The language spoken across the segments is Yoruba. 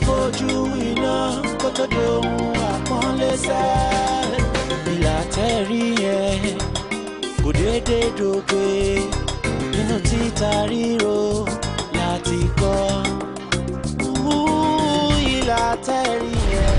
fojú iná kó tó dohun àpọ́nlé sẹ́. ìlà tẹ́rí yẹn kò déédéé dògbé nínú títa ríro láti kọ́. Ú, ìlà tẹ́rí yẹn.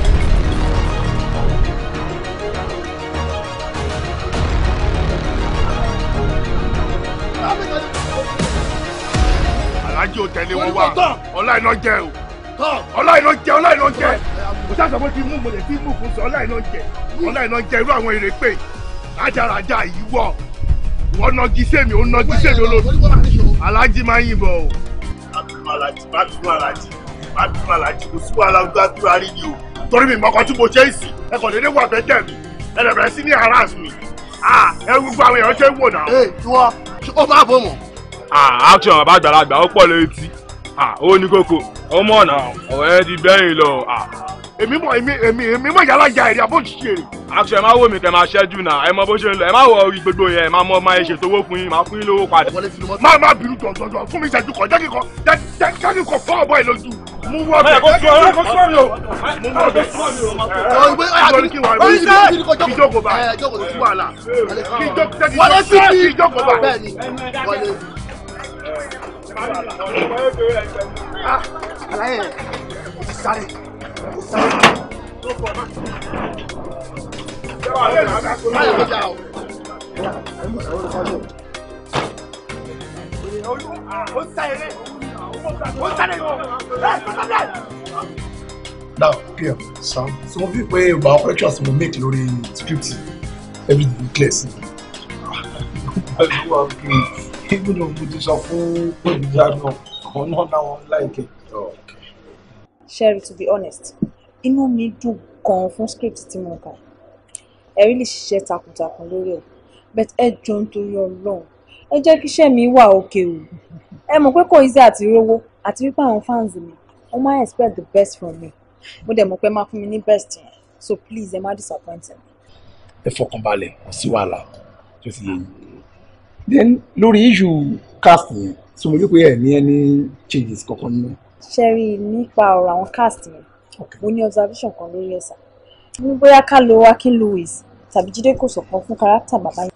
alájí ò tẹ̀lé wọn wá ọlá iná jẹ o ọlá iná jẹ ọlá iná jẹ kò sáà sọ pé kí n mú mo lè kí n mú fún sọ ọlá iná jẹ ọlá iná jẹ irú àwọn èrè pé rájàrájà yìí wọ wọn nọgi sèmi ó nọgi sèmi olódù alájí máa ń yìnbọn o. àbínú alájí má bínú alájí má bínú alájí kò sí wàhálà ojú àdúrà rí ni o torí mi mọ́kàn tí mo ṣe é sí ẹ kàn déédéé wà bẹ́ẹ̀ tẹ̀ mí ẹ lè bẹ̀rẹ̀ sí ní harass mi Ah, ẹ gbogbo àwọn èèyàn ṣe ń wò náà. ee tiwọn ó máa bọ̀ mọ́. ah action bàbá àgbàlagbà ó pọ̀ létí ah ó ní kókó ọmọ ọ̀nà ọ̀rẹ́ ti bẹ́yìn lọ ah èmi mọ èmi èmi èmi mọ yàrá ja èrè àbó ṣiṣẹ́ rè. action ẹ má wò mí kẹ máa ṣẹ́jú náà ẹ mọ bó ṣe ń lọ ẹ má wọ orí gbogbo yẹn ẹ má mọ máa ṣètò owó fún yín máa fún yín lówó padà. má má bínú jọ̀jọ̀jọ̀ fún mi ṣẹ́jú kan jẹ́ kí kan jẹ́ jẹ́ kí kan fọ́ ọ̀bọ yìí lójú. mú wọ́ bẹ̀ kó sọ ọ́ kó sọ ọ́ mi o. mú wọ́ bẹ̀ nítorí kí wọ́n rí kí jókòó bá kí wàhálà kí jókòó wọlé sí kí jókòó bá. bẹ́ẹ̀ni wọlé. àlàyé kò ti sáré kò sáré. báyọ̀ kọjá o. now clear sam so mo fi pe gba corrections mo make lórí script everything clear sí i even though mo ti sọ fún olùdíjà náà àwọn náà náà wọn láìpẹ́. Sherry to be honest inú mi dùn gan fún script tí mo kà ẹ rí lè ṣiṣẹ́ takuntakun lórí ẹ̀ but ẹ jọ nítorí Ọlọ́run ẹ jẹ́ kí iṣẹ́ mi wà òkè o ẹ mọ̀ pé kò easy àti rówó àti wípé àwọn fans mi wọ́n máa expect the best from me mo dẹ̀ mọ̀ pé ẹ máa fún mi ní best yẹn so please ẹ má disappoint me. ẹ fọkàn balẹ̀ kò sí wàhálà tó ti yé yín then lórí issue cast yẹn so mo rí pé ẹ ní any changes kankan nínú. Sherry nípa ọ̀rọ̀ àwọn cast yẹn mo ní observation kan lórí ẹ̀sà mo ní bóyá ká lo Akin Louis tàbí Jídé Kòsọ́kọ́ fún kárátà bàbá yẹn.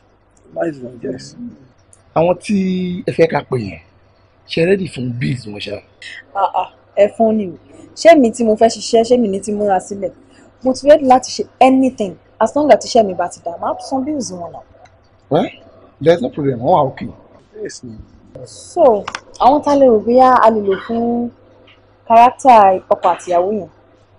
àwọn tí ẹ fẹ́ ká pè yẹn ṣe ready fún bills wọn ṣá. Ah, ah, ẹ fún ni o ṣé mi tí mo fẹ́ ṣiṣẹ́ ṣé mi ní ti múra sílẹ̀ mo ti ready láti ṣe anything as long as iṣẹ́ mi bá ti dà máa san bills wọn náà. well there's no problem wọn wà okay. so àwọn tá a lè rò bóyá a lè lò fún kárátà ọkọ àtìyàwó yẹn.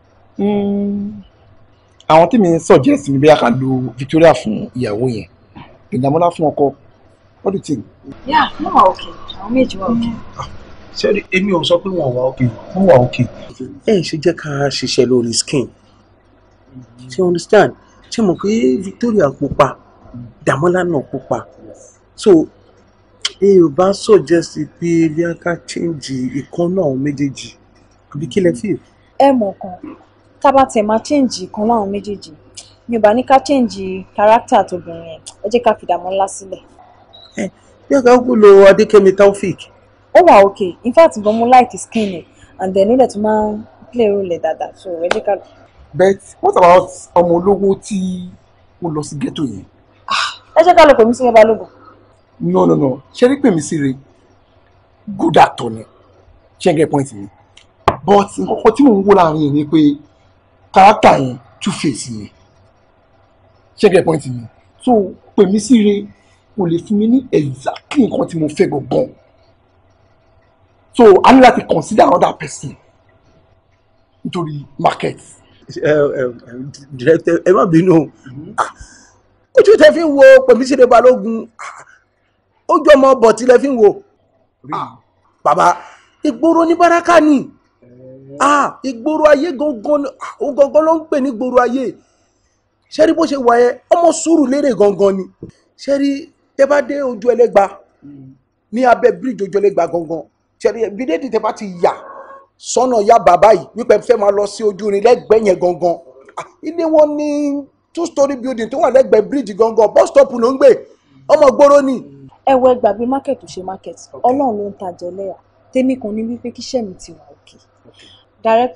àwọn tí mi suggest mi bí a kà lo Victoria fún ìyàwó yẹn ìdààmúlá fún ọkọ what do you think. yà wọ́n wà òkè àwọn méjì wà òkè. sẹ́ni èmi ò sọ pé wọ́n wà òkè wọ́n wà òkè. ẹ ṣe jẹ́ ká ṣiṣẹ́ lórí skin ṣe understand ṣe mọ̀ pé Victoria pupa Dàmọ́lá náà pupa so ẹ ò bá suggest pé bí a ká change ìkan náà àwọn méjèèjì àbí kí lẹ feel. ẹ mọ̀ kan tá a bá tẹ̀ máa change kan láwọn méjèèjì mi ò bá ní ká change character tóbìnrin yẹn ẹ jẹ́ ká fi Dàmọ́lá sílẹ̀. bí a ká kú lo Adékẹ́mi Taofik. ó wà òkè in fact gan mo like skin ẹ̀ and then ó dẹ̀ tún máa ń play role ẹ̀ dáadáa so ẹ jẹ́ ká. but what about ọmọ olówó tí ó lọ sí ghetto yẹn. ẹ jẹ́ ká lọ pèmí sílẹ̀ balógun. no no no ṣe rí pèmí sí re good actor ni ṣe ń get point mi but nǹkan tí mò ń wò láàrin yẹn ni pé character yẹn two face ni ṣe ń get point mi so pèmí sí re kò lè fún mi ní exactly nǹkan tí mo fẹ́ gangan so a ní láti consider another person nítorí market. ẹ ẹ director ẹ má bínú ojú tẹ fi ń wo Pẹ̀mísírè Balógun ojú ọmọ bọ̀tí lẹ fi ń wo bàbá ìgboro ní baraka ni ìgboro ayé gangan òun gangan ló ń pè ní ìgboro ayé ṣẹ́rí bó ṣe wà yẹn ọmọ sùúrù lérè gangan ni ṣẹ́rí tẹ bá dé ojú ẹlẹ́gba ní abẹ́ bíríìjì ojú ẹlẹ́gba gangan ṣẹ́rí bídéèdì tẹ bá ti yà sọ́nà ya bàbá yìí wípé fẹ́ máa lọ sí ojú irin lẹ́gbẹ̀ẹ́ yẹn gangan ilé wọn ní two story building tó wà lẹ́gbẹ̀ẹ́ bíríìjì gangan bus stop ló ń gbé ọmọ gbòòrò ni. ẹ wọ ẹgbàgbé market tó ṣe market Ọlọ́run ló ń tajà ẹlẹ́yà tèmi kan ní wípé kíṣẹ́ mi ti wà òkè director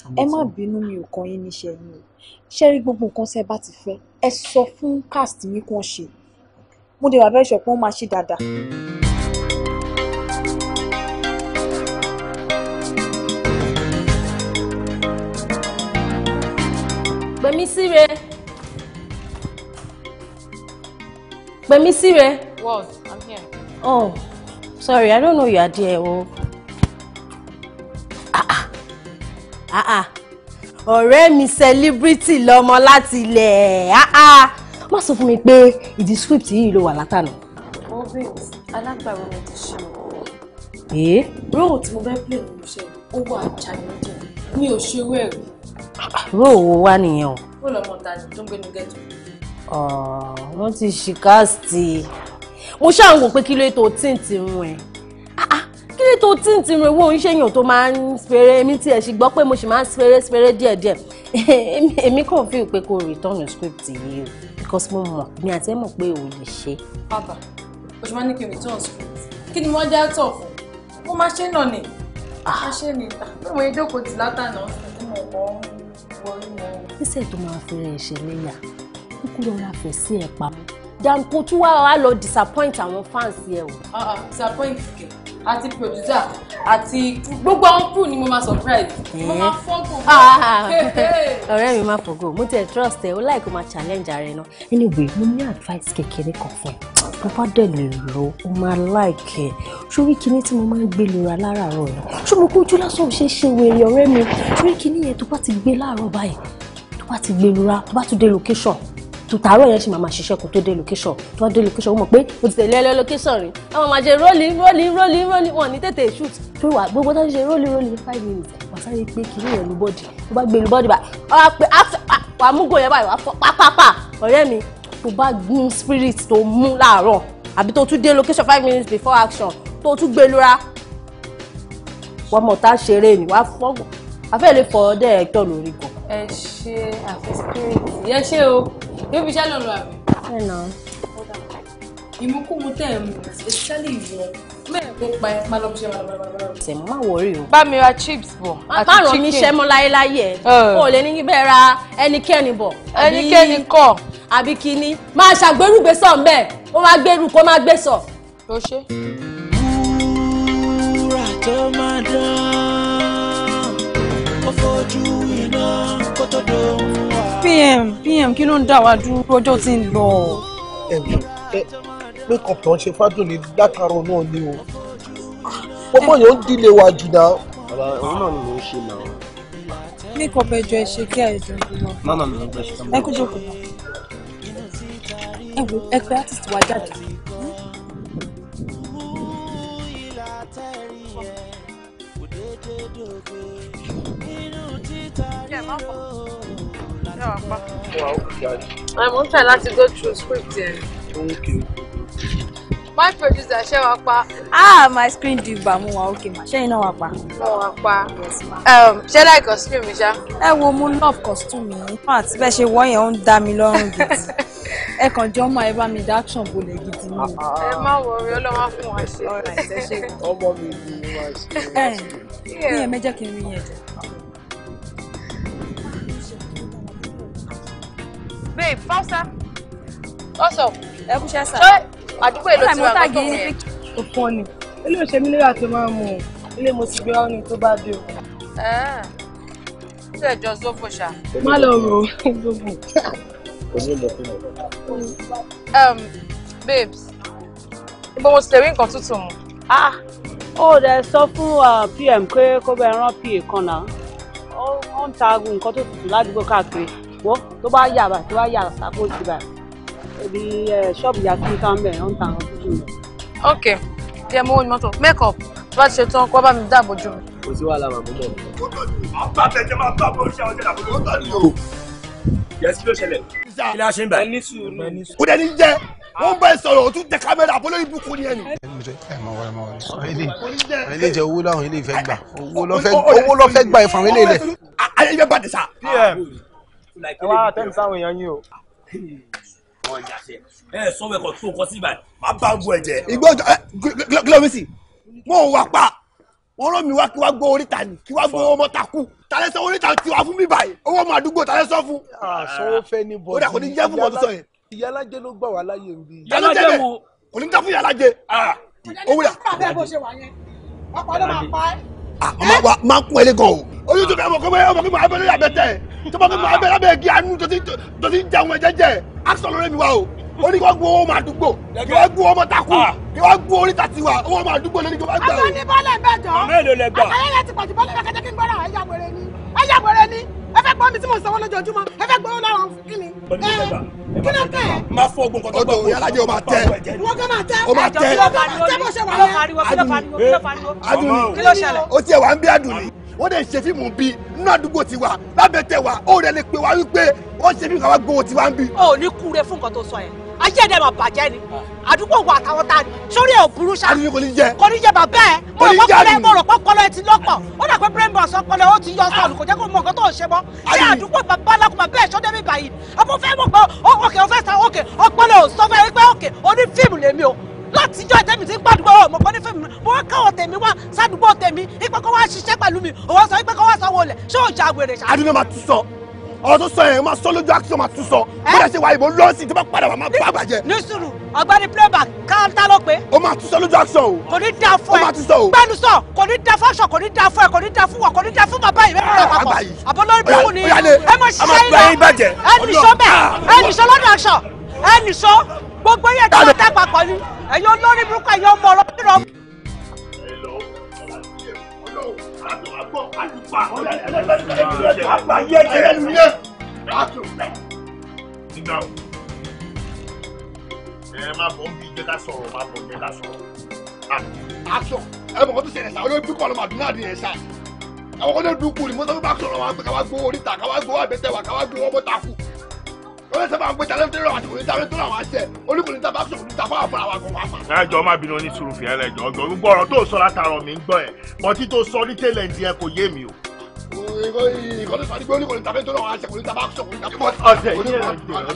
ẹ má bínú mi ò kàn yín níṣẹ́ yín o ṣé rí gbogbo nǹkan tí ẹ bá ti fẹ́ ẹ sọ fún cast yín kí wọ́n ṣe mo dé wà bẹ́ẹ̀ sọ pé wọ́n máa ṣe dáadáa. Pèmí síre. Pèmí síre. What? I'm here. Oh, sorry, I don't know you are there. Oh. Ah ah. Ah ah. Ọ̀rẹ́ mi celebrity lọmọ láti ilẹ̀. Ah ah. Má sọ fún mi pé ìdí script yìí ló wà látànà. Oh, babes, alágbàro mi ti ṣe o. Ee. Róò tí mo fẹ́ play nínú iṣẹ́ ó wà challenging. Mi ò ṣe owó ẹ̀rí. Róò wo wá nìyẹn o? Ó lọ́mọ tani tó ń gbénu ghetto. Ọ̀ wọ́n ti ṣì káàsì. Mo ṣáà ń wò pé kí ló tó tí ń ti rún ẹ̀. Ah ah kí ló tó tí ń ti rún ewé oníṣẹ́yìn tó máa ń fèrè èmi tiẹ̀ sì gbọ́ pé mo sì máa ń fèrè fèrè díẹ̀díẹ̀. Èmi kàn fi pé kó return script yìí o because mo mọ̀ ní àti ẹ̀ mọ̀ pé o lè ṣe. Bàbá, o ṣe máa ní kí n return script. Kí ni wọ́n jẹ́ tọ̀ fún? Mo máa ṣe náà ni. Máa ṣe ni. Bí mo yẹ jókòó ti látànà tí mo kọ́ ń wọrí wọn. Níṣẹ́ tó máa fẹ́rẹ̀ ṣe léyà, kúkú lọ́ra fẹ̀ sí ẹ̀ pamọ́. Jàǹkó tún wá wá lọ disappoint àwọn fans yẹ o. Ah ah, disappoint kẹ̀. Àti producer àti gbogbo àwọn crew ni mo máa surprise. Mo máa fọ́gùn. Ah, ọ̀rẹ́ mi máa fògo mo tiẹ̀ trust ẹ o láì kó máa challenge ara ẹ náà anyway mo ní advice kékeré kan fún ẹ tó bá dẹ̀ lè lò ó máa like ẹ sórí kinní tí mo máa ń gbé lura láràárọ̀ yẹn ṣé mo kójú lásán ò ṣe é ṣe wèrè ọ̀rẹ́ mi sórí kinní yẹn tó bá ti gbé láàárọ̀ báyìí tó bá ti gbé lura tó bá tún dé location tó tààrọ̀ yẹn ṣì máa máa ṣiṣẹ́ kó tó dé location tó bá dé location ó mọ̀ pé o ti tẹ̀lé ẹlẹ́ location rí àwọn máa ṣe rolling rolling rolling rolling wọn ní tètè shoot tó wà gbogbo tó ń ṣe rolling rolling five minutes wà sáré pé kí ní ẹ̀lú bọ́dì tó bá gbé ìlú bọ́dì báyìí wà á pé wà á mú gò yẹn báyìí wà á fọ pápápá ọ̀rẹ́ mi tó bá gún spirit tó mú láàárọ̀ àbí tó tún dé location five minutes before action tó tún gbé lura wọ́n mọ̀ tá a ṣeré ni wà á fọ́gùn afẹ́ lè fọ ọdẹ ẹ̀tọ́ lórí gan. Ẹ ṣe àfi spirit. Ẹ ṣe o. Yóò fi iṣẹ́ lọ lọ àbí? ẹ nà ìmúkúmu tẹ̀ ń mu especially ìwọ mẹ́rin kó pa ẹ má lọ bí ṣe máa lọ bá bá tẹ̀ má wọrí o. bá mi ra chips bọ̀ àti má ràn chicken mí iṣẹ́ mọ́ láyéláyé ẹ̀ Ẹ. o lè ní bẹ́ẹ̀ ra ẹnikẹ́ni bọ̀. àbí- ẹnikẹ́ni kọ̀ àbí kínní máa ṣàgbérùgbé sọ̀ ń bẹ̀ ó máa gbèrú kó máa gbé sọ̀. ló ṣe. wúrà tó máa dán ó fojú iná kó tó dohun wá. pm pm kí ló ń dá wa dúró ọjọ́ tí ń lọ. ẹ ẹ makeup tó ń ṣe fádùn ní látàárọ̀ náà ni o pọ́pọ́ yẹn ń dílé wa jù náà. bàbá òun náà ni mò ń ṣe náà. makeup ẹjọ ẹ ṣe kí àìjọ ìlú lọ. mama mi ò gbẹ ṣe ẹ kú jókòó náà. ẹ wo ẹ pé artist wa jáde. I'm trying not to go through script yẹn. My producer ṣe wa pa. ah my screen diva mo wa okay ma ṣẹ́yìn náà wà pa. Mo wa pa. Um, Ṣé láì costume mi ṣá? ẹ wo mo love costume yìí fún àti bẹ́ẹ̀ ṣe wọ́ yẹn ó ń dá mi lọ́rùn gidi ẹ kàn jọ mọ ẹ bá mi dá action bolẹ̀ gidi ni. Ẹ má wọrí ọlọ́wọ́ fún wa ṣe. ọmọ mi ni wọ́n ṣe. ẹ ní ẹ mẹ́jẹ̀ kí n rí yẹn jẹ. Babe, Fausa. What's up? ẹ kú ṣẹ́ sà. Ṣé àdúgbò èlò tí wàá tàgé gbọ́dọ̀ yẹn? ó fọ́ ni ilé òṣè mi nígbà tó máa ń mú un ilé mo sì gbé ọ́ ní tó bá dé o. Ṣé ẹ̀jọ̀ Zofo ṣá? má lọ rò ó gbogbo. Um, babes, ibo mo ti lè rí nǹkan tútù mu? Ah, ó dẹ̀ sọ fún uh, pm pé kó bẹ rán pa kan náà ó ó ń ta nǹkan tó tutù ládùúgbò káàkiri wọ́n tó bá yà báyìí tó bá yà sápò sí báyìí ibi ẹ̀, ṣọ́ọ̀bù yà kí kan bẹ̀ ó ń ta nǹkan tútù rẹ̀. Ok, díẹ̀ mo wò ní mọ́tò. Make up, tó bá ti ṣe tán, kó bá mi dáàbò jù mí. kò sí wàhálà màmú bọ̀. àbá tẹ̀jẹ̀ máa bá bọ́ ṣe àwọn ọjà àbúrò tó ní o. yẹsí ló ṣẹlẹ̀. kí ni a ṣe ń bẹ̀. kò dẹ̀ ní jẹ́ wọ́n bá ẹ sọ̀rọ̀ o tún tẹ kámẹ́rà àbọ̀ lórí ibùkún ni ẹnu. ilé jẹ owó láwọn ilé ìfẹ́ gbà owó ló fẹ́ owó ló fẹ́ gbà ẹ fún àwọn ilé ilẹ̀. ayé ibẹ̀ bàtẹ̀ sá. pm ẹ wá àtẹ́ǹtì sáwọn èèyàn yín o. ẹ sọ wẹ́kọ̀ tó nǹkan sí ibà máa bá gbọ́ ẹ̀jẹ̀. ìgbọ́ ẹ kílómítì wọn ò wà pa wọ́n rán mi wá kí wá gbọ́ oríta ni kí wá gbọ́ ọmọ takú tàlẹ́ sọ oríta ti wá fún mi báyìí owó ọmọ àdúgbò tàlẹ́ sọ fún. àsanwó fẹ́ ní bọ́ọ̀dù ó dà kò ní jẹ́ fún wọn tó sọ yẹn. ìyá alájẹ ló gbà wá láyé ń bí. yàlájẹ bẹ kò ní jẹ́ fún yàlájẹ. owó dà bẹ́ẹ̀ bó ṣe wà yẹn ọkọ̀ ló máa pa ẹ́. ọmọ wa máa kún ẹ lé gan o. ojú tó fẹ́ ọmọ kọ́mọ ọmọ kí mo abẹ́rẹ́ yà bẹ́tẹ̀ tó bá kí mo abẹ́rẹ́ abẹ́rẹ́ kí anú tó ti tó ti jẹun ẹ̀jẹ̀ jẹ action lórí mi wa o. ó ní kí wọ́n gbọ́ owó ọmọ àdúgbò kí wọ́n gbọ́ ọmọ takú kí wọ́n gbọ́ oríta tiwa owó ọmọ àdúgbò lórí kí wọ́n gbà o. àwọn ní bọ́ọ̀lù ẹ̀bẹ̀ jọ. Màmá èlò lẹ gbà? àtàyè yẹn ti pọ̀jù bọ́ọ̀lù ẹ̀bẹ̀ kẹ́jẹ́ kí n gbọ́dọ̀ ẹ̀yà wẹ̀rẹ̀ ni ẹ̀yà wẹ̀rẹ̀ ni ẹ fẹ́ gbọ́ mi tí mo sanwó lójoojúmọ́ ẹ fẹ́ gbọ́ lọ́rùn kí ni. Ẹ, kí ló kẹ́ ẹ̀? máa fọ ogun kan tó gbọ́ yàlájẹ o máa tẹ. wọ́n kàn máa tẹ́. Ó máa tẹ́. Wọ́n kàn máa tẹ́ bó ṣe wà yẹn. adùn Kí ló ṣẹlẹ̀? ó tiẹ̀ wá ń bí adùn ni wọ́n dẹ̀ ṣe fíìmù bí nínú àdúgbò tiwa lábẹ́ tẹ̀ wá ó rẹ̀ lè pè wá wípé wọ́n ṣe fíìmù káwá gbowó tiwa ń bí. o ò ní kúre fún nǹkan tó sọ yẹn ayé ẹ̀dẹ̀ máa bàjẹ́ ni àdúgbò wa àtàwọn tá a ní sórí ẹ̀ ò burú ṣá. adùn ni kò ní jẹ. kò ní jẹ bàbá ẹ mo Kò ní rò jẹ pọ́pọ́lọ́ àdùn. mo rò pọ́pọ́lọ́ ẹ ti lọ́pọ̀ ó dà pé brain box ọpọlọ ó ti yọ sọnù kò jẹ́ kó mọ nǹkan tó ń ṣe mọ́ ṣé àdúgbò bàbá alákùn bàbá ẹ̀ ṣọ́dẹ́ mi báyìí ọmọ fẹ́ mọ̀ pé ó òkè ó fẹ́ sa òkè ọpọlọ ò sọ fẹ́ pé òkè oní fíìmù lèmi o látijọ́ ìtẹ́mi ti ń gbàdúgbò ọmọ kan ní fíìmù mo wá káwọn tèmi wá sádùúgbò tèmi ipe kó wá ṣiṣẹ́ pẹ̀lú mi òwò sọ ipe kó wá sanwó lẹ̀ ṣé ò já wèrè ṣá. adùn náà máa tún sọ ọ̀rọ̀ tó sọ yẹn máa sọ lójú action máa tún sọ bó dẹ̀ ṣe wà ìbò lọ́ọ̀sì tó bá padà wà máa bá àgbàjẹ. ní sùúrù ọ̀gbẹ́ni playback káńtà ló pé. ó máa tún sọ lójú action o. kò ní da fún ẹ ó máa tún sọ o. gbẹnu sọ kò ní da fún aṣọ kò ní da fún ẹ kò ní da fún wa kò ní da fún bàbá yìí mẹ́rin papọ̀ àgbà yìí. àbọ̀lórí burúkú ni Ó yá lé. ẹ mọ A máa ṣiṣẹ́ gba yín bàjẹ́. ẹ nìṣó bẹ́ẹ̀ ẹ nìṣó lọ́dọ̀ aṣọ ẹ nìṣó gbogbo yẹn tí wọ́n dá papọ̀ ni ẹ̀yin olórí burúkú ẹ̀yin ọmọ ọ̀rọ̀ nínú nígbà wo ẹ má bọ̀ ń bí jẹ́ ká sọ̀rọ̀ má bọ̀ jẹ́ ká sọ̀rọ̀. action ẹ mọ̀ kó tó ṣẹlẹ̀ sá olórí dúkọ̀ ọlọ́mọ àdúrà nìyẹn sá àwọn kọ́ni dúkù ni mo sọ fún bá sọ̀rọ̀ wọn pé káwá gbowó oríta káwá gbowó àbẹ̀tẹ̀ wa káwá gbowó ọmọ takú wọ́n sábà ń pè tàlẹ́ tó rọ̀ àti kò ní tàlẹ́ tó rọ̀ àwọn àṣẹ oníkùnrin tàbá sọ̀rọ̀ ní tàbá àfọ̀rọ̀ àwọn àgbọ̀n wa pa. ẹ jọ má bínú ní sùúrù fìyà lẹjọ ọgbọ gbogbo ọ̀rọ̀ tó sọ látàrọ mi ń gbọ́ ẹ bọtí tó sọ ní tẹ́lẹ̀ ń diẹ kò yé mi o. ìkọ́ni sọ ní pé oníkùnrin tàbá tó rọ̀ àwọn àṣẹ kò ní tàbá sọ̀rọ̀ ní tàbá ọ̀sẹ̀ yìí ẹ̀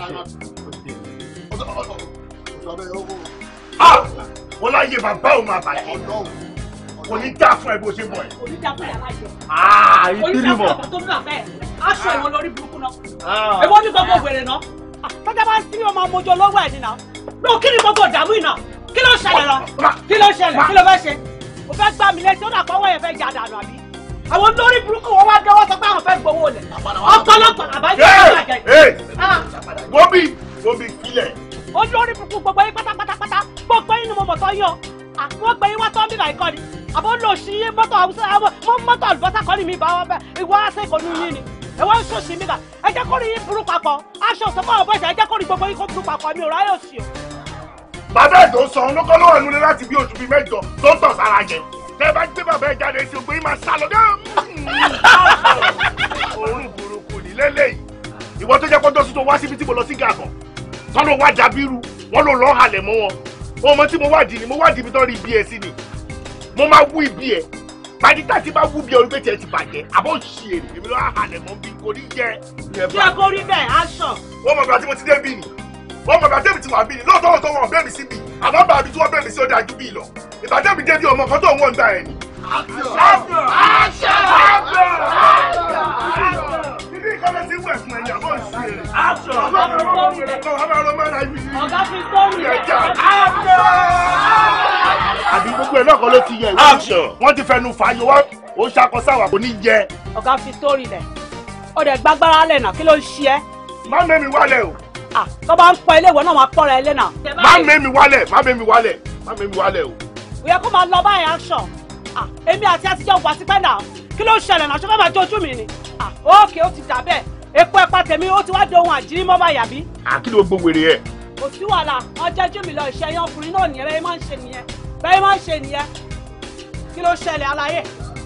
wọ́n láyé bàbá òun máa bàjẹ́ kò ní dá fún ẹ bó ṣe bọ̀ ẹ. onídàáfún yàrá jẹ Ah, ìbílí mọ̀. onídàáfún tó ní bàbá ẹ aṣọ ìwọ lórí burúkú náà Ah. èwo ní gbogbo wèrè náà tọ́jà bá ń sí ọmọ ọmọjọ lọ́wọ́ ẹ̀ nínà ló kí ni gbogbo ìdààmú iná kí ló ṣẹlẹ̀ lọ kí ló ṣẹlẹ̀ kí ló fẹ́ ṣe o fẹ́ gbá mi létí ó dà pọ́wọ́ yẹn fẹ́ jà dànù àbí àwọn olórí burúkú wọn wá dọ́wọ́ sọ pé àwọn fẹ́ gbowó lẹ̀ ọ̀pọ̀lọpọ̀ àbájá Hey, àbájá hey, Bobby Bobby kílẹ̀. olórí burúkú gbogbo yín pátápátápátá gbogbo yín ni mo mọ̀ tọ́ yín o àwọn gbé yín wá tọ́ bíbá ìkọ́ni àbọ̀ lò sí yín mọ́tò àwùjọ àwọn mọ́tò àlùbọ́sà kọ́ni mi bá wọn bẹ́ẹ̀ ìwọ àṣekọ̀ ní yín ni ìwọ ń sọ sí mi kà ẹ jẹ́ kó rí yín burú papọ̀ aṣọ òsèpọ̀ àwọn bọ́ọ̀sì ẹ jẹ́ kó rí gbogbo yín kó burú papọ̀ mi ò ráyè òsì o. bàbá ẹ̀ tó sọ ọ́n ló kọ́ lọ́wọ́ ẹnu lé láti bí oṣù bíi mẹ́jọ tó ń tọ̀ sára jẹ tẹ́ ẹ bá gbé bàbá ẹ̀ jáde sí ògbé yín máa sá lọ dé. òórùn burúkú ní lélẹ́yìí ìwọ tó jẹ́ kó dọ́sí tó wá síbi tí mo lọ sí gàgàn tọ́lọ́ wá dàbírú wọ́n ló lọ́ọ́ halẹ̀ mọ́ wọn ọmọ tí mo wádìí ni mo wádìí ibi tó rí ibi ẹ̀ sí ni mo máa wú ibi ẹ̀ pàdítà tí bá wú bí orí pété ẹ ti bàjẹ́ àbọ̀ ṣì èrè èmi lọ́ọ́ halẹ̀ mọ́ bí kò ní jẹ́. bí ẹ kó rí bẹ́ẹ̀ aṣọ. wọ́n mọ̀ gbà tí mo ti dé bí ni wọ́n mọ̀ gbà tẹ́mi ti wà bí ni lóòótọ́ lóòótọ́ wọn bẹ́ẹ̀ mi sí bí àmọ́ bá mi tí wọ́n bẹ́ẹ̀ mi sí ó dájú bí lọ ìbàdàn mi dé bí ọmọ kan tó ń wọ́n gbà ẹ̀ ni. Ibi ìkọ́lẹ̀ ti wẹ̀ fún ẹ̀yà bọ́ sí èrè. ọ̀gá fi sórí rẹ̀. Àbí gbogbo ẹ̀ náà kọ́ ló ti yẹ ìwé. Wọ́n ti fẹnu fàáyọ wá. Ó ṣakọ sáwà kò ní jẹ. ọ̀gá fi sórí rẹ̀ ó dẹ̀ gbàgbára lẹ̀ náà kí ló ń ṣe ẹ́. Má mẹ́mi wálẹ̀ o. tó bá ń pọ ilé ìwọ náà máa pọ́ra ẹ lé náà. Má mẹ́mi wálẹ̀. Má mẹ́mi wálẹ̀. Má mẹ́mi wálẹ̀ o. ó yẹ kó máa lọ báyìí action Ah, èmi àti àtijọ́ wà tipẹ́ náà kí ló ń ṣẹlẹ̀ náà ṣé fẹ́ máa jójú mi ni Ah, ókè ó ti dà bẹ́ẹ̀ epo ẹ̀pà tèmi ó ti wá di ohun àjírí mọ́ báyà bí Àkìlọ̀ gbogbo wèrè ẹ̀. kò sí wàhálà wọn jẹ́jú mi lọ ìṣe ẹyán ọkùnrin náà nìyẹn bẹ́ẹ̀ máa ń ṣe nìyẹn bẹ́ẹ̀ máa ń ṣe nìyẹn kí ló ṣẹlẹ̀ aláyé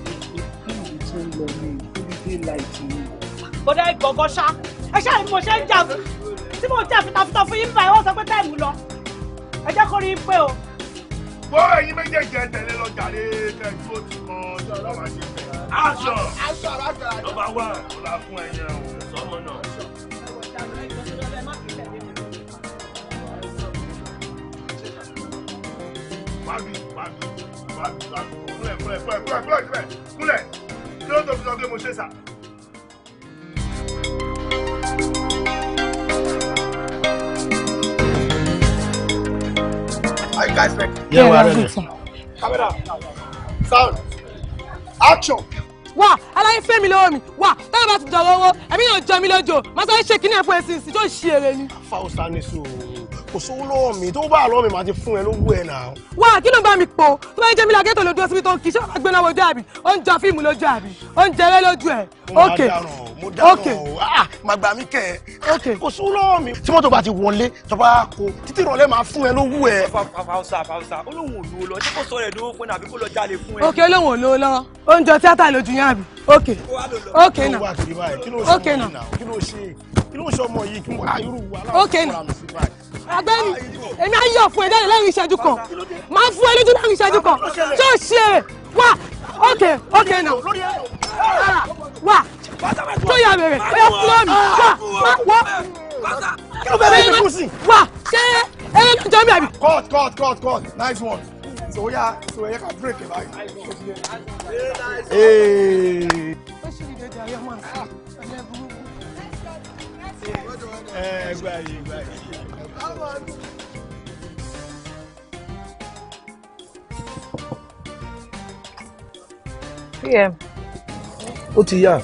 kò dẹ́ gbọ̀ngàn ṣá ẹ ṣáà ni mo ṣe ń jà fún tí mo jà fitafita fún yín báyìí wọ́n sọ pé táìmù lọ ẹ jẹ́ kó rí i pé o. Bọ́ ẹyin méjèèjì ẹ tẹ̀lé lọ jàre kẹ́jú ó ti kan tí ọlọ́wà ṣe fẹ́. Aṣọ ọba wà ó la fún ẹyẹ o sọmọ náà. Wábí wábí kúlẹ̀ kúlẹ̀ kúlẹ̀ kúlẹ̀ kúlẹ̀ kúlẹ̀ kúlẹ̀ kí ló tó fi sọ pé mo ṣe sà. Are you guys ready? Yeah, we're ready. Camera. Sound. Action. wà aláyé fẹ́ mi lọ́wọ́ mi wà táwọn bá ti dọ̀rọ̀ owó ẹ̀mí yóò jọ mí lójó máa sáré ṣe kíní ẹ̀fọ́ ẹ̀sìn sí tó ṣe eré ni. fausa ní sùúrù kò sówó lọ́wọ́ mi tó bá lọ́wọ́ mi máa ti fún ẹ lówó ẹ̀ náà. wà kí ló ń bá mi po tó bá ń jẹ́ mi làgẹ́tò lójú ọsibí tó ń kí ṣé wàá gbé náà wojú àbí ó ń jọ fíìmù lójú àbí ó ń jẹrẹ lójú ẹ̀. mo ok máa dáràn mo dáràn ok o ah máa gbà mí kẹ ẹ kò sówó lọ́wọ́ mi tí mọ́tò bá ti wọlé tó bá kó títí ìrọ̀lẹ́ máa fún ẹ lówó ẹ. fausa fausa olóhùn olówó lọ ṣé kò sọ rẹ lówó fún ẹ àbí kò lọ jalè fún ẹ. ok olóhùn olówó lọ́wọ́ ó ń jọ tíátà lójú yẹn àbí ok ok kí ló nà wà kiri báyìí kí ló ṣe ok ọmọ nà yìí náà kí ló ṣe kí ló ṣe ọmọ yìí kí mo ayúrú wa ok nà agbẹ́ni èmi á yọ̀ fún ẹ jáde lẹ́yìn ìṣẹ́jú kan máa fún ẹ lójú lẹ́yìn ìṣẹ́jú kan tó ṣe é wà ok ok nà wà tó yà bẹ̀rẹ̀ ó yẹ fúlọ́ mi wà má wọ́ kí ló fẹ́ bẹ́ẹ̀ ṣe kú sí. wà ṣé ẹyẹ ló jọ mi àbí. cut cut cut cut nice one so oya so oya ka break ẹ báyìí. Hey. ẹ gbà yìí gbà yìí. pm ó ti yá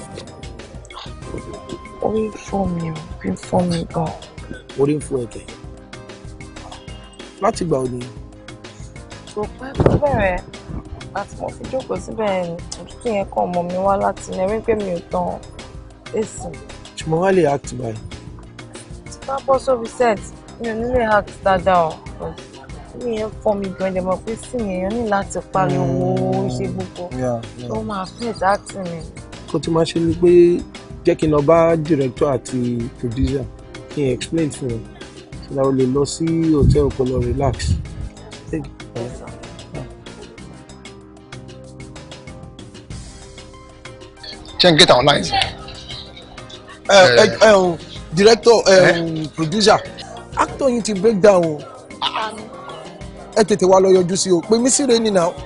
orí fọ́ mi ò bí fọ́ mi gan. orí ń fún ẹ̀kẹ́ láti gbà òní kò pẹ́ tó bẹ̀rẹ̀ àti mo fi jókòó síbẹ̀ òtútù yẹn kàn mọ́ mi wá láti ní ẹ̀rí pé mi ò tán èsì ṣùgbọ́n wá lè act báyìí. tí bá bọ́ sórí set mi ò ní lè act dáadáa o mi yẹn fọ́ mi gan ẹ̀dẹ̀ mọ̀ pé sí mi èèyàn ní láti pariwo ṣe gbogbo Yeah, yeah. tó máa affect acting mi. kó tí máa ṣe ni pé jẹ́ kí n lọ bá director àti producer kí n explain fún wọn so that o lè lọ sí hotel kó lọ relax. Take it. ṣé n get our lines. ẹ ẹ ẹ o director ẹ um, producer actor yìí ti break down o ẹ tètè wá lọ yọjú sí o pé mí sí re ni now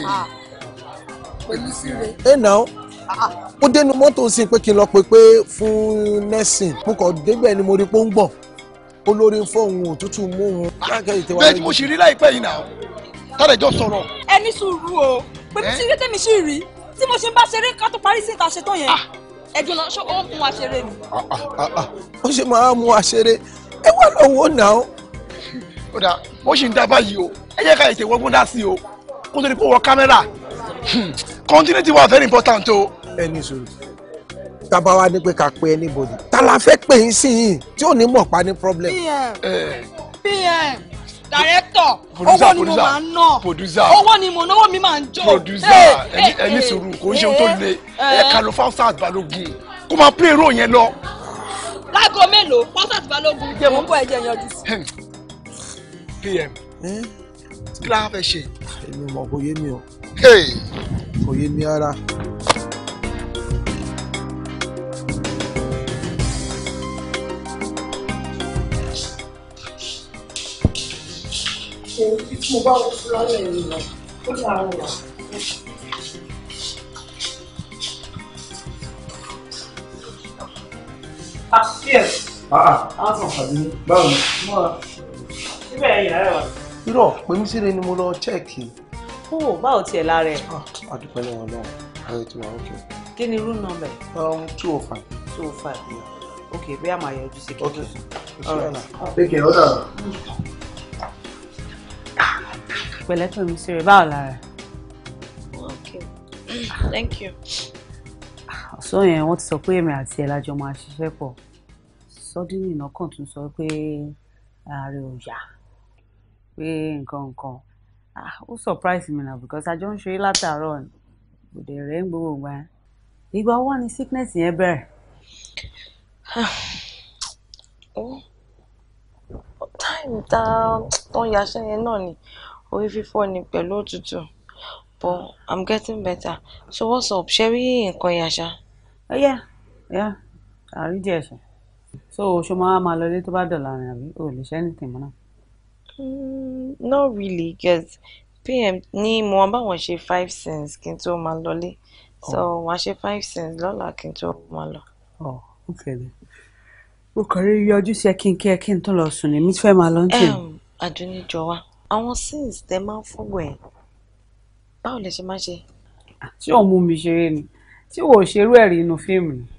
pẹ̀lú síre. ẹ now ó dénú mọ́tò sí pé kí n lọ pè pé fún nursing mo kàn débẹ̀ ni mo rí pé ó ń gbọ̀n olórí ń fọ́ òun òtútù mú òun lákẹ́ ìtẹ́wá bẹ́ẹ̀ tí mo ṣì rí láìpẹ́ yìí náà tọ́lẹ̀ jọ sọ̀rọ̀. ẹ ní sùúrù o pé bí sírí tèmi sì rí tí mo ṣe ń bá ṣeré ká tó parí sí ìta ṣetán yẹn ẹdùn náà ṣó ó mú wa ṣeré ni. ó ṣe máa mú aṣeré ẹ wà lọ́wọ́ náà. ó dà ó sì ń dá báyìí o ẹ jẹ́ ká ètè wọ́gbọ́n dá sí o kó tó di pé wọ́n kámẹ́rà continuity wa very important o. ẹ ní sùúrù tábà wá ní pé ká pe anybody ta la fẹ́ pè yín sí yìí tí ò ní mọ̀ pa ní problem. pm pm director Producer, owó ni mo producer, máa ń ná producer. owó ni mo náwó mi máa ń jó. producer ẹni ẹni sùúrù kò ń ṣe ohun tó le ẹ kà ló fáwọn balógun kó máa play role yẹn lọ. láago mélòó pásítọ̀ balógun jẹ́ mo ń bọ̀ ẹ̀jẹ̀ yanjú sí. pm kí la fẹ́ ṣe. èmi mọ̀ kò yé mi o Hey. kò yé mi rárá. tí mo bá wọ fúlọ́ lẹ́yìn lọ ó ní àrùn wà. Ah, yes. Ah, ah. sàn pàdé báwo ni. Mọ́ra. Síbẹ̀ ẹ̀yìn rẹ̀ wà. irọ́ pé mí sí re ni mo lọ chẹ́ẹ̀kì. ó báwo tiẹ̀ lára ẹ̀. adúpẹ́ lọ́wọ́ náà ayé ti wà ókè. kí ni room number. Um, two oh five. two oh five ok bí a máa yọjú sí Okay. Take care, ọ̀dà. pẹ̀lẹ́ pè mí sí rẹ̀ báwo lára ẹ̀. okay thank you. ọ̀sán yẹn wọ́n ti sọ pé èmi àti ẹ̀ lájọ máa ṣiṣẹ́ pọ̀ sọ́dúnrún iná kan tún sọ pé ààrẹ ò yá pé nǹkan nǹkan ah ó surprise mi na because àjọ ń ṣe é látàárọ̀ ni kò dẹ̀ rẹ̀ ń gbogbo ìgbà yẹn ìgbà wo wá ni sickness yẹn bẹ̀rẹ̀. time tá tó ń yaṣẹ́ yẹn náà ni orí fífọ́ ni pẹ̀lú òtútù but i'm getting better so what's up ṣe rí nǹkan yàṣá. ẹ yẹ ẹ àrídìí ẹ̀ṣẹ̀ so ṣo máa máa lọ ilé tó bá dọ̀la rìn àbí o ò lè ṣe anything mọ́ náà. Mm, not really because pm ní mo wọn báwọn ṣe five cents kí n tó máa lọlé so wọn ṣe five cents lọ́la kí n tó máa lọ. ọ ó kẹlẹ ó kàn rí yọjú sí ẹ kí n kí ẹ kí n tó lọ sùn ní mi fẹ́ máa lọ ń tì. àdúníjọ wa àwọn scenes tẹ máa ń fọwọ́ ẹ̀ báwo lẹ ṣe máa ṣe. tí òun mú mi ṣeré ni tí wò ó ṣerú ẹ̀ rí inú fíìmù ni.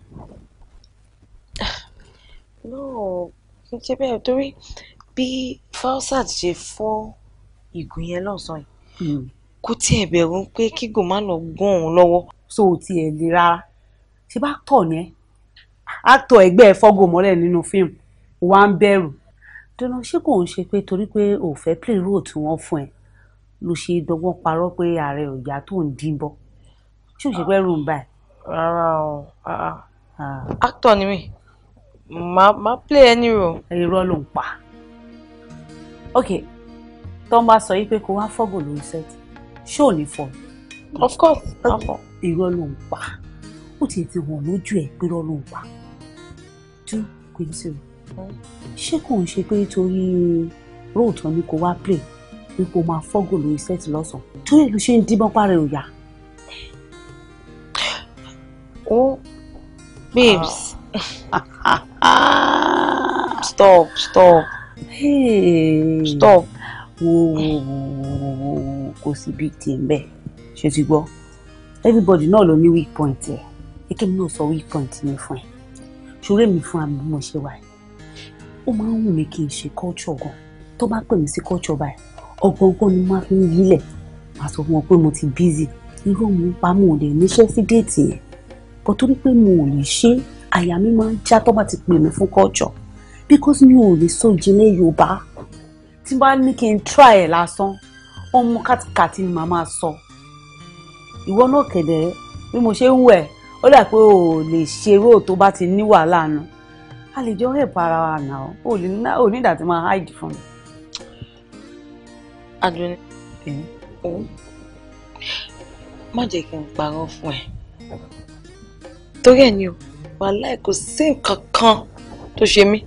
no kí n ṣe bẹ́ẹ̀ torí bí falsat ṣe fọ́ ìgò yẹn lọ́sàn-án yìí kò tiẹ̀ bẹ̀rù pé kígò má lọ gún òun lọ́wọ́. so ò tiẹ̀ le rárá ṣé bá tọ̀ ní ẹ́ actor ẹgbẹ́ ẹ fọ́gò mọ́lẹ̀ nínú fíìmù wà ń bẹ̀rù dùnà ṣé kò ń ṣe pé torí pé ò fẹ́ play role tí wọ́n fún ẹ ló ṣe dọ́gbọ́n parọ́ pé ààrẹ ọ̀yà tó ń dín bọ́ ṣé ò ṣe pé rùn báyìí. rárá o actor ni mí máa máa play any role. irọ́ ló ń pa ok tó ń bá sọ yí pé kó wá fọ́gò lórí set ṣé ò ní fọ́ of course afọ. irọ́ ló ń pa ó tiẹ̀ ti wọ̀n lójú ẹ̀ pé irọ́ ló ń pa tú Quincy ṣé kò ń ṣe pé torí róòtọ́ ni kò wá play pé kò máa fọ́gò lórí set lọ́sàn-án torí èlò ṣe ń díbọ́n parẹ́ òyà. ó babes stop stop Hey. stop. wo wo wo wo wo wo kò sí big team bẹ́ẹ̀ ṣe ti gbọ́ everybody náà ló ní weak point ẹ̀ eke mi náà sọ weak point mi fún ẹ ṣòro èmi fún àmì bí mo ṣe wà yìí ó máa ń wù mí kí n ṣe culture gan tó bá pè mí sí culture báyìí ọgbọ̀ngbọ̀n ni mo máa fi ń yílẹ̀ màá sọ fún wọn pé mo ti busy irú òun pa mo ò lè níṣẹ́ sí déètì yẹn bọ́ torí pé mo ò lè ṣe àyà mi máa ń já tó bá ti pè mí fún culture because mi ò lè sọ ìjìnlẹ̀ Yorùbá tí bá ní kí n try ẹ̀ lásán ọmọ kàtìkàtì ni màá máa sọ ìwọ náà kẹ̀dẹ̀ bí mo ṣe ń wẹ̀ ó dà pé o ò lè ṣe róò tó bá ti ní wàhálà nu a lè jọ help ara wa nà ó ò lè ní ò ní ìdá tí máa hide fún mi. Adùnní ó má jẹ́ kí n parọ́ fún ẹ torí ẹ̀ ni o wàhálà kò sí nǹkan kan tó ṣe mí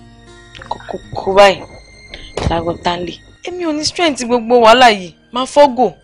kókó báyìí lágbo tánlé èmi ò ní strength gbogbo wàhálà yìí máa fọ́gò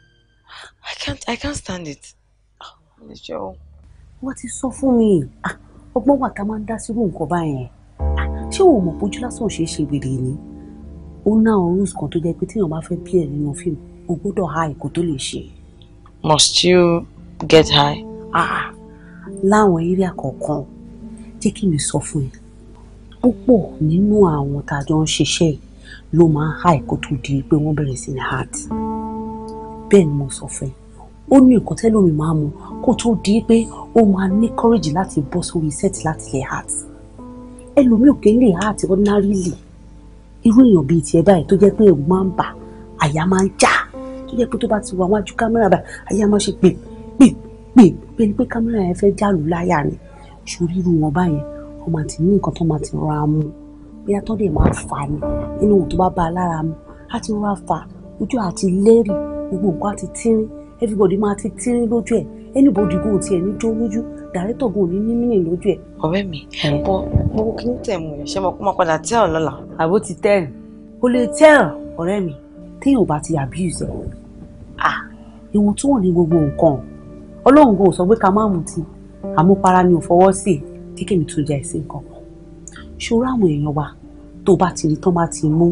I can't I can't stand it. ẹ ṣe o. wọ́n ti sọ fún mi ah, ọgbọ́n wà tá a máa ń dá sírú nǹkan báyẹn Ah, ṣé o mọ̀ pójú lásán ò ṣeé ṣe wèrè ni ó ná àwọn rules kan tó jẹ́ pé téèyàn bá fẹ́ bí ẹ̀ nínú fíìmù o gbọ́dọ̀ ha ìkó tó lè ṣe. must you get high. Ah, láwọn area kọ̀ọ̀kan jẹ́ kí mi sọ fún ẹ púpọ̀ nínú àwọn tá a jọ ń ṣiṣẹ́ yìí ló máa ń ha ìkó tó di pé wọ́n bẹ̀rẹ̀ sí ní heart bẹ́ẹ̀ ni mo sọ fún ẹ ó ní nǹkan tẹ́lómi máa mu kó tó di pé ó máa ní courage láti bọ́ sórí set láti lè heart ẹlòmíì ò kì í lè heart ordinarily irú èèyàn bíi tiẹ̀ báyìí tó jẹ́ pé ẹ̀rù máa ń bà àyà máa ń já tó jẹ́ pé tó bá ti wà wájú kámẹ́rà báyìí àyà máa ṣe pè pè pè pé ni pé kámẹ́rà yẹn fẹ́ jálù láyà ni ṣorí irú wọn báyẹn wọ́n máa ti ní nǹkan tó máa ti rọra mu bóyá tó dẹ̀ máa fà ní nínú ohun tó bá bá a lára mu á ti rọra fà ojú àti lẹ́rì gbogbo nǹkan àti tírín everybody máa ti tírín lójú ẹ̀ anybody go tiẹ̀ ní jó lójú director go ní ní mínì lójú ẹ̀. ọ̀rẹ́ mi bọ mo kí ní tẹ̀mú ẹ̀ ṣé mo kó máa padà tẹ́ ọ̀ lọ́la. àbó ti tẹ́ ẹ̀ o lè tẹ́ ẹ̀ ọ̀rẹ́ mi téèyàn bá ti abuse ẹ̀ ah ìwọ̀n tó wọ̀n ní gbogbo nǹkan ọlọ́run kò sọ pé ká má mutí àmupara ni ò fọwọ́ sí i kí kèmí tún jẹ́ ẹ̀sìn kan ṣòro àwọn èèyàn wa tó bá ti rí tán bá ti mú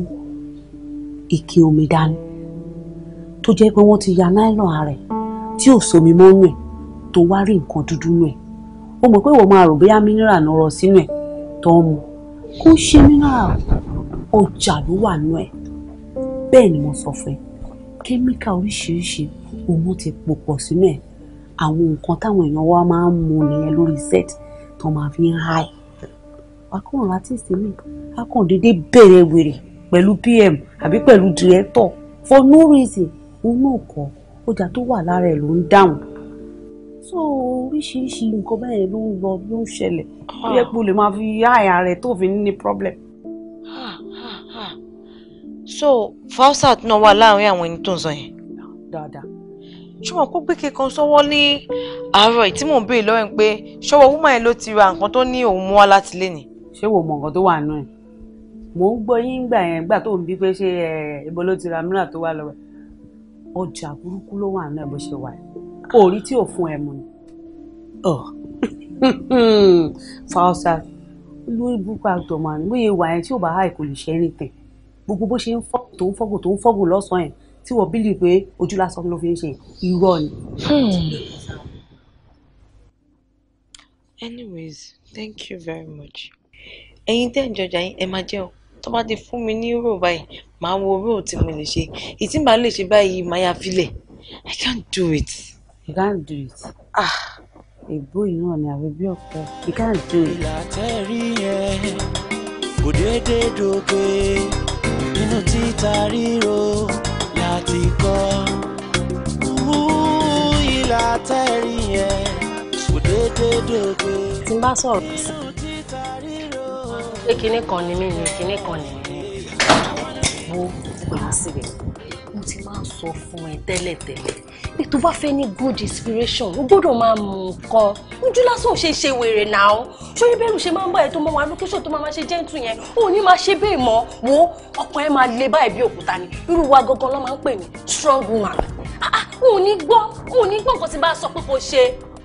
ike omi dání tó jẹ́ pé wọ́n ti ya nylon ara ẹ̀ tí ò somi mọ́ nù ẹ̀ tó wá rí nǹkan dúdú nù ẹ̀ ó mọ̀ pé ìwọ máa rò bóyá mineral náà rọ sínú ẹ̀ tó ń mu kó ṣe mineral ọjà ló wà nù ẹ̀ bẹ́ẹ̀ ni mo sọ fún ẹ kẹ́míkà oríṣiríṣi òun ti pò pọ̀ sínú ẹ̀ àwọn nǹkan táwọn èèyàn wa máa ń mu nìyẹn lórí set tó máa fi ń háì akọ̀ràn artist mi akọ̀ndédé bẹ̀rẹ̀ wèrè pẹ̀lú pm àbí pẹ̀lú director for no reason òun náà kọ́ ọjà tó wà lára ẹ̀ ló ń dáhùn so oríṣiríṣi nǹkan bẹ́ẹ̀ ló ń lọ ló ń ṣẹlẹ̀ ó yẹ kó lè máa fi háì rẹ̀ tó fi ní problem. so falsat náà wà láàrin àwọn ẹni tó ń sọ yẹn. dáadáa ṣùgbọ́n kó gbé kíkan sọ́wọ́ ní àárọ̀ yìí tí mò ń béèrè lọ́wọ́ ẹ̀ pé ṣọwọ́ woman yẹn ló ti ra nǹkan tó ní òun mú wá láti lé ni. ṣé wo mọ nǹkan tó wà nù ẹ mò ń gbọ́ yín gbà yẹn gbà tó ń bí pé ṣé ẹ ibo ló ti ra mìíràn tó wà lọ́wọ́ ẹ ọjà burúkú ló wà náà bó ṣe wà yìí òòrí tí ò fún ẹ mu ni fausa lórí burúkú àgbọ̀ màá ní bóyá ìwà yẹn tí ò bá háì kò lè ṣe anything gbogbo bó ṣe ń fọ́ tó ń fọ́gùn tó ń fọ́gùn lọ́sàn-án yẹn tí wọ́n bílì pé ojú lásán ló fi ń ṣe irọ́ ni. anyways thank you very much ẹ̀yin tẹ́ ẹ̀ ń jọjà yín ẹ máa jẹun tó bá ti fún mi ní rò báyìí màá wo rò tí mo lè ṣe ìtí màá lè ṣe báyìí màá yà filẹ̀ i can't do it. you can't do it. ah ègbó yìí náà ni àwẹ̀ bí ọ̀pẹ you can't do it. ìlàtẹ̀rí yẹn kò déédéé dòkè nínú títa ríro láti kọ́ ìlàtẹ̀rí yẹn kò déédéé dòkè. tí n bá sọ̀rọ̀ sí pé kinní kan ni mí ni kinní kan ni mí wo wá síbẹ̀ mo ti máa ń sọ fún ẹ tẹ́lẹ̀tẹ́lẹ̀ pé tó bá fẹ́ ní good inspiration o gbọ́dọ̀ máa mú nǹkan ojú lásán ò ṣe ṣe wèrè náà ṣóyí bẹ́ẹ̀rù ṣe máa ń bá ẹ tó máa wà lókẹ́sọ̀ tó máa máa ṣe gentle yẹn ò ní máa ṣe bẹ́ẹ̀ mọ́ wo ọkàn ẹ máa le báyìí bí òkúta ni irú wa gangan ló máa ń pè ní strong woman ah ah ò ní gbọ́ ò ní gbọ́ nǹkan tí bá sọ pé kò ṣe.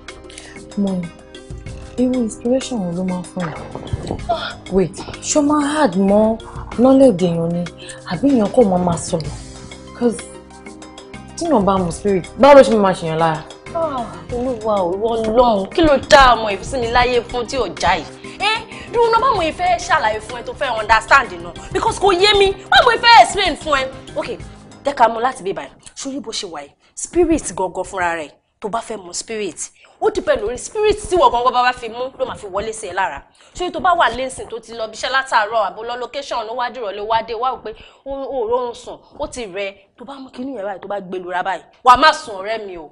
mọ irú inspiration wo ló máa ń fún ẹ wait ṣó máa hard mọ́ knowledge èèyàn ni àbí èèyàn kò máa máa sọ̀rọ̀ cause tíyàn bá mu spirit báwo ló ṣe máa ṣèyàn lára. olúwa òwò ọlọ́run kí ló dá ọmọ ìfúnmi láyé fún tí ò já yìí ẹ dúró náà báwo ìfẹ́ ṣàlàyé fún ẹ tó fẹ́ understand náà because kò yé mi báwo ìfẹ́ explain fún ẹ ok jẹ́ ká mú láti bí báyìí sórí bó ṣe wà yìí spirit gangan fúnra rẹ̀ tó bá fẹ́ mu spirit ó dìpẹ́ lórí spirit tí wọ́n gangan bá bá fi mú ló máa fi wọlé sí ẹ lára ṣé tó bá wà lẹ́sìn tó ti lọ bíṣẹ́ látàárọ̀ àbó lọ location ló wá dìrọ̀ lé wá dé wá wò pé ó rọrùn sùn ó ti rẹ tó bá mú kinní yẹn báyìí tó bá gbé lura báyìí wàá má sùn ọ̀rẹ́ mi o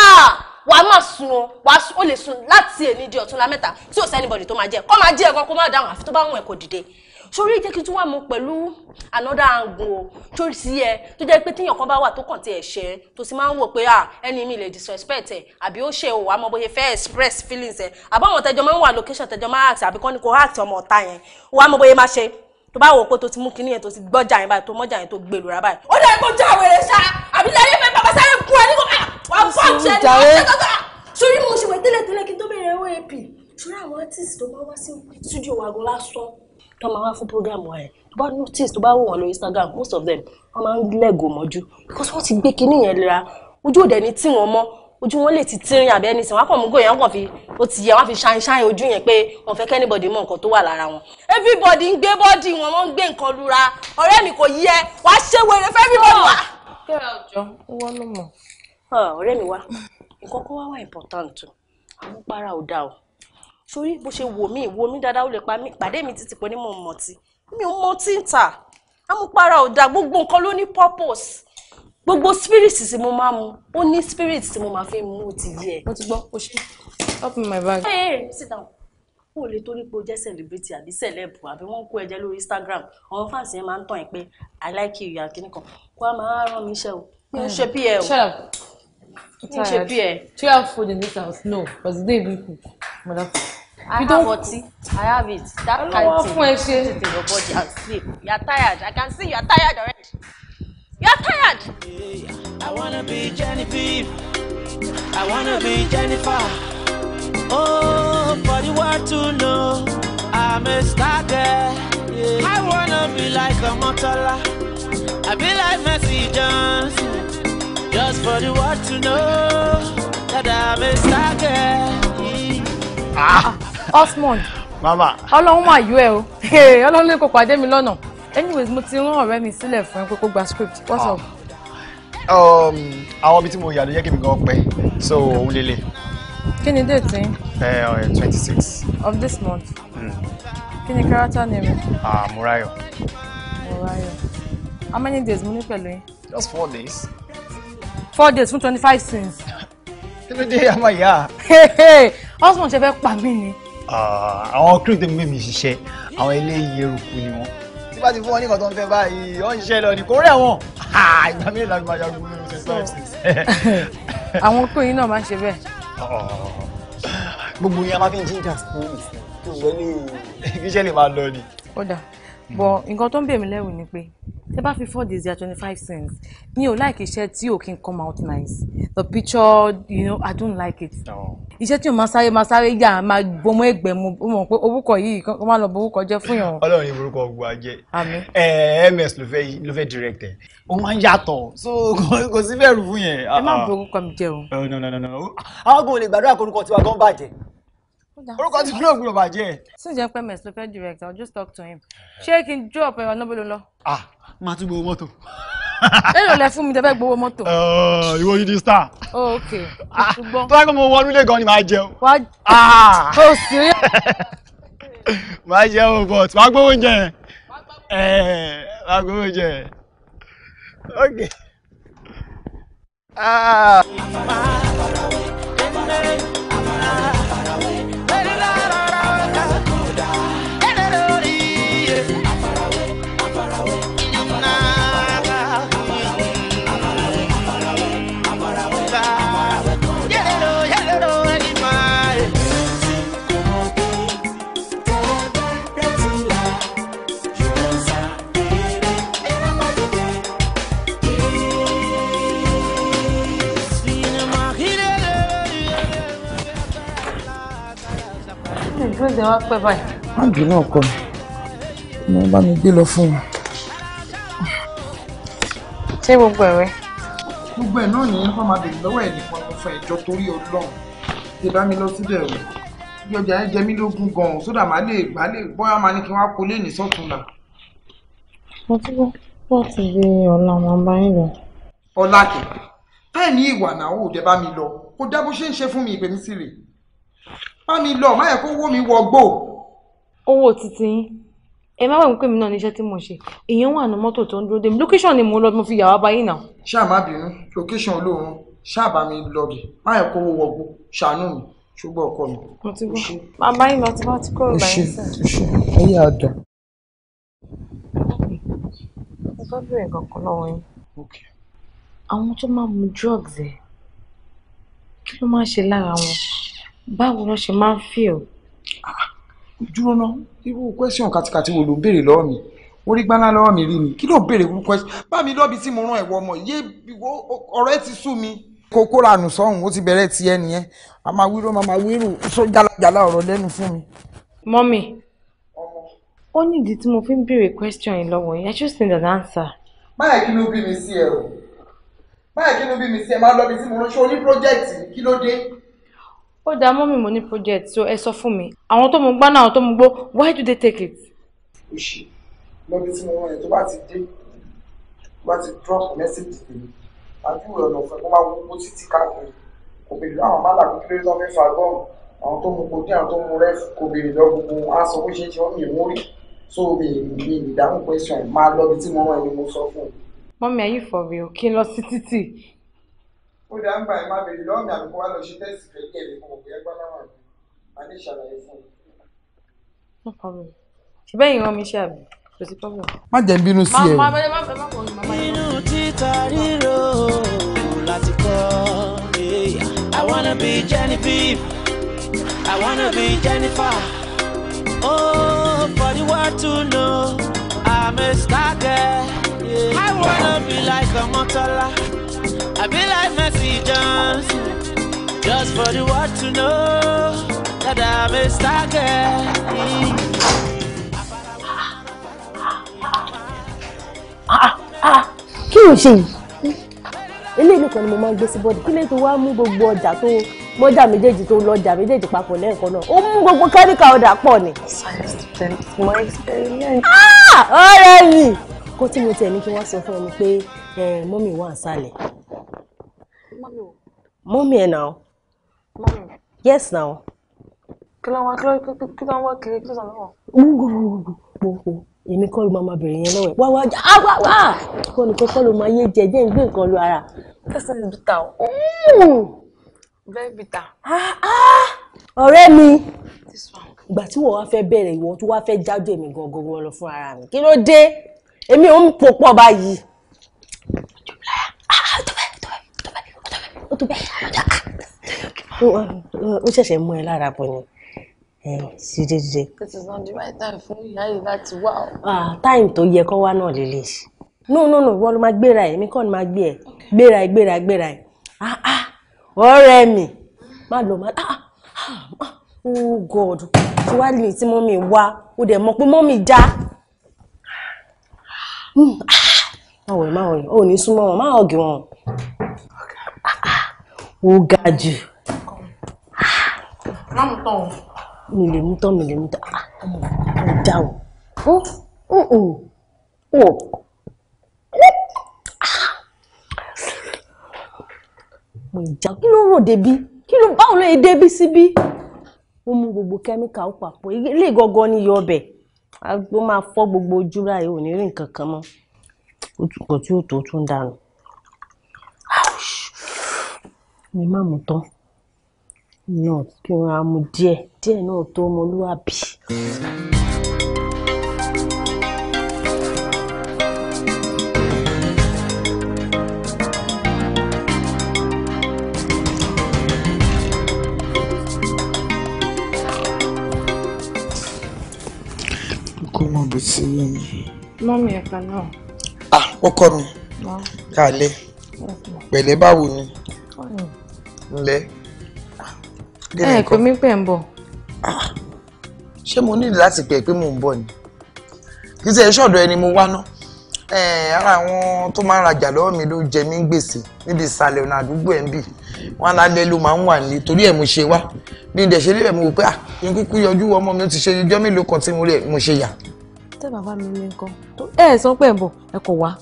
wàá má sùn o wàá ó lè sùn láti èní di ọ̀túnla mẹ́ta tí ò sẹ́nibọ̀dì tó máa jẹ́ kó máa jẹ́ ẹ̀kan kó má dáhùn àfi tó bá wùn ẹ̀ kò dìde sórí jẹ́ kí n tún wà mú pẹ̀lú another angle o torí sí ẹ tó jẹ́ pé tíyàn kan bá wà tó kàn tí ẹ̀ ṣe tó sì máa ń wò pé à ẹni mi lè disrespect ẹ àbí ó ṣe òwò àmọ́ bóyá fẹ́ express feelings ẹ àbáwọn tẹjọ máa ń wà location tẹjọ máa act àbí kọ́ ni kò act ọmọ ọ̀tá yẹn òwò àmọ́ bóyá máa ṣe tó bá wò pé tó ti mú kinní yẹn tó ti gbọ́jà yẹn báyìí tó mọ́jà yẹn tó gbé lura báyìí. ó dẹ̀ kó já wèrè ṣá àbí lẹ́yìn fẹ́ bàbá sáré kú ẹ ní kò wá fọ́ ọ̀tí ẹ̀ ní ọ̀tí sórí mo ṣe wẹ̀ tẹ́lẹ̀tẹ́lẹ̀ kí n tó bẹ̀rẹ̀ OAP sórí àwọn artist tó bá wá sí studio wa gan lásán tó máa wá fún program wa yẹn tó bá notice tó bá wò wọn lórí Instagram most of them wọn máa ń lẹ́gò mọ́jú because wọ́n ti gbé kinní yẹn lera ojú òde ní tí wọ́n mọ́ ojú wọn lè ti tírín àbí ẹni sìn wọn kàn mú gòyàn wọn kàn fi ó ti yẹ wọn fi ṣáìn ṣáìn ojú yẹn pé wọn fẹ́ kẹ́nìbọ̀dì mọ nǹkan tó wà lára wọn. everybody ń gbé bọ́ọ̀dì wọn wọ́n ń gbé nǹkan lura ọ̀rẹ́ mi kò yẹ wàá ṣe wèrè fẹ́ everybody wá. kẹ́rẹ́ ọjọ́ wọ́n ló mọ̀. ọ̀rẹ́ mi wá nǹkan kan wá wá important o àmúpara ò dáa o sórí bó ṣe wò mí wò mí dáadáa ó lè pa mí pàdé mi títí pé ní mò ń mọtí mi ò mọtí ń tà àmúpara ò dáa gbogbo nǹkan ló ní purpose gbogbo spirit tí mo máa mu ó ní spirit tí mo máa fi mu ti yẹ. mo ti gbọ́ o ṣe help me my bag. Hey, hey, sit down o ò lè torí pé o jẹ́ celebrity àbí celeb àbí wọ́n ń kó ẹ̀jẹ̀ lórí Instagram àwọn fans yẹn máa ń tàn yín pé i like you yà kíní kan kó a máa rán mi iṣẹ́ o mi ò ṣe bí ẹ o. Shut up. mi ò ṣe bí ẹ. Do you have food in this house? No, because they even cook. Mother. I You have don't- ọtí. I have it. That Ọlọ́wọ́ kind thing. fún ẹ ṣe. Put it in your body and sleep. You are tired. I can see you are tired already. You are tired. I wanna be Genevieve. I wanna be Jennifer. Oh, for the world to know I'm a star girl. Yeah. I wanna be like a Motola. I be like Messi Johnson. Just for the world to know that I'm a star girl. Yeah. Osmond, mama ọlọ́run máa yọ ẹ o. Ọlọ́run lè kó pàdé mi lọ́nà. Anyways, mo ti rán ọ̀rẹ́ mi sílẹ̀ fún ẹ pé kó gba script. What's up? um, àwọn ibi tí mo yà ló yẹ kí mi gan pẹ́ so òun lélẹ̀ Kí ni date yín twenty six of this month? Kí ni character name ẹ? Murayo Morayo. How many days mo ní pẹ̀lú yín? just four days. Four days fún twenty five sins. kí ló dé àmọ́ ìyá Osmond ṣe fẹ́ pa mí ni. àwọn crew tó ń gbé mi ṣiṣẹ́ àwọn eléyìí eruku ni wọ́n tí bá ti fún wọn ní nǹkan tó ń fẹ́ báyìí wọ́n ń ṣiṣẹ́ lọ ní kò rẹ̀ wọ́n ìgbà mélòó la fi máa jagun lórí twenty five six. Àwọn okó yìí náà máa ń ṣe bẹ́ẹ̀. gbogbo yẹn a máa fi ń jíjà spirit kí iṣẹ́ lè kí iṣẹ́ lè máa lọ ni. Ó dà. Bọ̀ nǹkan tó ń bè mí lẹ́rù ni pé tẹ bá fi four days ya twenty five cents mi ò like iṣẹ́ tí ò kí n come out nice the picture you know i don't like it iṣẹ́ tí o máa sáré máa sáré yà máa gbọmọ ẹgbẹ́ mu ó mọ̀ pé orúkọ yìí kó má lọ bọ orúkọ jẹ́ fún yàn. ọlọ́run ní orúkọ gbogbo ajẹ́ àmín. ẹ ms ló fẹ́ ló fẹ́ direct ẹ̀ ó máa ń yàtọ̀ so kò- kò sí bẹ̀rù fún yẹn. ẹ má bọ orúkọ mi jẹ́ o. Oh, no no no no àwọn kò lè gbàdúrà kó orúkọ tiwa gan bàjẹ́ orúkọ tí fúlọ̀ gbúdọ̀ bàjẹ́. since jẹ́ pé ms ló fẹ́ direct i will just talk to him ṣé kí n drop ẹ̀rọ náà bó ló lọ. ah máa tún gbowó mọ́tò. èrò lẹ fún mi tẹ fẹ́ gbowó mọ́tò. ìwọ yìí di star. oh ok ṣùgbọ́n tó bá gbọ́ mo wọnú ilé gan ni màá jẹun. wá Ah! oh serious. màá jẹun but màá gbowó oúnjẹ yẹn. ẹ màá gbowó oúnjẹ yẹn. ok. Ah. ìdúró de wá pẹ́ báyìí. máàgì náà kọ mi mo bá mi gbé lọ fún wọn. ṣé gbogbo ẹ̀rẹ́. gbogbo ẹ̀ náà nìyẹn fún máa bèrè lọ́wọ́ ẹ̀ nìkan ló fún ẹjọ́ torí ọlọ́run ṣe bá mi lọ síbẹ̀ o bí ọjà yẹn jẹ mí lógún gan-an sódà má lè má lè bóyá máa ní kí wọ́n á kó lé ní sọ́túnla. mo ti gbọ́ bó ti di ọ̀la máa bá yín lọ. ọ̀làkẹ́ táì ní ìwà náà ò dé bá mi lọ kó dá bó ṣe ń ṣe fún mi ìpè mí sí rè bá mi lọ má yẹ kó wó mi wọgbó. owó títí yín ẹ má wà pé mi náà níṣẹ́ tí mo ṣe èèyàn wà ní mọ́tò tó ń dúró dé mi location ni mo lọ mo fi yà wá báyìí náà. ṣáà má bínú location olóorun ṣáà bá mi lọ bì má yẹ kó wó wọgbó ṣàánú mi ṣùgbọ́n ọkọ mi. mo ti gbọ́ bàbá yín lọ tí wọ́n ti kúrò o ṣe báyìí sẹ́yìn. o ṣe ẹyẹ àdá. mo fẹ́ bèrè kankan lọ́wọ́ yín. àwọn tó máa ń mu drugs ẹ̀ kí ló máa ń ṣe lára wọn báwo ló ṣe máa ń feel. dúró ná irú question kàtìkàtì wo ló ń béèrè lọ́wọ́ mi orí gbaná lọ́wọ́ mi rí mi kí ló ń béèrè irú question bá mi lọ́bi tí mo rán ẹ̀wọ̀ ọmọ yé ìwọ- ọ̀rọ̀ ẹ ti sú mi. kókó ranù sọ́hùn ó ti bẹ̀rẹ̀ tiẹ̀ nìyẹn a máa wíró máa máa wírò sọ jálajàla ọ̀rọ̀ lẹ́nu fún mi. mọ́mì ó ní ìdí tí mo fi ń béèrè question yìí lọ́wọ́ yín I just need an answer. báyìí kí ló bí mi sí ẹ o báyìí kí ló bí mi sí ẹ máa lọ́bi tí mo rán ṣé o ní project kí ló dé. ó dáa mọ́mì mo ní project so ẹ sọ fún mi àwọn tó mu gbá náà àwọn tó mu gbó why do they take it. òṣì lọ́bi tí mo rán ẹ tó bá ti dé tó bá ti drop message tèmi àdúgbò ọ̀nà ọ̀fẹ́ kó máa wọ owó títí káàkiri kò béèrè láwọn má làbí kí ló tó fẹ́ fa gọ́ọ̀mù àwọn tó mu kojú àwọn tó mu rẹ́f kò béèrè lọ gbogbo aṣọ bó ṣe ń ṣe wọ́n mi mú rí so mi mi ìdáhùn question máa lọ́bi tí mo rán ẹ ni mo sọ fún un. mọ́mì are you for real kí n lọ sí títì. ó dá ń gbà ẹ má béèrè lọ́wọ́ mi àbí kó wá lọ ṣe tẹ́sì fẹ́ kí ẹ̀mí kò mọ̀ bóyá gbọ́dọ̀ wà ní adé ìṣàlàyé fún un. no problem ṣùgbọ́n ìran mi ṣe àbí kò sí problem. má jẹ́ ń bínú sí ẹ o. máa bẹ́ẹ̀ má bẹ́ẹ̀ má kọ̀ ọ́ màmá yín. Inú títa ríro láti kọ́. yeah. I wanna be Genevieve. I wanna be Jennifer. Oh, for the world to know I'm a star girl. yeah. I wanna be like a Motola. I be like Messi Johnson. Just for the world to know that I'm a star girl. kí ló ṣe yìí eléyìí nìkan ni mo máa ń gbé sí bọ́ọ̀dù kí ló tó wá mú gbogbo ọjà tó mọ́jà méjèèjì tó lọ́jà méjèèjì papọ̀ lẹ́ẹ̀kan náà ó mú gbogbo kẹ́míkà ọ̀dà pọ̀ ni. Ah! ọ̀rẹ́ mi kó tí mo tẹ̀ ní kí wọ́n sọ fún ẹ ni pé eh, mọ́mì wà nísàlẹ̀ mọ́mì ẹ̀ náà yes now kí ló ń wá kí ló kí ló ń wá kiri kí ló sọ lọ́wọ́. gbogbo èmi kọ́ ló máa máa bẹ̀rẹ̀ yẹn lọ́wọ́ ẹ̀ wá wá já á wá wá kọ́ ni kọ́kọ́ ló máa yé jẹ jẹ́ ń gbé nǹkan lu ara. This is bitter o. Very bitter. ọ̀rẹ́ mi ìgbà tí wọ́n wá fẹ́ bẹ̀rẹ̀ ìwọ tó wá fẹ́ jáde èmi gangan lọ fún ara mi kí ló dé èmi ò ń pò pọ̀ báyìí. ó tó bẹ́ẹ̀ ó ṣẹ̀ṣẹ̀ mú ẹ lára bọ̀ ni dídé dídé. This is not the right time fún ìyá yìí láti wá o. Ah, táìmù tó yẹ kó wá náà lélẹ̀ no no no wọ́n ló máa gbéra ẹ̀ èmi kọ́ ni máa gbé ẹ̀ gbéra ẹ̀ gbéra ẹ̀ gbéra ẹ̀ ah ah ọ̀rẹ́ mi má lọ má ah ah oh god tí wàá lè tí mọ́mì wá ó dẹ̀ mọ̀ pé mọ́mì já máa wọ̀ ẹ́ máa wọ̀ ẹ́ ò ní súnmọ́ wọn máa ọ̀gì wọn ó ga jù Máàmù tán o. mi lè mú tán mi lè mú tán ah ọmọ ò dá o ó ó ó ó mo ìjà kí ló rò débi kí ló báwo ló yẹ débi síbí ó mú gbogbo kẹ́míkà ó papọ̀ ilé gangan ni iyọ̀ ọbẹ̀ ó máa fọ́ gbogbo ojú báyìí ò ní rí nǹkan kan mọ́ nǹkan tí ó tó tún dànù mi má mú tán náà kí wọn á mu díẹ̀ díẹ̀ náà tó ọmọlúwàbí. kó mọ bó ti rí mi. Mọ́mì ẹ̀ka náà. ah ọkọ mi kálẹ̀ pẹ̀lẹ́ báwo ni ńlẹ́ Ẹ pé mi pẹ̀ ń bọ̀. ṣé mo nílò láti pè é pé mò ń bọ̀ ni kì í ṣe ṣọ̀dọ̀ ẹni mo wá ná ara àwọn tó máa ń rajà lọ́wọ́ mi ló jẹ mí gbèsè níbi ìsàlẹ̀ ọ̀nà àdúgbò ẹ̀ ń bì wọn lálẹ́ ló máa ń wà nílé torí ẹ̀ mo ṣe wá bí n dẹ̀ ṣe lébẹ̀ mo wò pé ah kí n kúkú yọjú ọmọ mi ó ti ṣe ijọ́ mélòó kan tí mo rí ẹ̀ mo ṣe yà. Tẹ́ bàbá mi ní nǹkan. Ẹ ẹ̀ sọ pé ẹ̀ ń bọ̀ ẹ kò wá.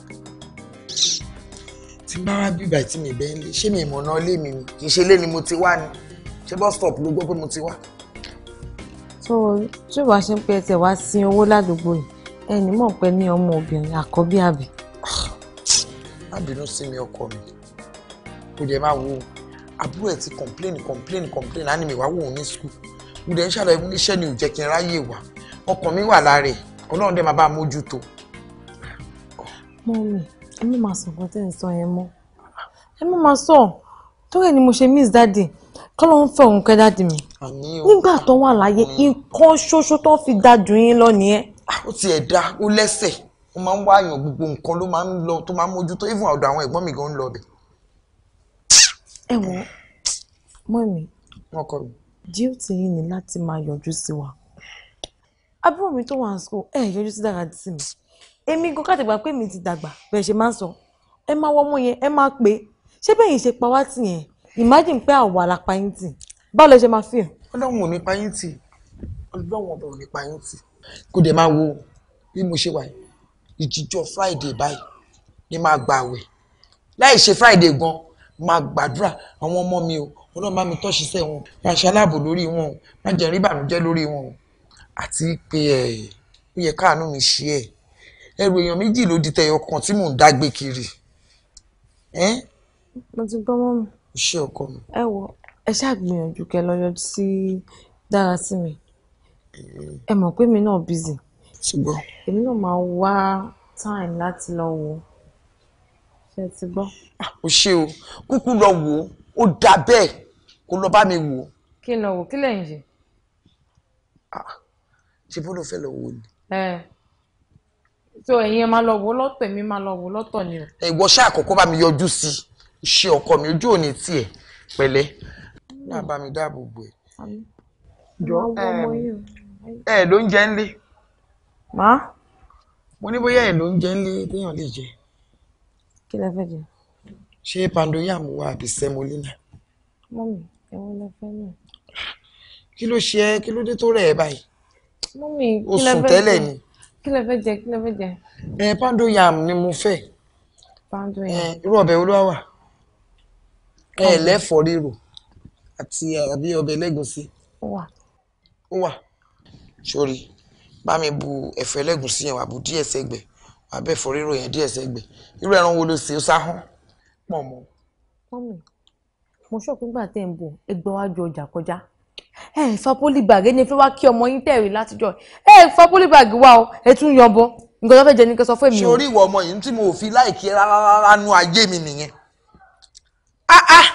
tí n bá wá bíbà tí mi bẹ́ẹ̀ lé ṣé mi ìmọ̀ náà lé mi ni kì í ṣe lé ni mo ti wá ni ṣé bus stop ló gbọ́ pé mo ti wá. So tí ìwà ṣe ń pẹ́ tẹ̀ wá sí owó ládùúgbò yìí ẹ ní mọ̀ pé ní ọmọ obìnrin àkọ́bí àbí. má bínú sí mi ọkọ mi kò dẹ̀ máa wo àbúrò ẹ̀ ti complain complain complain á ní mi wá wò ó ní school mo dẹ̀ ń ṣàlàyé fún iṣẹ́ ni ò jẹ́ kí n ráyè wá ọkàn mi wà lára ẹ̀ ọlọ́run dẹ̀ máa bá a mójútó. Mọ́mì ẹ má máa sọ nǹkan tẹ́ ẹ̀ ń sọ yẹn mọ́ ẹ má máa sọ torí ẹ̀ ni mo ṣe miss dáàdì kọ́ ló ń fẹ́ òun kẹ́ dáàdì mi nígbà tó wà láyé nǹkan ṣoṣo tó fi dá ju yín lọ nìyẹn. ó tiẹ̀ dá ó lẹ́sẹ̀ ó máa ń wá àyàn gbogbo nǹkan ló máa ń lọ tó máa ń mójútó even ọ̀dọ̀ àwọn ẹ̀gbọ́n mi gan ń lọ ọbẹ̀. ẹ wo mọ́mì wọn kọ mi. duty yín ni láti máa yọjú sí wa àbúrò mi tó wà ní school ẹ yọjú sí dára sí mi èmi gan káàtì gbà pé mi ti dàgbà bẹ́ẹ̀ ṣe máa ń sọ ẹ máa wọ ọmọ yẹn ẹ máa pè é ṣé bẹ́ẹ̀ yìí ṣe pa wá tì yẹn imagine pé àwa la pa yín tì báwo lẹ ṣe máa feel. ọlọ́run ò ní pa yín tì ọlọ́run ọba ò ní pa yín tì kó dẹ̀ máa wo bí mo ṣe wà yìí ìjíjọ́ friday báyìí ni máa gbà àwẹ̀ láì ṣe friday gan máa gbàdúrà àwọn ọmọ mi o ọlọ́run bá mi tọ́ ṣiṣẹ́ wọn máa ṣe aláàbò lórí wọn o má jẹ́ rí ìbànújẹ́ lórí wọn o àti pé ẹ̀ ó yẹ káàánú mi ṣe ẹ̀ ẹrù èèyàn méjì ló di tẹyọ kan tí mò ń dágbé kiri. mo ti gbọ́ mọ́ mi. ṣé ọkọ mi. ẹ wo ẹ ṣáà gbìyànjú kẹ́ lọ yọjú sí dára sí mi ẹ mọ̀ pé mi náà busy. ṣùgbọ́n. èmi náà máa wá time láti lọ wò ó ṣe ti gbọ́. o ṣe o kúkú lọ wò ó ó dà bẹ́ẹ̀ kó lọ bá mi wò ó. kí n lọ wò kí lẹ́yìn ṣe. ṣe bó ló fẹ́ lọ wò ni. ẹ so ẹ̀yin ẹ máa lọ wò ó lọ́tọ̀ èmi máa lọ wò ó lọ́tọ̀ ni o. ìwọ ṣáà kọ́kọ́ bá mi yọjú sí i ṣe ọkọ mi ojú òní tiẹ̀ pẹ̀lẹ́ náà bá mi dáàbò bò ẹ́. jọ ẹ ló ń jẹ ńlé. má. mo ní bóyá ẹ ló ń jẹ ńlé téèyàn lè jẹ. kí lẹ fẹ́ jẹ. ṣé pandoyam wà àbí semolina. mọ́mì ẹ̀wọ̀n lẹ fẹ́ náà. kí ló ṣe ẹ́ kí ló dé tó rẹ̀ ẹ́ báyìí. mọ́mì o kí lẹ sùn fẹ́ tẹ́lẹ̀ jẹ ni. kí lẹ fẹ́ jẹ kí lẹ fẹ́ jẹ. ẹ pandoyam ni mo fẹ́. pandoyam. irú ọbẹ̀ wo ló wà. ẹ lẹ́fọ̀ọ́ rírò àti àbí ọbẹ̀ lẹ́gùnsí. ó wà. ó wà. sórí bá mi bu ẹ̀fọ́ ẹlẹ́gùnsí yẹn wà bu díẹ̀ sẹ́gbẹ̀ wà bẹ́ẹ̀ fọ́ rírò yẹn díẹ̀ sẹ́gbẹ̀ irú ẹran wo ló ṣe ó sá hán pọ̀ mọ́. mọ́mì mo ṣọ́ọ̀kú gbà tẹ̀ ń bọ̀ ẹgbẹ́ wájú ọjà kọjá ẹ ẹ fa polybag ẹni fẹ́ wá kí ọmọ yín tẹ̀rí látijọ́ ẹ ẹ fa polybag wá o ẹ tún yan bọ nǹkan tó fẹ́ jẹ ní kẹ́ sọ fún mi ṣé o. orí ìwọ ọmọ yìí tí mo fi láìkí rárá rárá nu ayé mi nìyẹn ah ah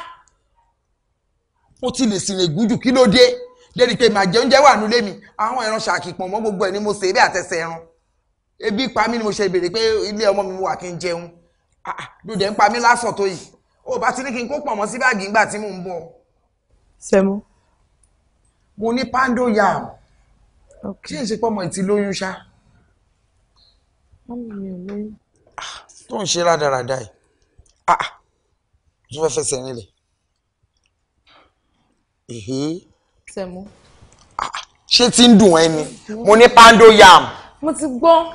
mo ti lè sìnrìn gúdù kí ló dé débi pé màá jẹ oúnjẹ wà nílé mi àwọn ẹran ṣàkì pọ̀ mọ́ gbogbo ẹ̀ ni mo sè é bí àtẹsẹ̀ ẹran ebi pa mí ni mo ṣe béèrè pé ilé ọmọ mi wà kí n jẹun Ah, ah, dòdè ń pa mí lásán tó yìí ó bá ti ní kí n kó pọ̀ mọ́ sí báàgì ńgbà tí mò ń bọ̀ sẹ́mu. mo ní pando yam ṣé ìṣe pọ́mọ ìtì lóyún ṣá mọ́mí mi ò lóyún. tó ń ṣe rádaràda yìí Ah, ah, tó fẹ́ fẹsẹ̀ nílẹ̀ èhé sẹ́mu. ṣé tí ń dùn ẹ́ ni mo ní pando yam. mo ti gbọ́.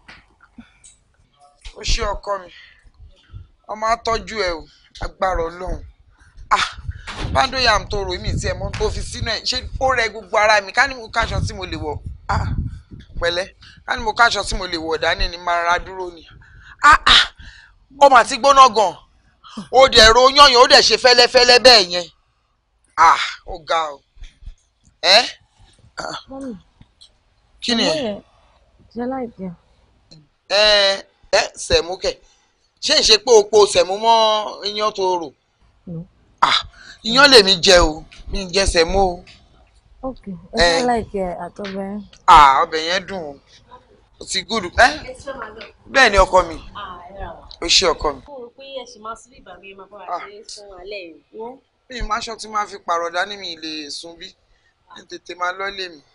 ó ṣe ọkọ mi ọmọ atọ́jú ẹ o agbára ọlọ́run ah pando yam tó rò mí tí ẹ mọ tó fi sínú ẹ ṣé ó rẹ gbogbo ara mi ká ní mo káṣọ tí mo lè wọ ah pẹ̀lẹ́ ká ní mo káṣọ tí mo lè wọ dání ni máa ra dúró ni ah ah ọmọ àti gbóná gan ó dẹ̀ ro yányàn ó dẹ̀ ṣe fẹ́lẹ́fẹ́lẹ́ bẹ́ẹ̀ yẹn ah ó ga o ẹ ah, mọ́mí. kí ni ẹ jẹ́ láìpẹ́. ẹ ẹ sẹ̀mú kẹ̀ ṣé ń ṣe pé o po sẹ̀mú mọ́ iyán tó rò ah iyán lèmi jẹ o mi ń jẹ sẹ̀mú o ok ẹ Eh. jẹ́ láìpẹ́ àtọ́bẹ̀. ah ọbẹ̀ yẹn dùn o ó ti gúdù ẹ bẹ́ẹ̀ ni ọkọ mi ó ṣe ọkọ mi mo rò pé ẹ ṣì máa sílé ìbàgbé máa bá wa ṣe é fún alẹ́ yìí. wo mi ì máṣọ tí máa fi pààrọ̀ dání mi lè sùn bí ní tètè máa lọ lé mi.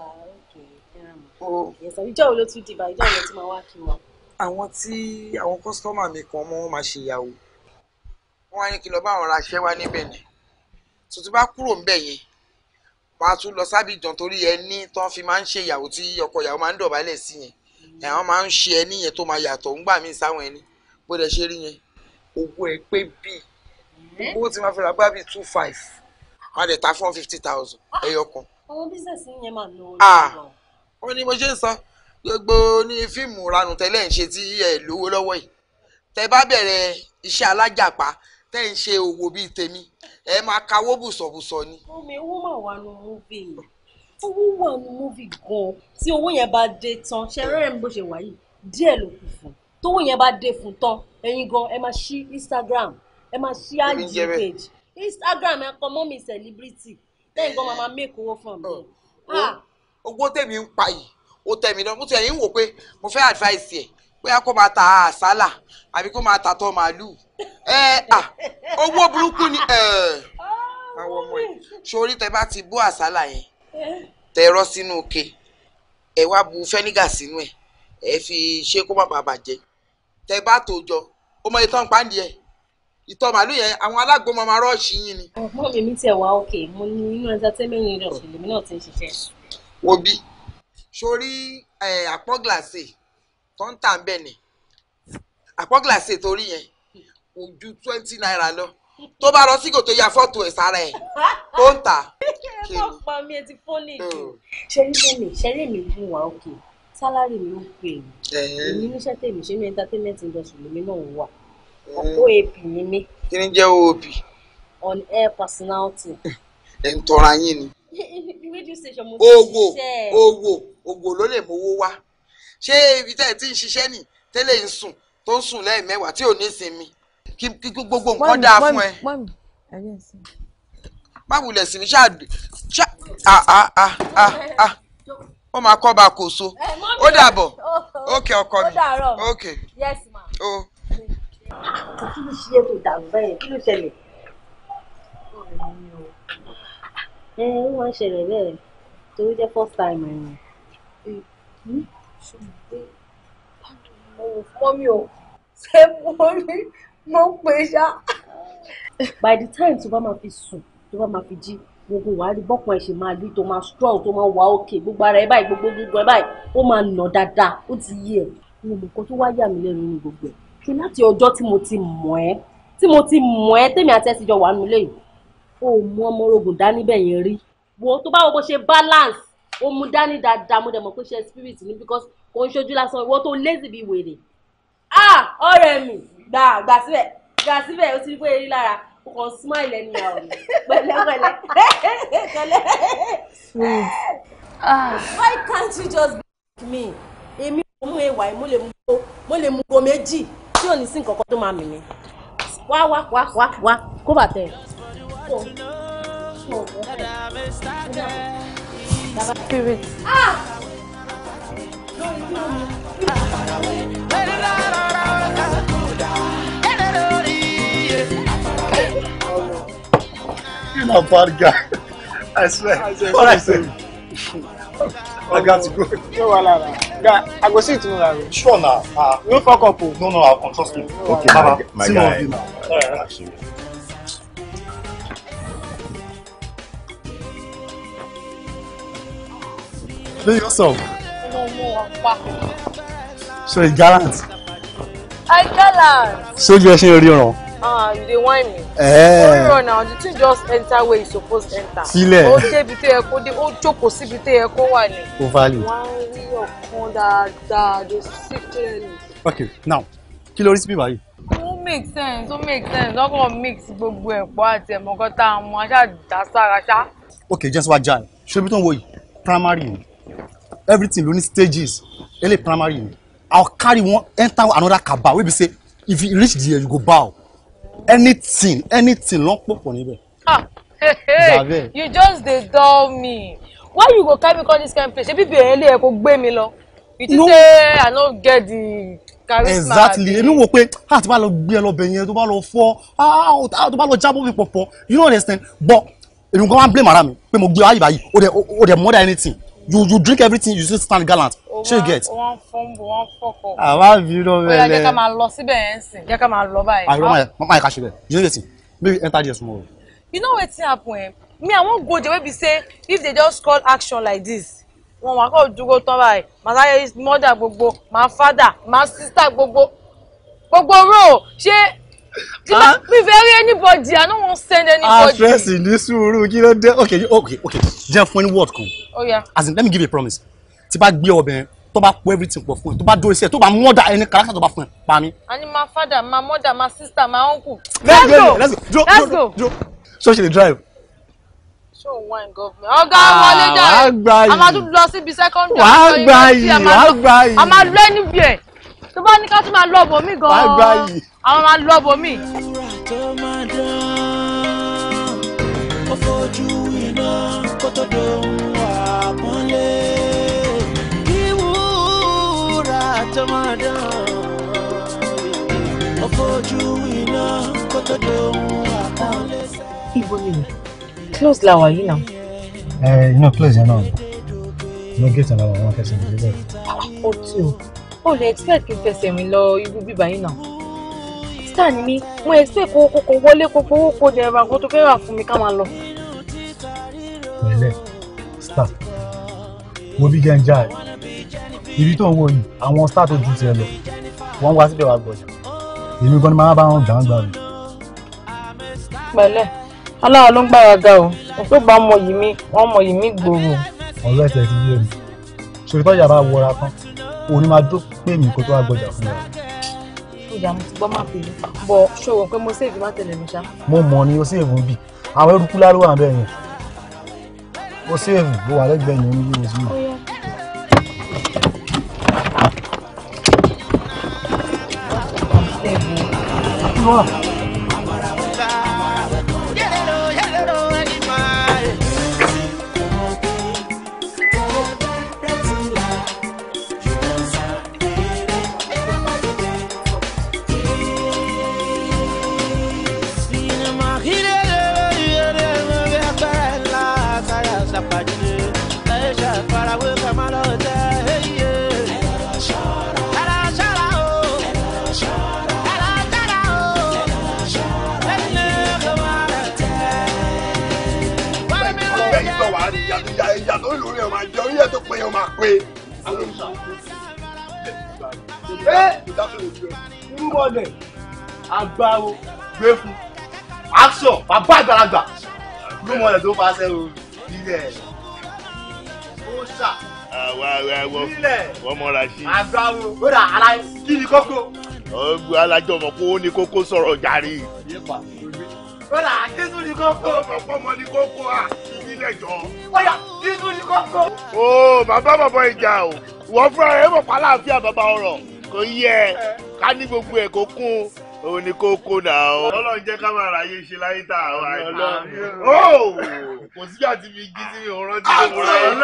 o ìjọ wo ló tún dìbà ìjọ wo ló tún máa wá kí wọn. àwọn tí àwọn kọ́sítọ́mà mi kan mọ́ wọn máa ṣe ìyàwó wọ́n wá ní kí n lọ bá àwọn raṣẹ́ wá níbẹ̀ ni tuntun bá kúrò ńbẹ̀ yẹn wọ́n á tún lọ sábìjàn torí ẹni tó ń fi máa ń ṣe ìyàwó tí ọkọ ìyàwó máa ń dọ̀bálẹ̀ sí yẹn àwọn máa ń ṣe ẹni yẹn tó máa yàtọ̀ ńgbà míì sáwọn ẹni bó dẹ̀ ṣe rí yẹn owó ẹ pé bíi owó tí wọ́n fi ra bá bíi two five wọ́n á dẹ̀ ta fún fifty thousand ẹyọ kan àwọn bísẹ̀sì yẹn máa ná owó Ah. lọ́wọ́. ó ní mo ṣe ń sọ gbogbo ní fíìmù ranù tẹ́lẹ̀ ń ṣe tí ẹ lówó lọ́wọ́ yìí tẹ́ bá bẹ̀rẹ̀ iṣẹ́ alájàpá tẹ́ ń ṣe òwò bíi tèmi ẹ máa kawó bùsọ̀bùsọ̀ ni. omi owó máa wà nù múvì owó wà nù múvì gan tí owó yẹn bá dé tán ṣe rẹ́rẹ́ mi bó ṣe wà yìí díẹ̀ ló kù fún tówó yẹn bá dé fún tán ẹ̀yin gan ẹ máa ṣí Instagram ẹ máa ṣí Èmi ń IG jẹ́ bẹ́ẹ̀. page Instagram ẹ kọ mọ́ mi celebrity lẹ́yìn gan máa máa make owó fún mi. Ah, owó tèmi ń pa yìí ó tẹ̀ mí lọ mo ti ẹ̀yìn wò pé mo fẹ́ advice ẹ̀ bóyá kó máa ta àsálà àbí kó máa ta tọ́ màálù ẹ à owó burúkú ni ẹ àwọn ọmọ ẹ sórí tẹ bá ti bó àsálà yẹn tẹ rọ sínú ke ẹ wá bu fẹ́nígà sínú ẹ ẹ fi ṣe kó má bàa bàjẹ́ tẹ bá tó jọ ó mọ ìtàn pàǹdì ẹ ìtọ̀ màálù yẹn àwọn alágbó máa ma rọ́ọ̀ṣì yín ni. ọmọ mi mi tiẹ̀ wá òkè mo ní inú entertainment industry lèmi náà ti ń ṣiṣẹ́. wo bí sórí ẹ, àpọ̀ glacé tó ń tà ń bẹ̀ ni àpọ̀ glacé torí yẹn kò ju twenty naira lọ tó bá lọ sígò tó ya fọ́tò ẹ̀ sára ẹ̀ tó ń tà kí wọ́n pa mí ẹ ti fọ́nì jù ṣẹ́rí mọ́mì ṣẹ́rí mi fún wa òkè sálárì mi ń pè mí èmi níṣẹ́ tèmi ṣe ní entertainment industry lèmi náà wà oap ni mí kí ni jẹ́ òbí on air personality. ẹ̀ ń tọ́ra yín ni radio station mo ti owó ṣiṣẹ́ owó owó ló lè mówó wá ṣé ibi tẹ́ ẹ ti ń ṣiṣẹ́ nì tẹ́lẹ̀ ń sùn tó ń sùn lẹ́ẹ̀mẹ́wàá tí ò ní sinmi kí kí gbogbo nǹkan dáa fún ẹ mọ́mí ẹ̀yẹ́ sí. má wulẹ̀ sí mi ṣáà ṣáà ah ah ah ah ah ó máa kọ́ ba kò so ó dàbọ̀ ókè ọkọ mi Ó dàárọ̀. ókè yes ma. ó kí ló ṣe é tó dàrú bẹ́ẹ̀ kí ló ṣẹlẹ̀. ẹ ẹ wọ́n ń ṣẹlẹ̀ bẹ́ẹ̀ torí jẹ́ first time ẹ̀ mọ́mí o ṣé mo rí mo pè ṣá. by the time tó bá máa fi sùn tó bá máa fi jí gbogbo wàá rí bọ́pọ̀ ẹ̀ ṣe máa rí tó máa strong tó máa wà òkè gbogbo ara ẹ̀ báyìí gbogbo gbogbo ẹ̀ báyìí ó máa nà dáadáa ó ti yí ẹ̀ mo mọ̀ nǹkan tó wá yà mí lẹ́nu ní gbogbo ẹ̀ ṣe láti ọjọ́ tí mo ti mọ̀ ẹ́ tí mo ti mọ̀ ẹ́ tèmi àti ẹ̀ ti jọ wà nílé yìí ó mú ọmọ orogun dání bẹ́ẹ̀ yẹn rí wo tó bá wo bó ṣe balance ó mú dání dáadáa mo dẹ̀ mọ̀ pé ṣe spirit ni because kò ń ṣojú lásán ìwọ tó lazy bíi wèrè ah ọ̀rẹ́ mi gbà gbà síbẹ̀ gbà síbẹ̀ ó ti rí pé erí lára o kàn smile ẹni àwọn mi pẹ̀lẹ́pẹ̀lẹ́ pẹ̀lẹ́. why can't you just be like me èmi ò mú ẹwà yìí mo lè mú go mo lè mú go méjì tí ò ní sí nǹkan kan tó máa mì mí wá wá wá wá wá kó bàtẹ. spirit. Ah! You na bad guy. I swear. What I say? I got to go. No wahala. Guy, I go see you tomorrow. Sure now. Uh, No fuck up o. no, no, I'll come. Trust me. Okay, Baba, my see more guy. of you now. Actually. Play yourself. No more pa. So you gallant. I gallant. Sójú ẹ ṣe ń ríran. Ah, you dey whine me. Eh. Orí ọ̀nà the thing just enter where you suppose enter. Sílẹ̀. Ó débi tó yẹ kó dé, ó jókòó síbi tó yẹ kó wà ní. Ó valid. Wọ́n á rí ọ̀kan dáadáa, they see clearly. Okay, now, kí ló rí sí bíbá yìí? Ó make sense, ó make sense, lọ́kàn mix gbogbo ẹ̀pọ̀ àti ẹ̀mọ̀kan tá a mọ aṣáà dá sára ṣá. Okay, just wá já ẹ̀. Ṣé ibi tó ń wo yìí? Primary ni. Everything ló ní stages. Ele primary ni. I'll carry one enter another kaba wey be say if you reach there you go bow. Anything, anything ló ń pòpọ̀ níbẹ̀. Ah, hey, hey, Zabe. you just dey dull me. Why you go carry me come this kind place? Ṣebí bí èyàn lè yẹ kó gbé mi lọ? You think No. say I no get the charisma? exactly èmi wò pé ah tó bá lọ gbé ẹ lọ bẹ̀ yẹn tó bá lọ fọ́ ah ah, tó bá lọ jábọ́ mi pọ̀pọ̀ you no understand but èmi gan wá blame ara mi pé mo gbé ayé báyìí o dẹ̀ o dẹ̀ more than anything you you drink everything you still stand gallant ṣé you get. O wá ń fọ́nbù, wọ́n fọ́kọ̀. àwa bínú Ó yá jẹ́ ká mẹ́lẹ̀. máa lọ síbẹ̀ yẹn sìn, jẹ́ ká máa lọ báyìí. àìrọ́ máa máa yẹ ká ṣe bẹ́ẹ̀ you know wetin maybe enter there tomorrow. You know wetin happen eh? Me I wan go there wey be say if they just call action like this, wọn wá kọ́ dúró tán báyìí, màá sáré mother gbogbo, màá father, màá sister gbogbo, gbogbo ro ṣé tí bá mi fẹ́ rí anybody, I no wan send ah anybody. stress ní sùúrù kí ló dé okay you- okay okay jẹ́ fún ẹni word kan Ó yá. as in let me give you a promise tí bá gbé ọbẹ̀ yẹn tó bá pọ̀ everything pọ̀ fún ẹ tó bá dórí sí ẹ tó bá mọ́dà ẹni kàrákà tó bá fún ẹ pa mí. Ani my father, my mother, my sister, my uncle. Let's Let's go, go. let's go. Dro- Let's dro- go. so she dey drive. Show wine government. Ọ̀gá wọlé Ah, jáde. wàá gbà yìí. A máa tún lọ síbi secondary. Wàá a máa lọ gbà university, a yìí, máa wàá lọ- gbà yìí. A máa lọ níbi ẹ̀. Tó bá ní ká tún máa lọ bò mí gan-an. Wàá gbà yìí. Àwọn máa lọ bò mí. tó máa dán ó fojú iná kó tó dohun àpọ́nlé ìwúra tó máa dán ó fojú iná kó tó dohun àpọ́nlé. ibo ni mi close la wà yìí náà. ẹ iná place yẹn náà no gate náà wọn kẹsàn án níbẹ̀. ó tí o ó lè expect kí n fẹsẹ̀ rìn lọ irú bíbá yìí náà. star ni mí mo expect kó kókó wọlé kó fowó kó dẹ̀ ra nǹkan tó fẹ́ rà fún mi ká máa lọ. pẹ̀lẹ́ star wo bí jẹ́ ń já ẹ̀ ibi tó ń wò yìí àwọn star tó ju tiẹ̀ lọ wọ́n wá síbẹ̀ wá gbọ̀jà èmi gan ni máa bá wọn gbàǹgbà rẹ̀. pẹ̀lẹ́ aláwa ló ń gbára ga o òpé bá mọ yìí mí wọ́n mọ yìí mí gbòòrò. ọ̀rẹ́ tẹ̀ ti yé mi sori tọ́jà bá wọra tán òní máa dó pé mi kó tó wá gbọ̀jà fún mi. ìyá mo ti gbọ́ máa fi bọ̀ ṣòro pé mo ṣèèdì má tẹ̀lé mi ṣá. mo mọ̀ ni o séèfù bì àwọn eruku láró wà bẹ́ẹ̀ yẹn o séèfù bó wà lẹ́gbẹ̀ẹ́ yẹn ní yóò sí mi. bẹ́ẹ̀ sọ wàá rí ìyá ìyá tó lórí ẹ̀ máa jẹ orí ẹ̀ tó pé ẹ̀ máa pé. irú mọ̀lẹ̀ agbáwo gbé fún action bàbá àgbàlagbà irú mọ̀lẹ̀ tó bá ṣe o ilẹ̀ ó ṣà àwa àwa wọ wọ́n mọ́ra sí. agbáwo ó dà ara kí ni kókó. ọgbẹ́ alájọ mọ̀ pé ó ní kókó sọ̀rọ̀ jàre. ó dà kí tún ni kókó. ọmọ ní kókó à nílẹ̀ jọ. bóyá kí tún ni kókó. ó bàbá bàbá ìjà o wọ́n fúnra rẹ̀ mọ̀ pa láàfin bàbá ọ̀rọ̀ kò yẹ ká ní gbogbo ẹ̀ kó kún òun ni kókó náà o. ọlọ́run jẹ́ ká máa ráyè ṣe láyé tá a wà yìí. ó kò síbi àti fi jí sí mi ò rántí gbogbo rẹ̀.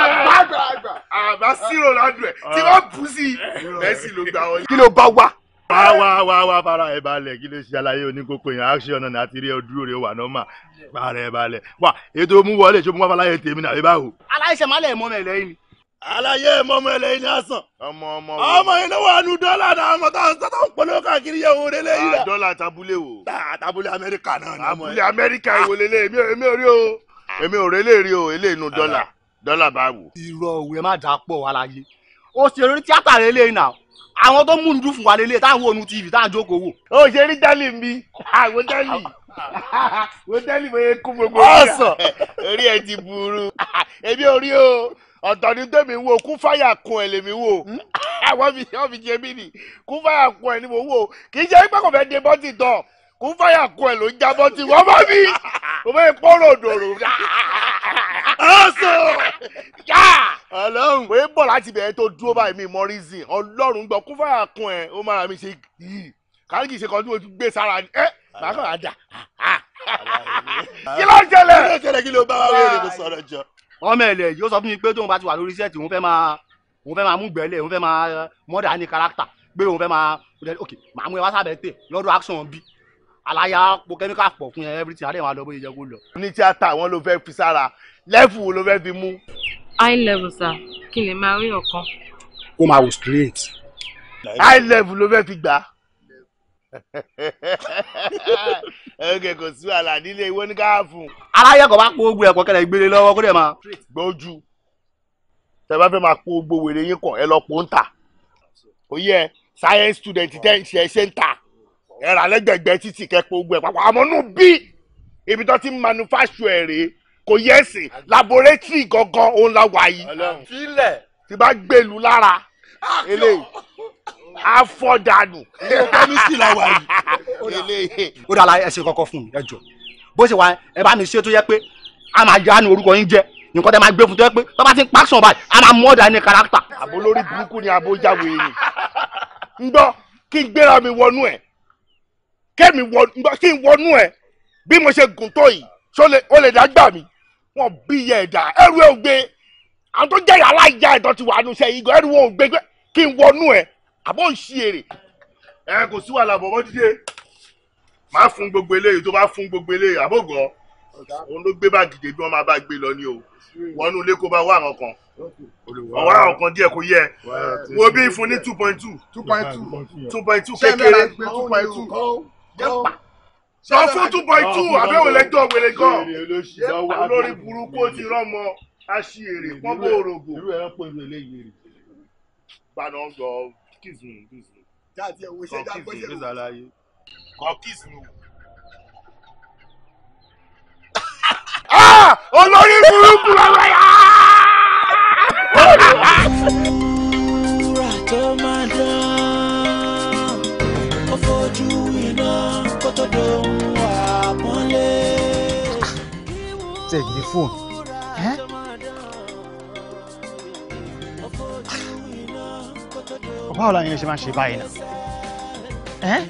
àbá sírò ládùn ẹ̀ tí wọ́n bù sí i mẹ́sì ló gbà wọlé. kí ló bá wá wá wá wá wá fara ẹ balẹ̀ kí ló ṣe àlàyé oníkókó yẹn action náà àti rí ọdún rẹ wà nọ́mà fara ẹ balẹ̀ wá ètò mú wọlé ṣé mo wá fàlàyé tèmi náà ẹ bá wò. aláìṣẹ má lẹ mọ mẹ lẹ́yìn ni. àlàyé mọmọ ẹlẹ́yìn ní àsàn. ọmọ ọmọ ọmọ yìí ló wà nù dọ́là náà ọmọ tó ń tó ń polówó káàkiri yẹ wo lélẹ́ yìí la. dọ́là tabulé wo. tabulé amẹ́ríkà náà ni. abúlé amẹ́ríkà ìwò lélẹ̀ èmi ò èmi ò rí o èmi ò rí lè rí o eléyìí nu dọ́là dọ́là bá wò. irọ́ òwe má dà pọ̀ aláyé ó ṣe orí tíátà lélẹ́yìn náà àwọn tó múnú dún fún wa lélẹ̀ táwọn ònú tv táwọn jókòó wò. ó ṣe rí dálì mi àwọn dálì wo dálì mo yẹ kú gbogbo Ọ̀sán. orí ẹ ti burú èmi ò rí o ọ̀tọ̀ ni tèmi wo kún fáyà kun ẹ̀ lèmi wò wọ́n fi wọ́n fi jẹ mí ni kún fáyà kun ẹ̀ ni mo wò kì í ṣe pé kò fẹ́ de bọ́tì tán kún fáyà kun ẹ̀ ló ń já bọ́tì wọ́n bá mi kò fẹ́ pọ́nrọ̀ òdòrò ọ̀sán yá ọlọ́run pé bọ̀ láti bẹ̀rẹ̀ tó dúró báyìí mi mọ reason ọlọ́run gbọ́ kún fáyà kun ẹ̀ ó máa mi ṣe yìí kárí kì í ṣe kan tí mo ti gbé sára ni ẹ màá kàn á dà kí ló ń ṣẹlẹ̀ kí ló ń ṣẹlẹ̀ kí ló bá wá wéèrè kó sọ̀rọ̀ jọ. ọmọ ẹ̀lẹ̀ yóò sọ fún mi pé tóun bá ti wà lórí sẹ́ẹ̀tì òun fẹ́ máa òun fẹ́ máa mú gbẹ́lẹ̀ òun fẹ́ máa mọ́dà ní kárátà pé òun fẹ́ máa ok màá mú ẹ wá sábẹ́ tè lọ́dọ̀ action bí aláya po kẹ́míkà pọ̀ fún ẹ everything adé máa lọ bóyá jẹ́ kó lọ. ní tíátà wọn ló fẹ́ fi sára lẹ́fù wo ló fẹ́ fi mú. high level sir kí n lè máa rí ọ̀kan. ó máa wò straight. high level ló fẹ́ fi gbà. ẹ̀ẹ́dẹ̀ kò sí wàhálà nílé ìwé ní káàfù. aláya kò bá po ogun ẹ̀kọ́ kẹlẹ̀ gbélé lọ́wọ́ kó dẹ̀ máa. gbójú tẹ bá fẹ́ máa po gbogbo wèrè yín kàn ẹ lọ po ń tà ó yẹ science student tẹ́ ń ṣe ẹ ṣe ń tà ẹ rà lẹ́gbẹ̀gbẹ́ títì kẹ́ po gbogbo ẹ̀ papọ̀ àmọ́ nù bí ibi tó ti ń manufacture ẹ̀ rèé kò yẹ ẹ̀sìn laboratory gangan òun la wà yìí sílẹ̀ tí bá gbèlú lára eléyìí afọdànù. kẹ́mísì la wà yìí. ó dà láyé ẹ ṣe kọ́kọ́ fún mi ẹ jọ bó ṣe wà ẹ bá mi ṣe tó yẹ pé a máa yá ní orúkọ yín jẹ nǹkan tẹ máa gbé fún tó yẹ pé tó bá ti ń pàṣọ báyìí a máa mú ọ̀dà ní kárátà. àbó lórí burúkú ni àbó jáwé ni ń gbọ́ kí n gbéra mi wọnú ẹ̀ kẹ́mi wọ ń gbọ́ kí n wọnú ẹ̀ bí mo ṣe gùn tó yìí ṣó lè ó lè dá gbà mí wọn bí iye ẹ̀dá ẹrù ẹ̀ ò gbé àwọn tó jẹ́ yàrá ìjà ẹ̀dọ́ ti wà nù sẹ́ yìí gan ẹrù wọn ò gbé kí n wọnú ẹ̀ àbó ń ṣí èrè. ẹ kò sí wàhálà bọ̀bọ̀ dídé máa fún gbogbo eléyìí tó bá fún gbogbo eléyìí àbògọ́ òun ló gbé báàgì dé bí wọ́n máa bá gbé lọ ní o wọnú ilé kó bá wá àwọn kan ọwọ́ àwọn kan díẹ̀ kò yẹ wo bí fún ní two point two two point two two point two ṣé kékeré mẹ́ra gbé two point two sọ fún two point two àbẹ̀wò lẹ́jọ́ wẹ̀lẹ̀ gan lórí burúkú ó ti rọ́mọ aṣèrè pọ́n bòrògbò irú ẹran pọ̀ irú eléyìí rè. gbaná gbọ́ kiss me kiss me jáde ẹ̀wọ̀ iṣẹ́ kọ́ jáde kiss me bọ́sẹ̀ kiss àlàyé kọ́ kiss me. Ah! olórí burúkú lọ́wọ́ yá. wúrà tó máa dán ó fojú iná kó tó dohun àpọ́nlé. take the phone. Eh? báwo la yẹn ṣe máa ṣe báyìí náà. Eh?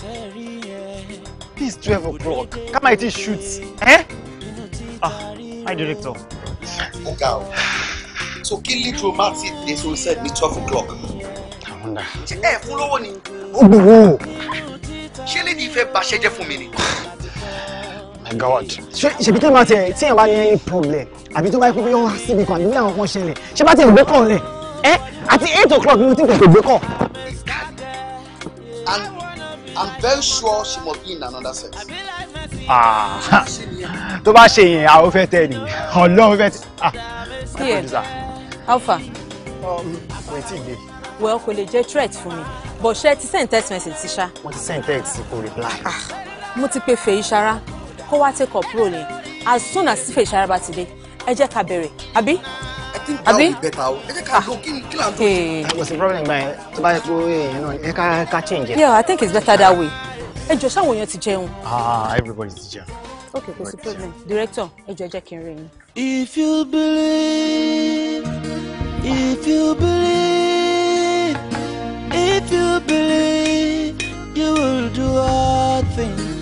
this twelve o'clock ká máa ti shoot. Eh? ah my director. ọ̀gá o so kí lead romantic dey so said ní twelve o'clock. I wonder. ṣe ẹ fún lówó ni ó gbowó. ṣé lè ní ìfẹ́ bàṣẹ jẹ́ fún mi ni. my god. ṣé ṣèbí tí wọn bá tẹ tí wọn bá ní any problem àbí tó bá yẹ kó yọ wá síbi kan àbí bí àwọn kan ṣẹlẹ̀ ṣé bá tẹ ìgbé kàn lẹ ẹ àti eight o'clock ni mo ti kò tó gbé kàn. and i'm very sure she must be in another sex. Ah, tó bá ṣe yẹn àwọn fẹ́ tẹ ni Ọlọ́run fẹ́ tẹ. ah my Here. producer. alpha kò tí ì dé well kò lè jẹ́ threat fún mi but ṣé ti send text message sí ṣá. wọ́n ti send text kò reply. mo ti pe fèyí ṣara kó wá take up role yẹn as soon as fèyí ṣara bá ti dé ẹ jẹ́ ká bẹ̀rẹ̀ àbí. àbí. bẹ́tà o ẹ jẹ́ ká lọ kí ni kí là ń tó. kò sí problem báyìí tó bá yẹ kó èèyàn náà ẹ ká ká change it. yeah i think it's better that way ẹ jọ ṣáwọn èèyàn ti jẹun. ah everybody ti jẹun. ok kò sí problem director ẹ jọ ẹ jẹ́ kí n rí yín. If you believe, if you believe, if you believe, you will do all things.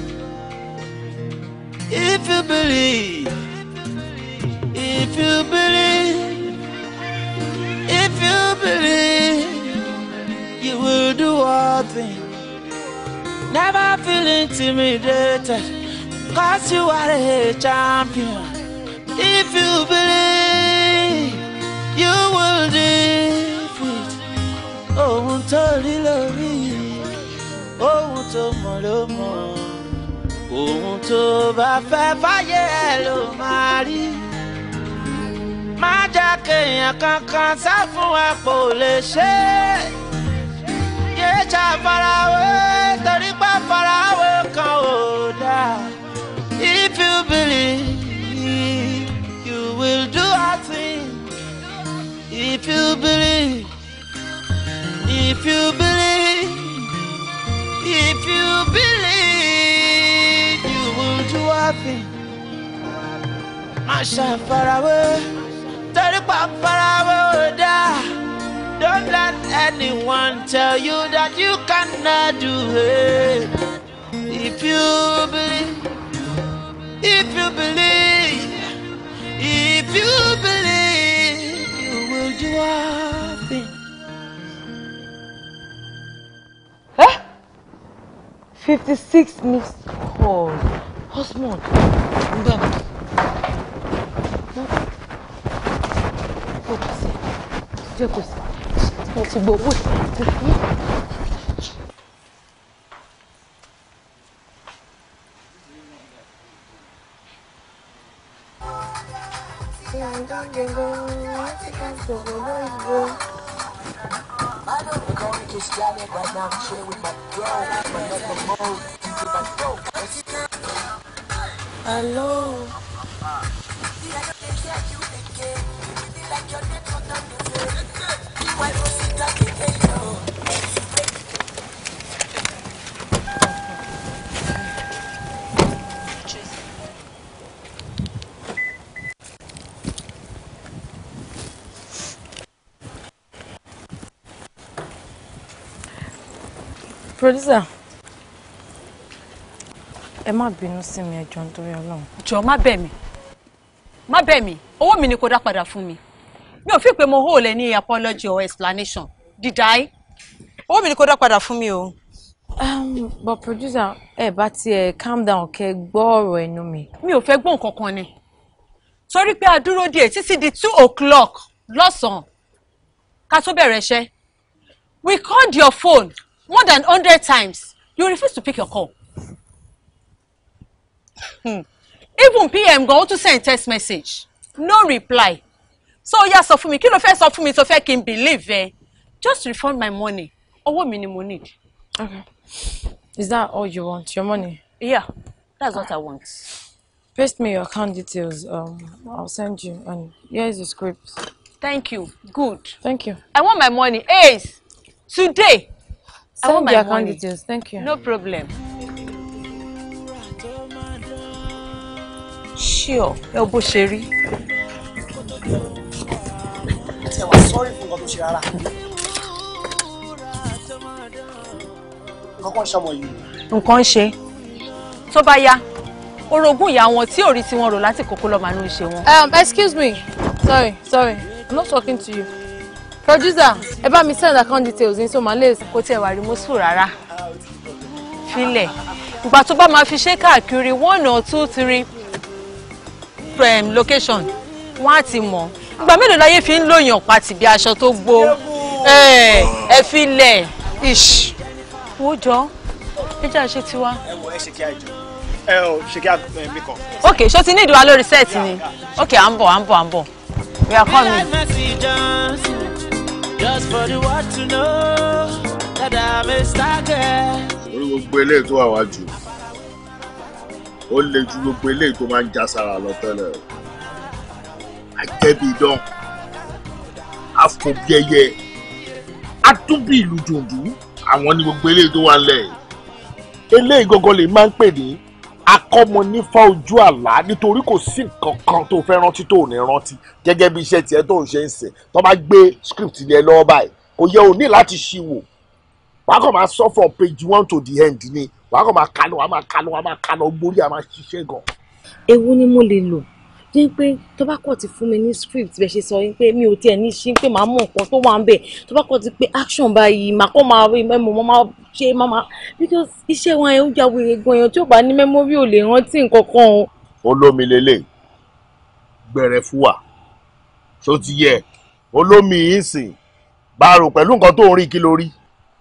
If you believe, if you believe, if you believe, you will do all things. Never feel intimidated, cause you are a champion. If you believe, you will defeat. Ohun tó rí lórí, ohun tó mọ̀ ló mọ̀. Ohun tó bá fẹ́ fáyé ẹ̀ ló máa rí. Má jẹ́ kéèyàn kankan sá fún ẹ kò lè ṣe é. Yé ṣàfarawé torí pé farawé kan ò dáa. If you believe, you will do a thing. If you believe, if you believe, if you believe, you will do a thing. Má ṣàfarawé torí pé farawé ò dáa. Don't let anyone tell you that you cannot do it. If you believe, if you believe, if you believe, you will do all things. fifty six missed calls Osmond ngbà mi. Focus. Jẹ́ kò sí. Mo ti gbọ́ owó ìsìn. Hello. Producer, ẹ má bínú sí mi ẹ jọ̀ọ́ nítorí Ọlọ́run. jọ má bẹ̀ mí má bẹ̀ mí owó mi ni kò dá padà fún mi mi ò fi pé mo hó lẹ ní apology or explanation did I owó mi ni kò dá padà fún mi o. Um, but producer ẹ bá tiẹ̀ calm down kẹ́ gbọ́ ọ̀rọ̀ ẹnu mi. mi ò fẹ́ gbọ́ nǹkan kan ni torí pé a dúró díẹ̀ títí di two o'clock lọ́sàn-án ká tó bẹ̀rẹ̀ iṣẹ́ we called your phone more than hundred times you refuse to pick your call. Hmm. even pm gan ó tún send text message no reply so ó yá sọ fún mi kí ló fẹ́ sọ fún mi tó fẹ́ kí n believe ẹ just refund my money owó mi ni mo need. Okay. Is that all you want? Your money? yeah that's what I want. Paste me your account details. Um, I'll send you. And here is the script. thank you good. Thank you. I want my money ace today. I Send want my the account money. details. Thank you. No problem. Sure, ẹ wo bó ṣe rí. Ṣé wàá sọ́rí fún nǹkan tó ṣe rárá? Nǹkan kan ṣọmọ yìí. Nǹkan ń ṣe. Tó bá yá, orogún ìyá wọn tí ò rí tí wọ́n rò láti kókó lọ́ọ́ máa ń ṣe wọn. Um, excuse me. Sorry, sorry. I'm not talking to you. Producer, ẹ bá mi send account details in so my list. Kò tiẹ̀ wà remorseful rárá. Filẹ̀. Ìgbà tó bá máa fi ṣe káàkiri one or two three um, location, wọ́n á ti mọ̀. Ìgbà mélòó láyé fi ń lóyàn pàtì bí aṣọ tó gbó? Ẹ ẹ filẹ̀. Ish. Wo jọ, ẹ jẹ́ àṣẹ tiwa. Ẹ wo ẹ ṣe kí á jọ. Ẹ ò ṣe kí á mi kàn. Ok, ṣó ti ní ìdíwá lórí sẹ́ẹ̀tì ni? Ok, à ń bọ̀, à ń bọ̀, à ń bọ̀. We are Be coming. like Mercy Johnson, just for the world to know that I'm a star girl. orí gbogbo eléyìí tó wà wájú ó le ju gbogbo eléyìí tó máa ń já sára lọ tẹ́lẹ̀ o àjẹbí idán àfòbíẹyẹ àtúbí ìlú dùndú àwọn ní gbogbo eléyìí tó wà lẹ̀ eléyìí gangan lè máa ń pè ní akọ́mọ nífà ojú àlá nítorí kò sí nǹkan kan tó fẹ́ rántí tó ò ní rántí gẹ́gẹ́ bí iṣẹ́ tiẹ̀ tó ń ṣe ń sìn tó bá gbé script yẹn lọ́wọ́ báyìí kò yẹ ò ní láti ṣí wò wàá kàn máa sọ from page one to the end ni wàá kàn máa kánú wàá máa kánú wàá máa kánú gbórí àá máa ṣiṣẹ́ gan. ewu ni mo lè lò ní pé tó bá kọ̀ ti fún mi ní script bẹ́ẹ̀ ṣe sọ yín pé mi ò tiẹ̀ ní ṣí pé màá mọ̀ nǹkan tó wà ń bẹ̀ tó bá kọ̀ ti pé action báyìí màá kọ́ máa rí mẹ́mọ̀ mọ́ máa ṣe máa máa because iṣẹ́ wọn yẹn ó já wèrè gan èèyàn tí ò bá ní mẹ́mórì ò lè rántí nǹkan kan o. olómi lélẹ̀ gbẹrẹ fún wa ṣó ti yẹ olómi yìí sìn bá a rò pẹ̀lú nǹkan tó ń rí kí ló rí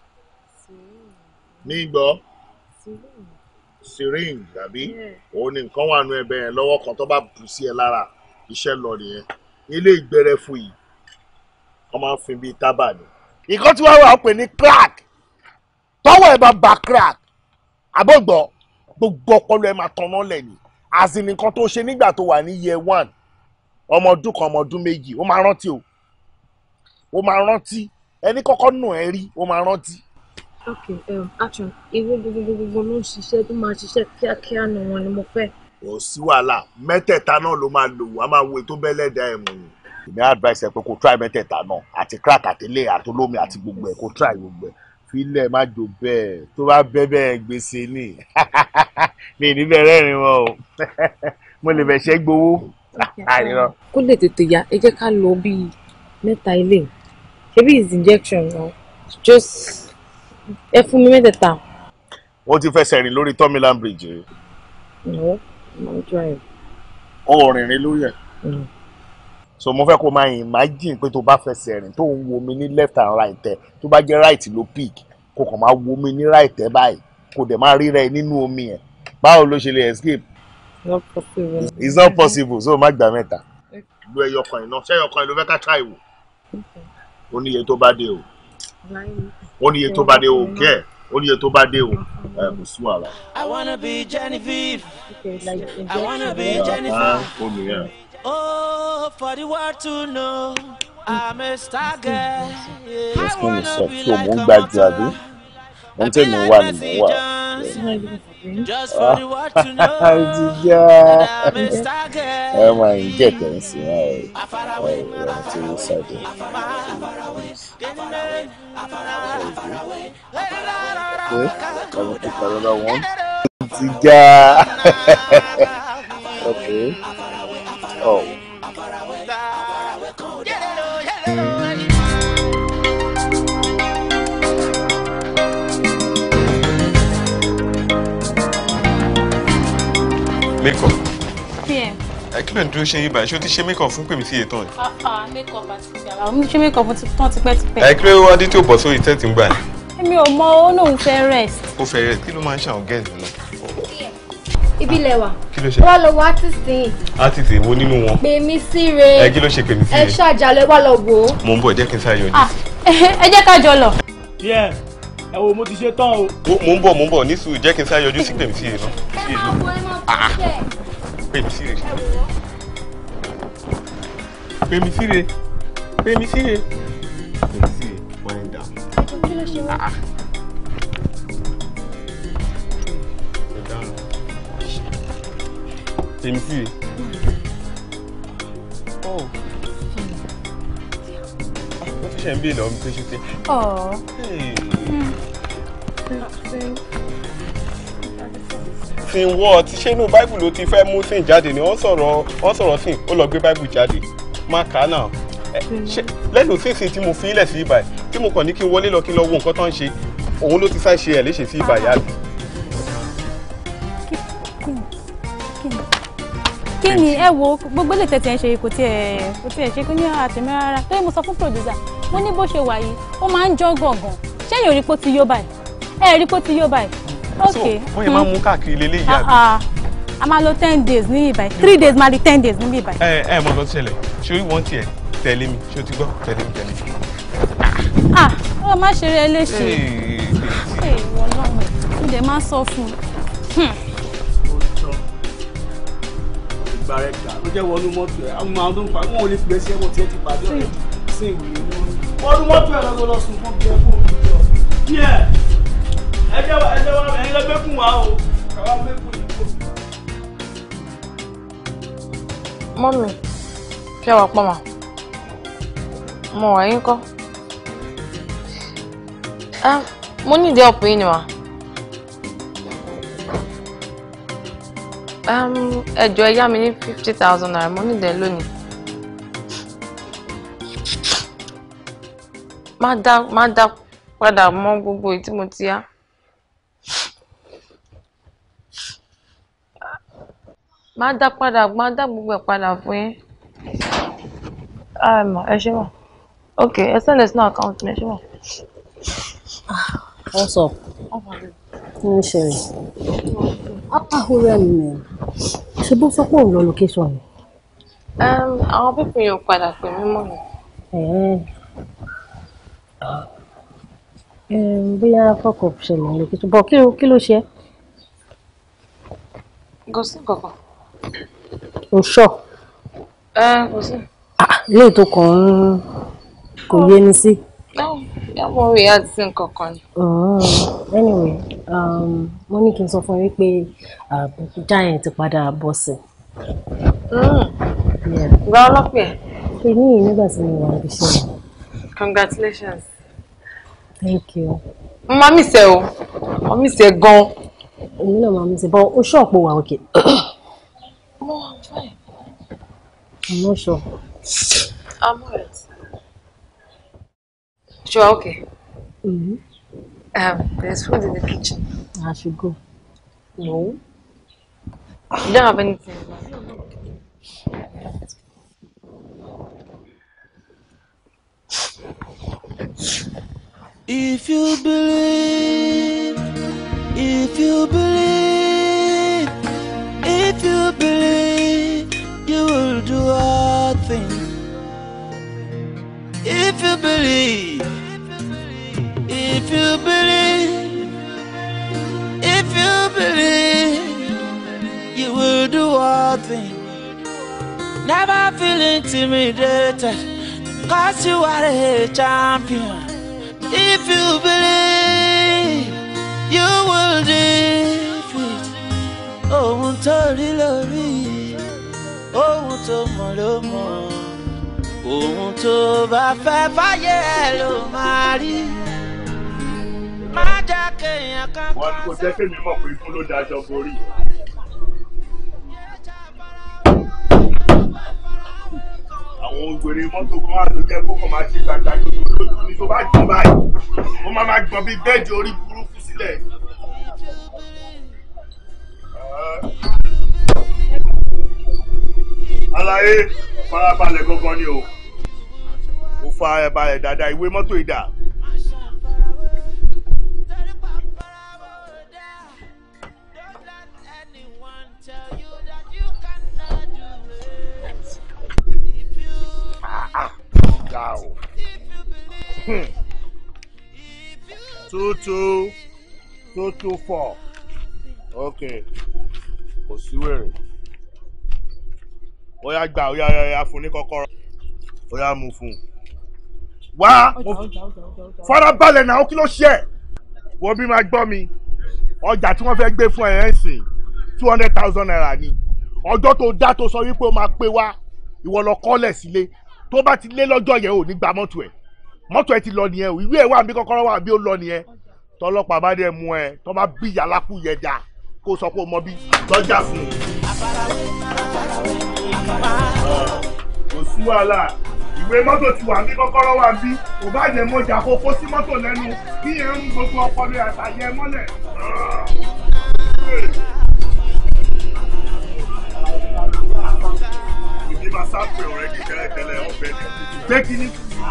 ní gbọ́ syringe àbí òun ni nǹkan wà nù ẹbẹ yẹn lọ́wọ́ kan tó bá bù sí ẹ lára iṣẹ́ lọ nìyẹn ilé ìgbẹ́rẹ́ fún yìí wọ́n máa ń fin bíi tábà ni. nǹkan tí wọ́n wà ó pè ní crack tọ́wọ́ ẹ̀ bá ba crack àbọ̀gbọ́ gbogbo ọpọlọ ẹ̀ máa tanná lẹ̀ ni àti nǹkan tó ṣe nígbà tó wà ní year one ọmọ ọdún kan ọmọ ọdún méjì ó máa rántí o ó máa rántí ẹni kọ́kọ́ nù ẹ́ rí ó máa rántí. ok um, action ìwé gbogbogbò ló ń ṣiṣẹ́ tó máa ṣiṣẹ́ kíákíá nu wọn ni mo fẹ́. kò sí wàhálà mẹ́tẹ̀ẹ̀ta náà ló máa lò wá máa wo ètò bẹ́lẹ́dà ẹ̀ mú ni. èmi advice ẹ pé kó try mẹ́tẹ̀ẹ̀ta náà àti crack àtẹlẹ́ àtolómi àti gbogbo ẹ̀ kó try gbogbo ẹ̀ filẹ̀ má jò bẹ́ẹ̀ tó bá bẹ́ bẹ́ẹ̀ gbèsè ni mi ì ní bẹ́ẹ̀ rẹ́rìn wọn o mo lè bẹ̀ ṣẹ́ gbowó. kó lè tètè yá ẹ jẹ́ ká lọ bíi mẹ́ta ilé ṣebí is injection náà just ẹ fún mi mẹ́tẹ̀ẹ̀ta. wọ́n ti fẹsẹ̀ rìn lórí tọ́mílán bridge rí. no mo drive. ó rìnrìn lórí ẹ̀. so mo fẹ́ kó máa imagine pé tó bá fẹsẹ̀ rìn tó ń wo mi ní left and right ẹ̀ tó bá jẹ́ right ló pick kó kàn máa wo mi ní right ẹ̀ báyìí kó dẹ̀ máa ríra ẹ nínú omi ẹ̀ báwo ló ṣe lè escape. not possible. it's not possible so má gbà mẹ́ta. lu ẹyọkan iná ṣé ẹyọkan ló fẹ́ ká try wò. ó níye tó bá dé o ó níye tó bá dé o kẹ́ ẹ̀ ó níye tó bá dé o ẹ̀ kò sún àrà. I wanna be Genevieve. Okay, like I wanna be Ah, Jennifer. ó nìyẹn. Oh, for the world to know I'm a star girl. Yeah. Yes, kí ni sọ tí o mò ń gbàjú àbí mo ń tẹ̀lé wà ní mò ń wà. Just for the world to know ti já I'm a star girl. ẹ máa ń jẹ́ tẹ̀ ń sìn ẹ̀ ẹ̀ ẹ̀ tí ó ṣàjẹ́. Okay, kàmú kí kàrọ̀ náà wọ́n ti já. Okay. Oh. make up pm ẹ kí ló ń dúró ṣe yín báyìí ṣé o ti ṣe make up fún pèmí sí iye tán ni. ah ah make up àti ìgbàlá mo ṣe make up ti tán tipẹ́tipẹ́. ẹ kí ló wá dé tí o bọ̀ sórí tẹ́tì ń gbà ní. èmi ò mọ ó lóun fẹ́ rest. ó fẹ́ rẹ̀ kí ló máa ń ṣàwọn gẹ́ẹ̀sì náà. ibi lẹwà kí ló ṣe. wá lọ wá tí sìn á ti tè wo nínú wọn. pè mí síre ẹ kí ló ṣe pèmí sí ẹ iye. ṣàjálẹ wá lọ wò ó. mo ń bọ̀ jẹ́ kí n sáré yọjú. ah ẹ jẹ́ ká jọ lọ. díẹ̀ ẹ wo mo ti ṣe tán o. mo ń bọ̀ mo ń bọ̀ ní sùúrù jẹ́ kí n sáré yọjú sí pèmí sí iye náà. Sí iye náà. pèmí sí iye. pèmí sí iye. pèmí sí iye. pèmí sí iye. wind down. kí ló ṣe wá. pèmí sí iye. oh. ó ti ṣe ń bí ìlọ mi pé ṣe pé. ọ̀ sin wọ́ ti ṣé inú báìbù ló ti fẹ́ mú sin jáde ni wọ́n sọ̀rọ̀ wọ́n sọ̀rọ̀ sin ó lọ gbé báìbù jáde má kà á náà Ẹ, ṣé lẹ́nu sínsìn tí mo fi ilẹ̀ sí ibà yìí tí mo kàn ní kí n wọlé lọ kí n lọ wo nǹkan tó ń ṣe òun ló ti sá ṣe ẹ̀ léṣe sí ibà yá mi. kí ni ẹ wo gbogbo lè tẹ̀tẹ̀ ń ṣe kò tiẹ̀ kò tiẹ̀ ṣe kí ní àtẹ̀mí rárá torí mo sọ fún producer mo ní bó ṣe wà yìí ó máa ń jọ́ gàngàn ṣé èèyàn rí pé ó ti yó báyìí ẹ rí pé ó ti yó báyìí ok wọ́n yẹn máa ń mú káàkiri lélẹ́ ìyá Ah, mi. ah. a máa lo ten days ní ibà three days máa di ten days ní ibà. ẹ ẹ mọ nǹkan tó ṣẹlẹ̀ ṣé orí wọn tiẹ̀ tẹ̀lé mi ṣé o ti gbọ́ tẹ̀lé mi tẹ̀lé mi. ah ó má ṣe rẹ léṣe ṣe ìwọ lọ́mọ ẹ̀ mo dẹ̀ máa sọ fún un. ìgbà rẹ̀ gbà ló jẹ́ wọnú mọ́tò ẹ̀ àwọn àwọn tó ń pa wọn ò lè fi gbèsè ẹ̀wọ̀n tí ẹ ti pàdé ọ̀rẹ́ sí ìwé ní wọn. wọnú mọ́tò ẹ̀ lọ́dọ̀ lọ sùn fún bí ẹ fún òbí jọ. díẹ̀ ẹ jẹ́ wa ẹ jẹ́ wa ẹ̀yin lẹ́gbẹ́kùn wa o káwá mẹ́kùn yìí kò. mọ́mì ṣé wàá pọ̀ mà mo wà yín kọ́ Ah, mo ní ìdí ọ̀pọ̀ yín ni mà Um, ẹ jọ̀ọ́ ẹ yá mi ní fifty thousand naira mo nílẹ̀ lónìí. má dá má dá padà mọ́ gbogbo èyí tí mo ti yá. má dá padà má dá gbogbo ẹ̀ padà fún yín. ẹ mọ̀ ẹ ṣe mọ̀ ok ẹ sẹ́ndẹ̀ sínú àkáǹtì mi ẹ ṣe mọ̀. What's up? Kí ló ń ṣẹlẹ̀? Ó rẹ̀ mí mẹ́. Ṣé bó sọ pé òun lọ location ni? Um, àwọn pípín yóò padà pè mí mọ́ mi. Ẹ̀ẹ́. Ẹ̀ẹ́n, Bóyá fọ́kọ̀ ṣẹlẹ̀ ní location. Bọ̀ kí ló kí ló ṣe? kò sí kankan. O ṣọ̀. ẹ kò sí. Ilé tó kàn ń kò yé ni sí. ẹ mọ orí àti sí nǹkan kan ni. Oh, Anyway, um, mo ní kí n sọ fún yín pé Giant ti padà bọ̀ sí. gba ọlọ́pẹ̀ ẹ̀. Èmi yìí nígbà tí mo wà níbi iṣẹ́ mi. congratulations. Thank you. mo máa miss ẹ o mo miss ẹ gan. Èmi náà máa ń ṣe bọ́ ó ṣọ̀pọ̀ wà òkè. mo wà fine. I'm not sure. I'm alright. Sure, okay. Mm-hmm. Um, there's food in the kitchen. I should go. No. You don't have anything. If you believe, if you believe, if you believe, you will do all things. If you believe, if you believe, if you believe, you will do all things. Never feel intimidated, cause you are a champion. If you believe, you will defeat. Ohun tó rí lórí, ohun tó mọ̀ ló mọ̀. Ohun tó bá fẹ́ fáyé ẹ̀ ló máa rí. Má já kéèyàn kan wọn kò jẹ́ kémi mọ̀ pé ikú ló daṣọ borí. àwọn ògbèrè mọ́tò kan wà tó jẹ́ kó kàn máa ṣe gbàgbà lójú lójú ni tó bá gbọ́n báyìí ó máa máa gbọ́n bí bẹ́ẹ̀dì orí burúkú sílẹ̀. àlàyé farabalẹ̀ gangan ni o ó fa ẹ̀ balẹ̀ dáadáa ìwé mọ́tò ìdá. ga o. two two two two four okay kò sí wèrè ó yá gbà ó yá ó yá fún ní kọ́kọ́rọ́ ó yá mú fún un. wá farabalẹ̀ náà kí ló ṣe ẹ̀ wọ́n bí máa gbọ́ mi ọjà tí wọ́n fẹ́ gbé fún ẹ̀ ẹ́ sìn two hundred thousand naira ni ọjọ́ tó dá tó sọ wípé ó máa pé wá ìwọ lọ kọ́lẹ̀ sílé tó bá ti lé lọ́jọ́ yẹn ò ní gba mọ́tò ẹ̀ mọ́tò ẹ̀ ti lọ nìyẹn o ìwé ẹ̀ wà bí kọ́kọ́rọ́ wà bí ó lọ nìyẹn tọ́lọ́pàá bá dẹ̀ mú ẹ tó bá bí yàlákù yẹn dà kó sọ pé o mọ bí lọ́jà fún un. kò sí wàhálà ìwé mọ́tò ti wà bí kọ́kọ́rọ́ wà bí kò bá jẹ́ mọ́jà kó kó sí mọ́tò lẹ́nu kí yẹn ń gbogbo ọpọlọ àtàyẹ mọ́lẹ̀. ìdí máa sáfẹ̀ ọ̀rẹ́ kékeré tẹ́lẹ̀ ọ̀bẹ ni gbé kínní.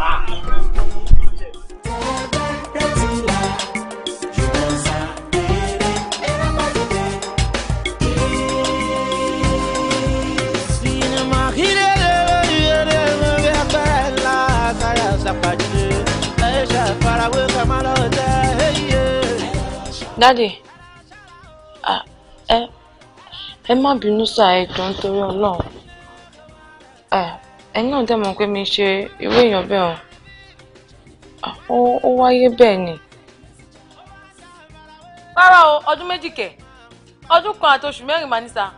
Dádì, ah, ẹ ẹ má bínú sá ẹ jọ̀ọ́ nítorí Ọlọ́run. Ẹ ẹ̀yin náà dẹ̀ mọ̀ pé mi ṣe irú èèyàn bẹ́ẹ̀ o. Ah, Ó ó wáyé bẹ́ẹ̀ ni. rárá o ọdún méjì kẹ ọdún kan àti oṣù mẹ́rin máa ní sa.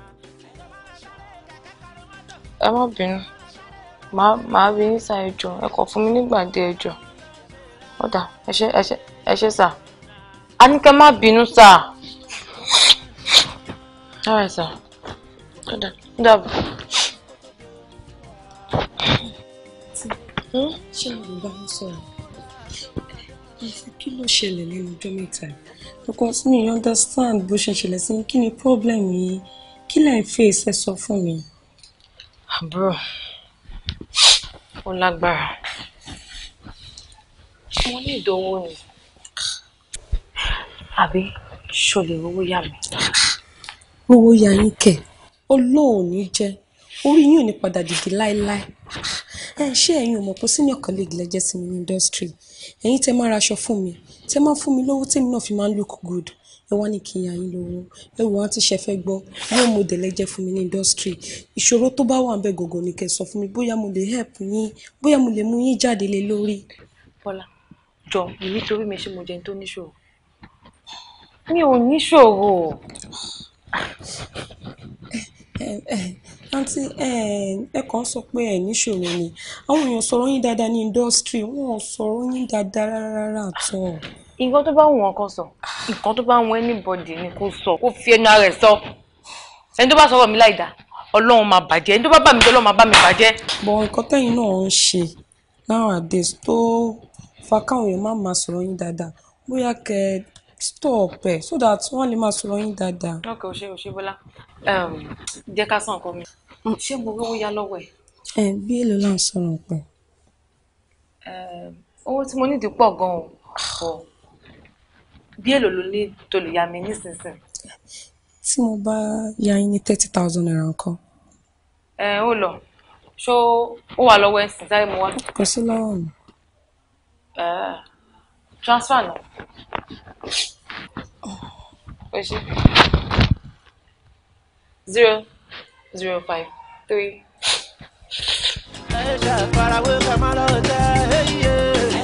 Ẹ má bínú. Màá màá rí yín sá ẹ jọ̀ọ́ ẹ kọ̀ fún mi nígbà díẹ̀ ẹ jọ̀ọ́. Ó dà ẹ ṣé ẹ ṣé ẹ ṣé sá. A ní kẹ́ má bínú sá. all right sir ó dà- ó dàbọ̀. ṣé àwọn bá ń sọ̀rọ̀ kí ló ṣẹlẹ̀ lẹ́nu ọjọ́ mẹ́ta yìí? because mi ò understand bó ṣe ṣẹlẹ̀ sí mi kí ni problem yìí kí lẹ̀ ń face ẹ sọ fún mi. àbúrò ó lágbára mo ní ìdánwò ni àbí ṣo lè rówó yá mi. owó ya yín kẹ̀ ọlọ́run ní jẹ́ orí yín ò ní padà dìde láéláé ẹ ṣé ẹ̀yin ò mọ̀ pé senior colleague lẹ́jẹ́ sí mi ní industry ẹ̀yin tẹ́ máa raṣọ fún mi tẹ́ máa fún mi lówó tèmi náà fi máa ń look good ẹ wá ní kí n yà yín lówó ẹ wò á ti ṣe fẹ́ gbọ́ yóò mo dẹ̀ lẹ́jẹ́ fún mi ní industry ìṣòro tó bá wà ń bẹ̀ gògò ni kẹ́ sọ fún mi bóyá mo lè help yín bóyá mo lè mú yín jáde lé lórí. bọ́lá jọ mi nítorí mi ṣe mo jẹun tó níṣòro mi ò níṣòro àǹtí ẹ kàn sọ pé ẹ níṣòro ni àwọn èèyàn sọ̀rọ̀ yín dáadáa ní industry wọn ò sọ̀rọ̀ yín dáadáa rárá àtọ̀. nǹkan tó bá wù wọn kan sọ nǹkan tó bá wù anybody ni kó sọ kó fi ẹnu ara ẹ̀ sọ ẹni tó bá sọ̀rọ̀ mi láì dá ọlọ́run máa bàjẹ́ ẹni tó bá bá mi jẹ́ ọlọ́run máa bá mi bàjẹ́. bọ̀ nǹkan tẹ́yìn náà ń ṣe nowadays tó fa káwọn èèyàn má máa sọ̀rọ̀ yín dáadáa bóyá kẹ́ stop ẹ̀ so that wọ́n lè máa sọ̀rọ̀ yín dáadáa. ọkọ ò ṣe ò ṣe bọlá jẹ́ ká sàn nǹkan mi ṣé mo rówó yá lọ́wọ́ ẹ̀ ẹ bí èlò là ń sọ̀rọ̀ pẹ̀. owó tí mo nídìí pọ̀ gan-an o bí èlò ló ní tó lè yá mi nísinsìnyí. tí mo bá ya yín ní thirty thousand naira nǹkan ẹ ó lọ ṣó ó wà lọ́wọ́ ẹ̀sìn sáré mu wá. kò sí lọ́wọ́ mi. Eh, transfer náà. ó ṣe zero zero five three. ẹ ṣe àfarawé ká má lọ tẹ ẹyẹ.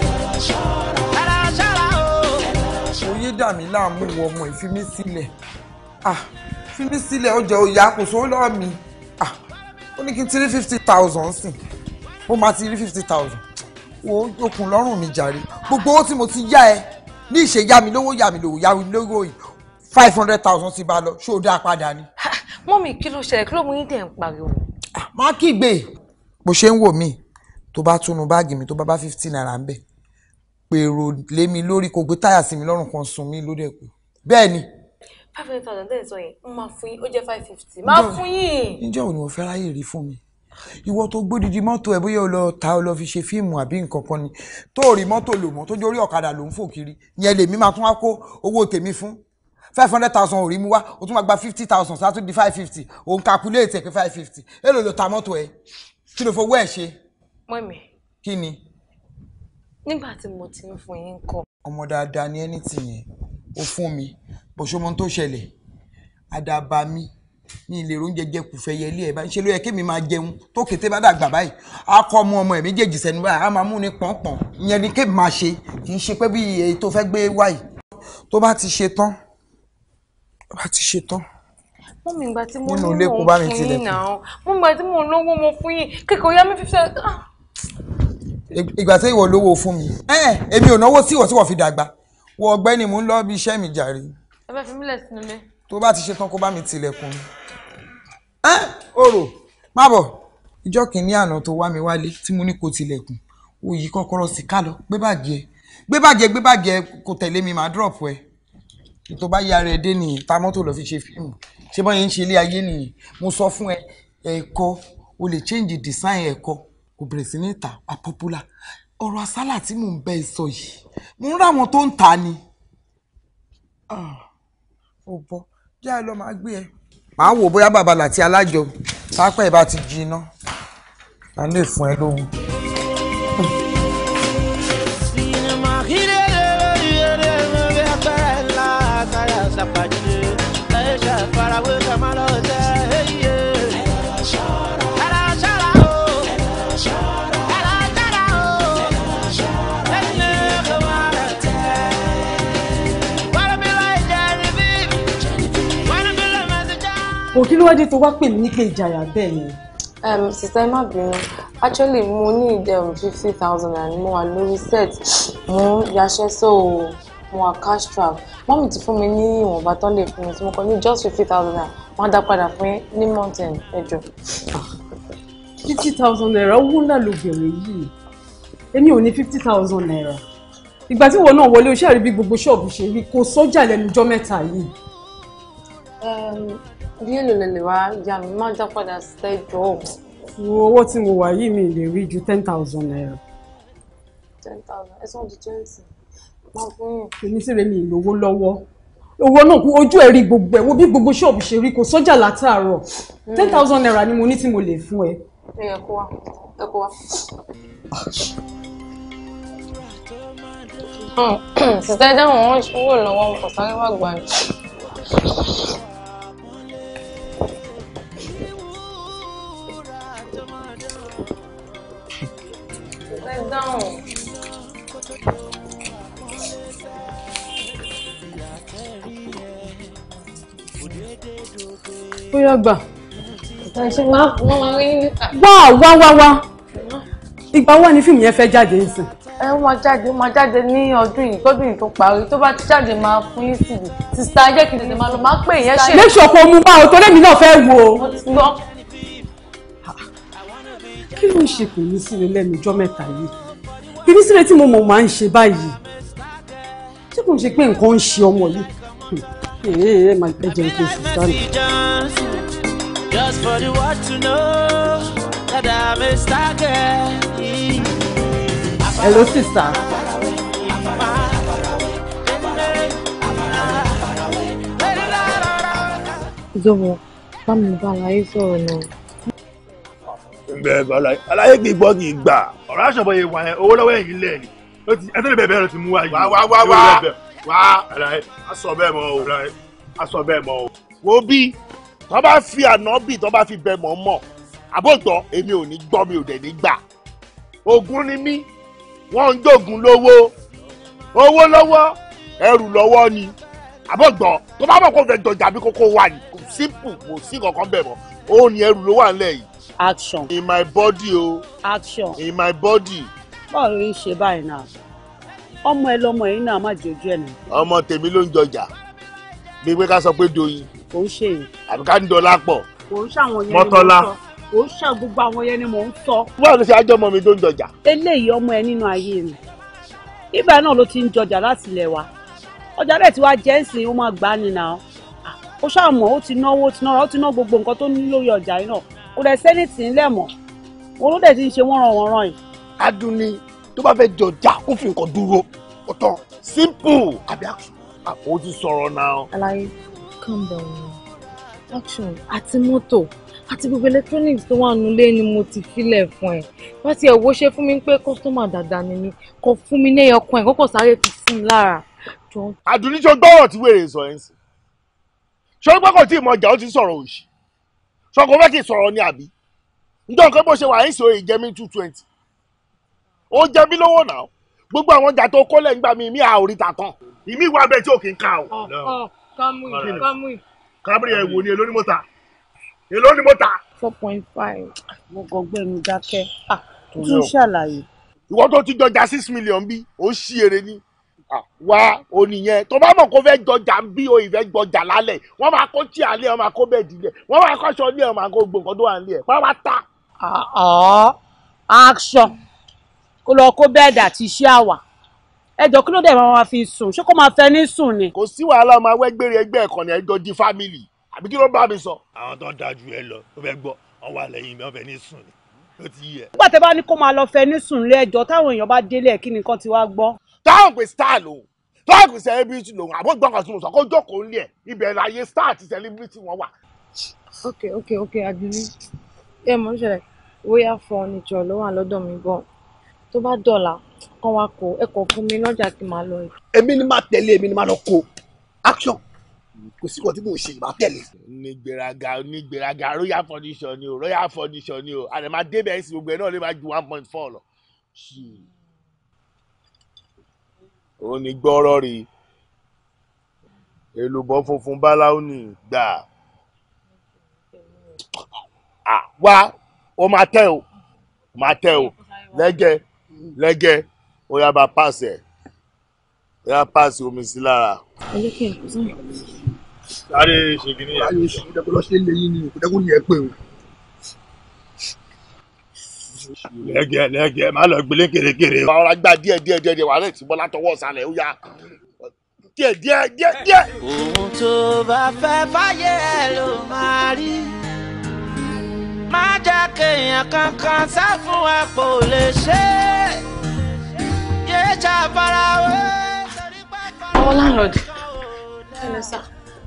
ẹ̀rọ ṣọ́ra o. oyè dà mí láàmú wọ ọmọ ẹ̀ fi mí sílẹ̀ ah fi mí sílẹ̀ ọjà òyà kò sówó lọ́wọ́ mi ah ó ní kí n ti rí fifty thousand sìn ó máa ti rí fifty thousand wo okùn lọ́rùn mi jàre gbogbo owó tí mo ti yá ẹ ní ìṣe yá mi lówó yá mi lówó yá mi lówó yìí five hundred thousand ti bá lọ ṣé o dá padà ni. mọ́mì kí ló ṣẹlẹ̀ kí ló mú yín tẹ̀ ń pariwo. má kígbe. bó ṣe ń wò mí tó bá túnú báàgì mi tó bá bá fifty naira ń bẹ̀ pèrò lé mi lórí kò gbé táyà sí mi lọ́rùn kan sun mí lórí ẹ̀kọ́ bẹ́ẹ̀ ni five hundred thousand tẹ̀ ń sọ yẹn ń máa fún yín ó jẹ́ five fifty máa fún yín. níjọ́ wo ni mo fẹ́ ráyè rí fún mi ìwọ tó gbódìdí mọ́tò ẹ̀ bóyá o lọ ta o lọ fi ṣe fíìmù àbí nǹkan kan ni tó rí mọ́tò lò mọ́ tó jẹ́ orí ọ̀kadà ló ń fò kiri yẹn lèmi máa tún wá kó owó tèmi fún five hundred thousand ò rí mu wá o tún máa gba fifty thousand sáà tún di five fifty òun calculate ẹ̀ pé five fifty èlò ló ta mọ́tò ẹ̀ kí ló fowó ẹ̀ ṣe mọ́mì kí ni. nígbà tí mo ti ń fún yín kọ́. ọmọ dáadáa ní ẹni tì yẹn ó fún mi bó ṣe mọ tó ṣẹlẹ̀ àdàbà mi mi lè róúnjẹ jẹ kùfẹ́ yẹlé ẹ̀ báyìí ṣe ló yẹ kémi máa jẹun tó kété bá dàgbà báyìí á kọ́ ọmọ ọmọ ẹ̀ méjèèjì sẹ́nu báyìí á máa mú ní pọ̀npọ̀n ìyẹn ni kémi máa ṣe kì í ṣe pé bí èyí tó fẹ́ gbé wáyìí tó bá ti ṣe tán tó bá ti ṣe tán mọ́mì ìgbà tí mo Nínú ní ilé mò kó ń bá mi fún tilẹ̀ yín náà mọ́mì ìgbà tí mo lówó mo fún yín kékeré yá mi fífi ah ìgbà tí ìwọ lówó fún mi ẹ èmi ò náwó tí ìwọ tí wọ́n fi dàgbà wọ ọ̀gbẹ́ni mò ń lọ bí iṣẹ́ mi jàre ẹ fẹ́ fi mílẹ̀ sínú ilé. tó bá ti ṣe tán kó bá mi tilẹ̀kùn ẹ orò má bọ̀ ìjọ́ kìíní àná tó wá mi wálé tí mo ní kó tilẹ̀kùn o yí kọ́kọ́rọ́ sí ká lọ gbé báàgì ẹ gbé báàgì ẹ gbé báàgì ẹ kò tẹ̀lé mi máa drop ẹ tó bá yára ẹ dé nìyí ta mọ́tò lọ fi ṣe fíìmù ṣé bọ́ yẹn ń ṣe ilé ayé nìyí mo sọ fún ẹ ẹ̀kọ́ o lè change design ẹ̀kọ́ kò bẹ̀rẹ̀ sí ní ta a popular ọ̀rọ̀ àsálà tí mò ń bẹ́ ẹ sọ yìí mo ń ráwọn tó ń ta ni ó bọ́ jẹ́ ẹ lọ máa gbé ẹ. màá wò bóyá bàbá làtí alájọ pápá ẹ bá ti jiná a lè fún ẹ lóhun. òkè ló wá dé tó wá pè mí ní pé ìjàyà bẹ́ẹ̀ ni. Um, sister ẹ má bínú actually mo ní ìdẹ um, fifty thousand naira ni mo wà lórí set mo ń yaṣẹ́ so mo wà cash trap mọ́mì ti fún mi ní ìwọ̀nba tán lè fún mi tí mo kọ ní just fifty thousand naira wọ́n á dá padà fún yín ní mountain ẹjọ́. fifty thousand naira owó ńlá ló bẹ̀rẹ̀ yìí èmi ò ní fifty thousand naira ìgbà tí wọn náà wọlé oṣù àrí bí gbogbo ṣọ́ọ̀bù ṣe rí kò sọ́jà lẹ́nu ọjọ́ mẹ́ta yìí. bí èlò lè lè wá yá mi máa dá padà sẹ́jọ́ owó tí mo wà yìí mi lè rí ju ten thousand naira. ten thousand ẹ̀sán di twenty máa fún yín. èmi sì rẹ̀ mi ìlówó lọ́wọ́ owó náà kú ojú ẹ̀ rí gbogbo ẹ̀ wo bí gbogbo ṣọ́ọ̀bù ṣe rí kò sọ́jà látàárọ̀ ten thousand naira ni mo ní tí mo lè fún ẹ. ẹ yẹ kó wá ẹ kó wá. sísá ẹ dáhùn wọn owó lọ́wọ́ kò sáré wá gbà ní. sísá ẹ dáhùn. bóyá gbà. ẹ ṣe máa wọ́n máa rí níta. wá wá wá wá ìgbà wo ni fíìmù yẹn fẹ́ jáde nísìn. ẹ ó máa jáde ó máa jáde ní ọdún yìí kọ́dún yìí tó parí tó bá ti jáde máa fún yín sí i sista jẹ́ kí n tètè máa lọ máa pè yẹn ṣe. make sure kó mú bá o torí èmi náà fẹ́ wo. mo ti gbọ́. kí ló ń ṣe kò ní síre lẹ́nu ọjọ́ mẹ́ta yìí bíbí síre tí mo mọ̀ máa ń ṣe báyìí ṣé kò ń ṣe pé nǹkan ń ṣe ọmọ yìí ee ẹ máa ẹ jẹun kí n sì sáré. Just for the world to know that I'm a star girl. hello sister. Zobo, bá mi bá aláyé sọ̀rọ̀ náà. bẹ́ẹ̀ bá aláyé aláyé kì í gbọ́ kì í gbà ọ̀rọ̀ àṣọ̀bọ̀ yẹn wà yẹn owó lọ́wọ́ ẹ̀yìn lẹ̀ ni ó ti ẹ tó lè bẹ̀ẹ̀ bẹ́ẹ̀ lọ ti mú wa yìí. wá wá wá wá wá aláyé a sọ bẹ́ẹ̀ mọ́ o a sọ bẹ́ẹ̀ mọ́ o. wo bí tó bá fi ànábì tó bá fi bẹ mọ́ mọ́ àbótọ́ èmi ò ní gbọ́ mi ò dẹ̀ ní gbà ogun ni mí wọ́n ń jogun lówó owó lọ́wọ́ ẹrù lọ́wọ́ ni àbọ̀gbọ́ tó bá mọ̀ kó fẹ́ dọ̀jà bí kókó wà ní kò simple kò sí kankan bẹ̀ mọ́ ó ní ẹrù ló wà nílẹ̀ yìí. action. in my body o. action. in my body. báwo ló ń ṣe báyìí náà ọmọ ẹ lọmọ yìí náà má jojú ẹ nà. ọmọ tèmi ló ń jọjà bí pé ká sọ pé doyin kò ń ṣe yìí. àbí ká ń dọlá pọ̀ kò ń ṣàwọn yẹn ni Mọ́tọ́lá. mò ń sọ kò ń ṣà gbogbo àwọn yẹn ni mò ń sọ. báwo ló ṣe ájọ́ ọmọ mi tó ń jọjà. eléyìí ọmọ ẹ nínú ayé mi ibà náà ló ti ń jọjà láti ilẹ̀ wa ọjà rẹ̀ tí wàá jẹ́ ǹsìn ó máa gbá ni náà ó ṣàmọ̀ ó ti náwó ó ti náwó ó ti ná gbogbo nǹkan tó ní lórí ọjà yìí náà kò dẹ̀ sẹ́ni tì í lẹ̀ mọ́ òun ló dẹ̀ ti ń ṣe wọ́n ràn wọ́n ràn yìí. aduni tó bá fẹ́ jọjà kó fi nǹkan dúró ó tán simple àbí action ó ti sọ̀rọ̀ náà. Aláyé calm down now action àti mọ́tò àti gbogbo electronics tó wà nílé ni mo ti filẹ̀ fún ẹ wá ti ẹ̀wọ́ ṣe fún mi pé kọ́sítọ́mà dáadáa ni mi kò fún mi ní ẹyọkan ẹ̀ kókò sáré fi sí mi lára. Jọ- àdùnní tó gbọ́rọ̀ tí wèrè sọ ẹ̀ ń sìn ṣé pé kò tí ì mọ ọjà ó ti sọ̀rọ̀ òṣì ṣọkọ fẹ́ kí n sọ̀rọ̀ ní àbí njọ́ nǹkan bó ṣe wà ń sọ èyí jẹ́ mi two twenty ó jẹ́ mi lówó náà gbogbo àwọn ọjà tó kọ́lẹ̀ nígbà mi mi à oríta tán ìmí ìwà bẹ́ẹ̀ tí ò kí ń ká o. ọ kámú Kí ni? kámú kábírì ẹ̀ wò ni èló ni mo ta èló ni mo ta. four point five. mo kàn gbẹnu dákẹ́ tún ṣàlàyé. ìwọ tó ti jọjà six million bí ó ṣí ere ní Ah, wá oníyẹn tó bá mọ̀ kó fẹ́ jọjà ń bí o ìfẹ́ jọjà lálẹ́ wọ́n máa kó tí àlẹ́ wọ́n máa kó bẹ́ẹ̀ dílẹ̀ wọ́n máa kọ́ṣọ́ ní ẹ̀ wọ́n máa kó gbogbo nǹkan tó wà nílẹ̀ pàápàá ta. ọ̀ action kó lọ kó bẹ́ẹ̀dì àti iṣẹ́ àwà ẹjọ́ kí ló dé máa fi sùn ṣé kó máa fẹ́ ní sùn ni. kò sí wàhálà ọmọ awẹ́gbẹ̀rẹ̀ ẹgbẹ́ ẹ̀kọ́ ni ẹjọ́ di fámìlì àbí kí ló bá mi sọ. àwọn tó ń dájú ẹ lọ ó fẹ́ gbọ́ wọn wà lẹ́yìn mi wọ́n fẹ́ ní sùn ni ó ti yẹ. nígbà tẹ́ bá ní kó máa lọ fẹ́ ní sùn lé ẹjọ́ táwọn èèyàn bá délé ẹ̀ kí ni nǹkan ti wá gbọ́. táwọn pè star lòun táwọn pè celebrity lòun àbó gbọ́ngàn tí mo sọ kó jókòó nílẹ̀ ibẹ̀ láyé star àti celebrity wọn wà. ok ok ok Adunni ẹ mọ̀ ní ṣẹlẹ̀ royal furniture ló wà lọ́dọ̀ mi bọ̀ tó bá dọ̀là kán wá kó ẹ kọ̀ fún mi lọ́jà kí n máa lọ yìí. èmi ni máa tẹ̀lé èmi ni máa lọ kó action kò sí kan tí mò ń ṣe ìbá tẹ̀lé. onígbèraga onígbèraga royal furniture ni o royal furniture ni o àdèmà débẹ̀ ẹ̀sìn gbogbo ẹ̀ náà lè máa ju one point four lọ. ó ní gbọ́rọ̀ rí èlùbọ́ funfun báláwo ní gbà Ah, wá ó máa tẹ́ o máa tẹ́ o lẹ́gẹ́ lẹ́gẹ́ ó yá bá pàṣẹ bóyá páàsì omi sí lára. ẹ jẹ́ kí n kú sọ́nà. sáré ṣe kìíní yẹn. ayé oṣù kúndẹ́kùn lọ ṣe é lẹ́yìn ni kúndẹ́kùn ni ẹ pé o. lẹ́gẹ̀ẹ́ lẹ́gẹ̀ẹ́ má lọ gbélé kèrèkèrè. ọ̀rọ̀ gbà díẹ̀ díẹ̀ díẹ̀ díẹ̀ wà lẹ́yìn tí bọ́lá tọwọ́ sálẹ̀ ó yá díẹ̀ díẹ̀ díẹ̀ díẹ̀. ohun tó bá fẹ́ fáyé ẹ ló máa rí má jẹ́ kéèyàn kankan sá fún ẹ kò lè ṣe é yé jà farawé. àwọn láńlọ́ọ̀dù ẹnẹ sá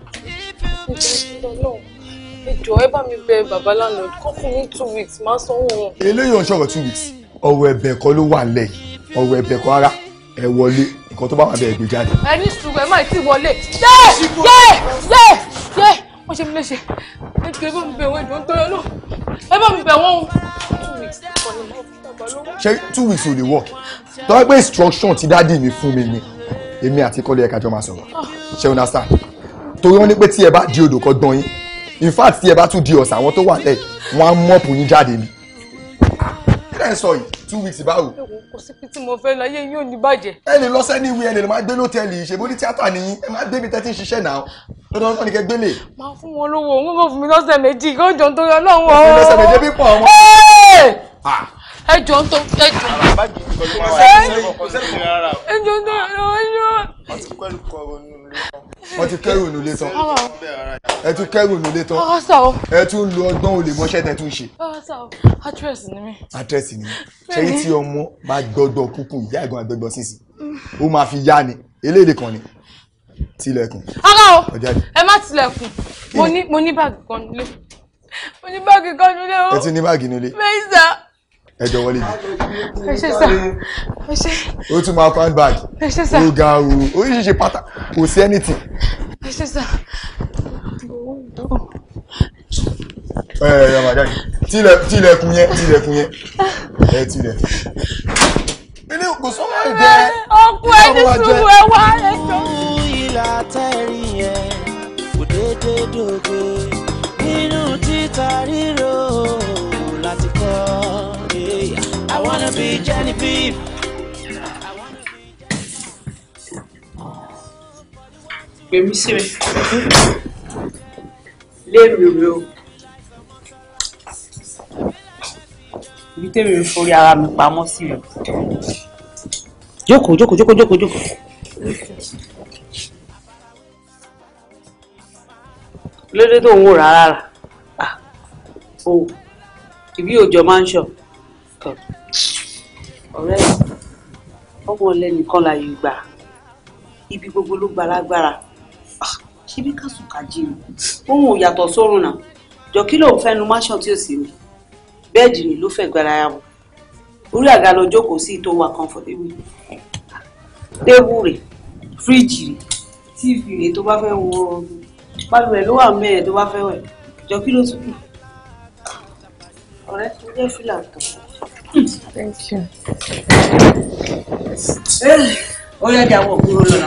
ẹjọ ẹ bá mi bẹ bàbá láńlọ́ọ̀dù kọ́ fún mi two weeks máa sanwó wọn. eléyìí ò ń ṣọ̀rọ̀ two weeks ọ̀rọ̀ ẹ̀bẹ̀ kan ló wà nílẹ̀ yìí ọ̀rọ̀ ẹ̀bẹ̀ kan rárá ẹ wọlé nǹkan tó bá wà bẹ́ẹ̀ gbé jáde. ẹ ní sùúrù ẹ má tí ì wọlé yé yé yé yé wọ́n ṣe mi léṣe ẹjọ ẹ bá mi bẹ wọn ẹjọ ń tọrọ náà ẹ bá mi bẹ wọn o two weeks kọ́ ni mo fi bàbá lọ́wọ́. ṣé two weeks ò lè work tọ́wọ́ pé instruction ti dádì mi fún mi ni èmi àti kọ́lé ẹ̀ka jọ máa sọ̀rọ̀ ṣé o understand torí wọ́n ní pé tí ẹ bá di odò kan gbọ́n yín in fact tí ẹ bá tún di ọ̀sán àwọn tó wà lẹ̀ wọ́n á mọ́ọ̀pù yín jáde ni. kí lẹ́ ń sọ yìí two weeks báwo. kò sí pé tí mo fẹ́ láyé yín ò ní bàjẹ́. ẹ lè lọ sẹ́ni ìwé ẹ lè máa gbé lótẹ́ẹ̀lì ìṣèbó ní tíátà nìyí ẹ máa gbé mi tẹ́tí ń ṣiṣẹ́ náà lọ́dọ̀ náà ní kẹ́ gbélé. máa fún wọn lówó òun kò fún mi lọ́sẹ̀ méjì kó jọ ń torí ọlọ́run o. òfin lọ́sẹ̀ méjì bí pọ̀ ọmọ. ẹ jọ ń tó ẹ jọ. ẹ jọ ń tó ẹ jọ. wọ́n ti kẹ́rù nílé tán ẹ tún kẹ́rù nílé tán Ọwọ́ sà o. ẹ tún lo ọgbọ́n olè mọ́ṣẹ́ tẹ tún ṣe. Ọwọ́ sà o. Actress ni mí. àdírẹ́sì ni ṣé tí ọmọ bá gbọ́dọ̀ kúkú ìyá ẹ̀gbọ́n àgbẹ̀gbọ́ sísì ó máa fi yá ni eléyìí kan ni tilẹ̀kùn. Ara o. Ó jáde. Ẹ má tilẹ̀kùn. Mo ní mo ní báàgì kan nílé. Mo ní báàgì kan nílé o. ẹ ti ní báàgì nílé Bẹ́ẹ̀ sà. ẹ jọ wọlé yìí Ẹ ṣe sà. Ẹ ṣe. ó tún máa fan bag Ẹ ṣe sà. ó ga o oríṣiríṣi pátá kò sí anything Ẹ ṣe sà. ẹ ẹ ẹ máa jáde tilẹ̀ tilẹ̀kùn yẹn tilẹ̀kùn yẹn ẹ tilẹ̀. ilé kò sọ́mọ́ ẹ̀ jẹ́ Ọkọ ẹ ní sùúrù ẹ wá ẹ jọ. ìlà tẹ́rì yẹn kò déédé dòde nínú títa ríro láti kọ́ I wanna be Genevieve. Gbèmí sí mi. Lémi rè o. Ibi tèmi ń forí ara mi pamọ́ sí rẹ̀. Jókòó jókòó jókòó jókòó jókòó. Lóde tó ń wò rárá rà. Ah, O ìbí òjò máa ń ṣọ. Tọ́. Ọ̀rẹ́ mi, ọmọ ọlẹ́nìkan láyé gbà. Ibi gbogbo ló gba lágbára ṣíbí kásùn kájí ni òun ò yàtọ̀ sórun náà jọ kí ló ń fẹ́ nu máṣọ tí ò sí mi bẹ́ẹ̀dì ni ló fẹ́ gbára yà wò orí àga lọ jókòó sí tó wà comfortable tébù rẹ̀ fíríjì rẹ̀ tíìfì rẹ̀ tó bá fẹ́ wo balùwẹ̀ ló wà mẹ́ẹ̀ tó bá fẹ́ wẹ̀ jọ kí ló tún kù ọ̀rẹ́ tó jẹ́ fìlà tán. Thank you. ó yẹ kí àwọn òkúrò lọ́la.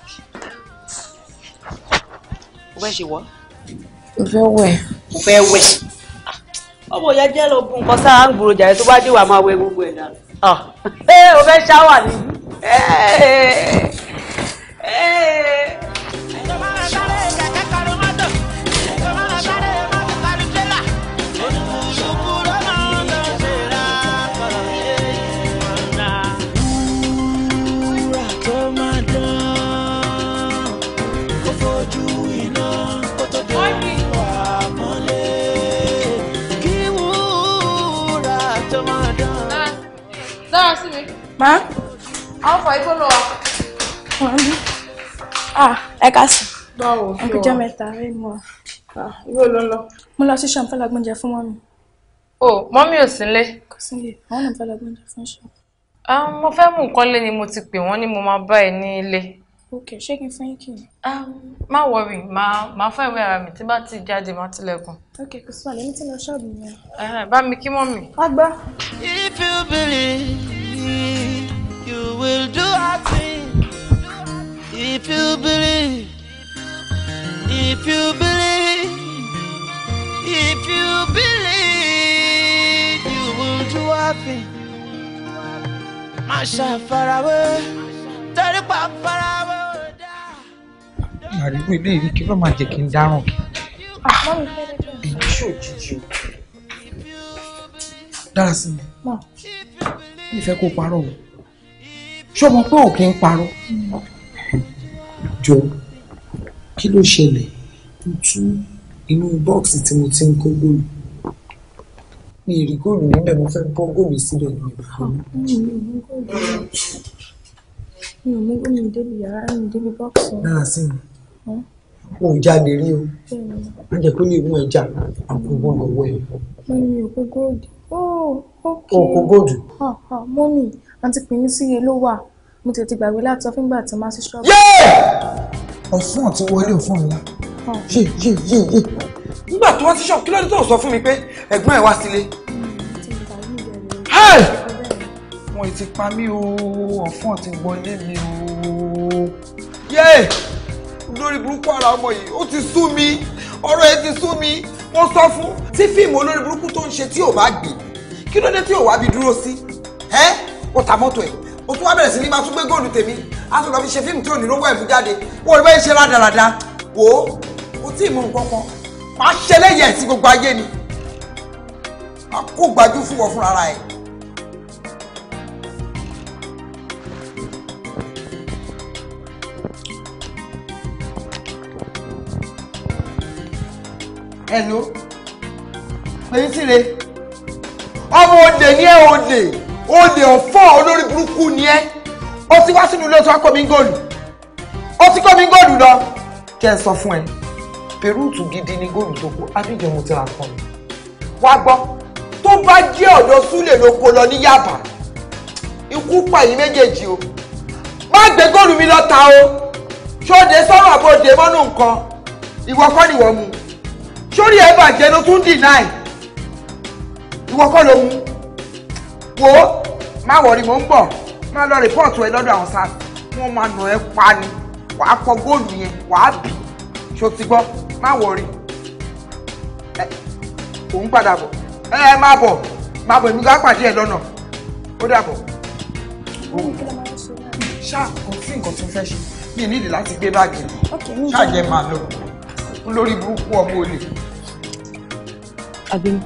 o fẹ́ ṣe wọ́. Mo fẹ́ wẹ̀. o fẹ́ wẹ̀. ọmọ ìyá jẹ́ lọ bu nǹkan sáà ń gbòòrò jàre tó bá dé wà máa wẹ gbogbo ẹ̀ dànù. ẹ o fẹ́ ṣáwà ní. Wúrà tó máa dán, kó fojú iná kó tó dé wà mọ́lẹ̀. Kí wúrà tó máa dán. Dára sí mi. Má. Àwọn fà igbó lọ. Ah, ẹ ká sí. Báwo Ẹ kú jẹ́ mẹ́ta rí mọ́. Ibo ló ń lọ? Mo lọ sí ṣọ́ọ̀mù fẹ́ lọ gbóúnjẹ fún mọ́mì. O, mọ́mí ò sí nílé. Kò sí ilé, àwọn náà fẹ́ lọ gbóúnjẹ fún ṣọ́ọ̀mù. Ah, mo fẹ́ mú nǹkan lé ni mo ti pè wọ́n ní mo máa bá ẹ ní ilé. Ok, ṣé kí n fún yín kì í? Má wọrí, máa máa fẹ́ ìwé ara mi tí bá ti jáde máa tilẹ̀kùn. Ok, kò sí wàhálà, èmi ti lọ ṣọ́ọ̀bù yẹn. Ẹ̀hẹ̀, Bá mi kí mọ́mì. Wá gbọ́. If you believe, you will do a thing. If you believe, if you believe, if you believe, you will do a thing. Má ṣàfarawé, torí pàpàrà wo àríwó ilé yìí kí ló máa jẹ́ kí n dáràn kí Mọ́mí fẹ́ lẹ́jọ́. èyí ṣòjijì o dára sí mi Mọ̀. mi fẹ́ kó parọ́ o ṣé o mọ̀ pé ò kí ń parọ́ jọ kí ló ṣẹlẹ̀ mo tú inú bọ́ọ̀sì tí mo ti ń kó góòlù mi ì rí góòlù níbẹ̀ mo fẹ́ bọ́ góòlù síbẹ̀ ní ìbùkún Mi ò mú góòlù. Mi ò mú góòlù débi yàrá mi débi bọ́ọ̀sì. dára sí mi Hm? o ò jáde rí o Bẹ́ẹ̀ni. má jẹ́ kó lè mú ẹja àkókò lọ́wọ́ ẹ̀ Mọ́mí mi ò kó góòlù. Oh, okay. o kò góòlù. Ah, ah, Mọ́mí, àǹtí pè mí sí iye ló wà. Mo tètè ti gbàgbé láti sọ fúngbà tí màá sí ṣọ́ọ̀bù. ọ̀fun àti wọlé ọ̀fun ńlá Ah. yé yé yé yé nígbà tó wá sí ṣọ́ọ̀bù kí ló dé tó sọ fún mi pé ẹ̀gbọ́n ẹ̀ wá sílé. Hey! wọ́n ti pa mí o ọ̀fun àti wọlé mi o. yé olórí burúkú ara ọmọ yìí ó ti sú mi ọ̀rọ̀ ẹ̀ ti sú mi wọ́n sọ fún tí fíìmù olórí burúkú tó ń ṣe tí ò bá gbé kí ló dé tí ò wá bí dúró sí ẹ́ ó ta mọ́tò ẹ̀ ó tún wá bẹ̀rẹ̀ sí ní máa tún gbé góòlù tèmi á tún lọ fi ṣe fíìmù tí ò ní lówó ẹ̀mú jáde wọ́n rí báyìí ṣe rádaràda wò ó kò tí ì mú nǹkan kan máa ṣe lẹ́yìn ẹ̀ sí gbogbo ayé ni máa kó gbajú fún wọn fúnra ẹ̀. Hello pèyí síre ọmọ òde ní ẹ òde òde ọ̀fọ́ olórí burúkú ni ẹ ó ti wá sínú ilé tó wá kó mi góòlù ó ti kó mi góòlù lọ kí ẹ sọ fún ẹ pẹrúùtù gidi ni góòlù tó kó abíjọ mo ti ra fún mi wá gbọ́ tó bá jẹ́ ọ̀dọ̀ súlẹ̀ ló kó lọ ní Yaba ikú pa yìí méjèèjì o má gbé góòlù mi lọ ta o ṣóde sọ̀rọ̀ àbòdè mọ́nú nǹkan ìwọ kọ́ ni wọ́n mu sórí ẹ bàjẹ́ ló tún deny ìwọ kọ́ ló mú wo má wọrí mò ń bọ̀ má lọ rìpọ́ọ̀tù ẹ lọ́dọ̀ àwọn sáà wọ́n máa nà ẹ́ pa ni wàá fọ góòlù yẹn wàá bì ṣó ti gbọ́ má wọrí ẹ òun padà bọ̀ ẹ ẹ má bọ̀ má bọ̀ èmi ká pàdé ẹ lọ́nà ó dàbọ̀. ṣáà kò sí nǹkan tó fẹ́ ṣe mi nídìí láti gbé báàgì ṣáà jẹ́ máa lọ lórí burúkú ọmọ olè. Abim,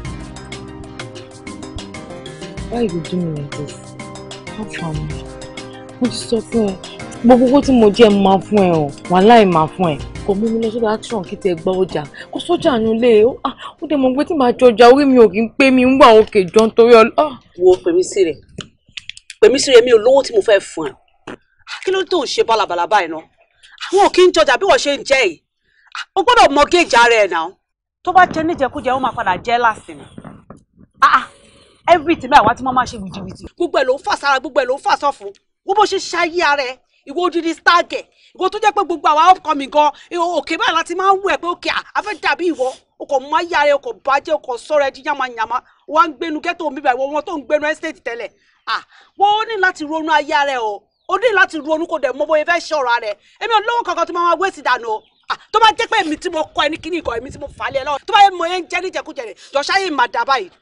why you do me like this? How far am I? Mo ti sọ fún ẹ, gbogbo owó tí mo jẹ́ mo máa fún ẹ o, wàhálà máa fún ẹ. Kò mú mi lọ sódò action kí tẹ gbọ́ ọjà. Kò sọ́jà nu lé o, ó dẹ̀ mọ̀ pé tí màá jọjà orí mi ò kí ń pé mi ń wà òkè jọ nítorí ọlọ́. wo pèmí sí rẹ pèmí sí rẹ mi ò lówó tí mo fẹ́ fún ẹ kí ló tó ń ṣe bálabàlà báyìí náà àwọn ò kí ń jọjà bí wọ́n ṣe ń jẹ́ yìí o gbọ́dọ̀ mọ géèjì ara ẹ̀ náà tó bá jẹ níjẹkújẹ ó máa padà jẹ́ láàsì ni ah ah everything báyìí wá tí wọ́n máa ṣe wìjìwìjì gbogbo ẹ̀ ló ń fà sára gbogbo ẹ̀ ló ń fà sọ́fun wọ́n bó ṣe ṣayé ara ẹ̀ ìwọ odidi stargẹ̀ ìwọ tó jẹ́ pé gbogbo àwa upcoming gan òkè báyìí láti máa ń wù ẹ́ pé òkè àfẹ́ dàbí ìwọ o kò mú ayé ara ẹ o kò bàjẹ́ o kò sọ̀rọ̀ ẹ di yamayama wọ́n á ń gbénu ghetto mi báyìí wọ́n tó ń gbénu estate tẹ́lẹ̀ ah wọ́n ó ní láti ronú ayé ara ẹ o ó ní láti ronú kó dẹ̀ mọ bóyá fẹ́ ṣọ̀rọ̀ ara ẹ èmi ò lówó kankan tó máa wá wéèsì dànù o Ah, tó bá jẹ́ pé èmi tí mo kọ́ ẹ ní kíní ìkọ́ èmi tí mo fà á lé ẹ lọ́wọ́ tó bá yẹ mọ ẹ ń jẹ́ níjẹkújẹ rẹ̀ jọ̀ṣáyé mà dá báyìí.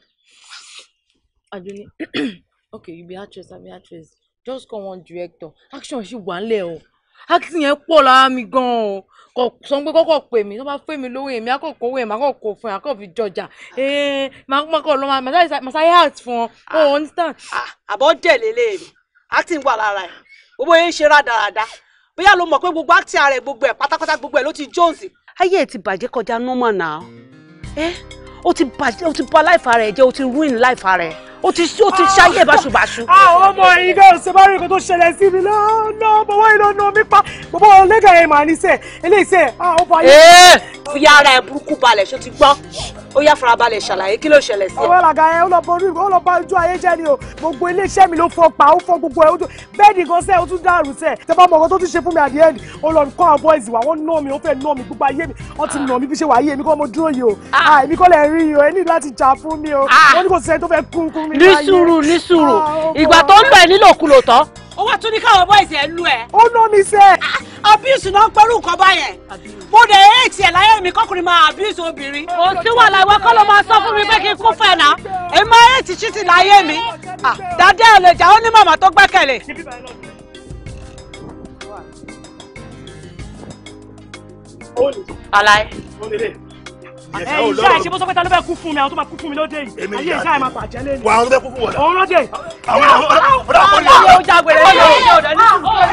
Aduni, okay, you be actress, I be actress. Just call one director. Action ṣì wà nílẹ̀ o. Acting yẹn pọ̀ lára mi gan-an o. Kò sọ pé kọ́kọ́ pè mí, tó bá pè mí lówó èmi, àkọ́kọ́ owó èmi, àkọ́kọ́ fún ẹ, àkọ́kọ́ fi jọjà. Ee, màá kọ́ lọ máa sáyé art fún ọ. O understand? àbọ̀ dẹ̀ lélẹ̀ mi acting wà lára ẹ̀ gbogbo yẹn ń ṣe rádaràda bóyá ló mọ̀ pé gbogbo acting ara ẹ̀ gbogbo ẹ̀ pátápátá gbogbo ẹ̀ ló ti jones. ayé ẹ̀ ti bàjẹ́ kọjá normal náà ẹ́ ó ti bàjẹ́ ó ti bà life ara ẹ̀ jẹ́ ó ti ruin life ara ẹ̀ ó ti ó ti ṣayé báṣubàṣu. àwọn ọmọ yìí gan ṣe bá rí nǹkan tó ṣẹlẹ̀ sí mi lọ́nà bọ̀wọ́ yìí lọ́nà mi pa bọ̀wọ́ lẹ́gà yẹn màá ní sẹ́ eléyìí sẹ́ ó bá yẹ. ee fi ara ẹ̀ burúkú balẹ̀ ṣó ti gbọ́ ó yá farabalẹ̀ ṣàlàyé kí ló ṣẹlẹ̀ sí ẹ. ọwọ́ làgà yẹn ó lọ borí ó lọ bá ojú ayé jẹ́ ni o gbogbo iléeṣẹ́ mi ló fọ pa ó fọ gbogbo ẹ̀ ojú bẹ́ẹ̀ni gan sẹ́ ó tún dàrú sẹ́ tẹ bá mọ ọkọ tó tún ṣe fún mi at the end ó lọ kọ́ àwọn boys wa wọ́n ná mi ó fẹ́ ná mi gbogbo ayé mi wọ́n ti ná mi bí ṣe wà ayé mi kọ́ mo dúró yìí o ah èmi kọ́ lẹ̀ rí yìí o ẹ ní láti jà fún mi o wọ́n ní kò sẹ́ni tó fẹ́ kún kún mi ní sùúrù ní sùúrù ìgbà tó ń lọ ẹ nílòkulò tán ó wá tún ní káwọn boys ẹ lù ẹ. ó ná mi sẹ́. abuse náà ń pẹ́rù nǹkan báyẹn mo dẹ̀ ẹ́ tiẹ̀ láyé mi kọ́kùnrin máa abuse obìnrin. kò sí wàhálà ìwọ kọ́ ló máa sọ fún mi pé kí n kún fẹ́ náà èmi máa ẹ́ ti ṣítì láyé mi dàdé ẹ̀ lè jà ó ní màmá tó gbẹ́kẹ̀lé. Alaye. ẹ ìṣe àìṣe bó sọ pé ta ló fẹ́ kú fún mi àwọn tó máa kú fún mi lóde yìí Èmi ayé ni ìṣe àti- àìmọ̀ bàjẹ́ lé ní. wà á ló fẹ́ kú fún wọn. òun lóde. àwọn ọ̀dà àpòlì Ọlọ́run ó jágbére ní ọ̀dọ̀ ọ̀dọ̀ ní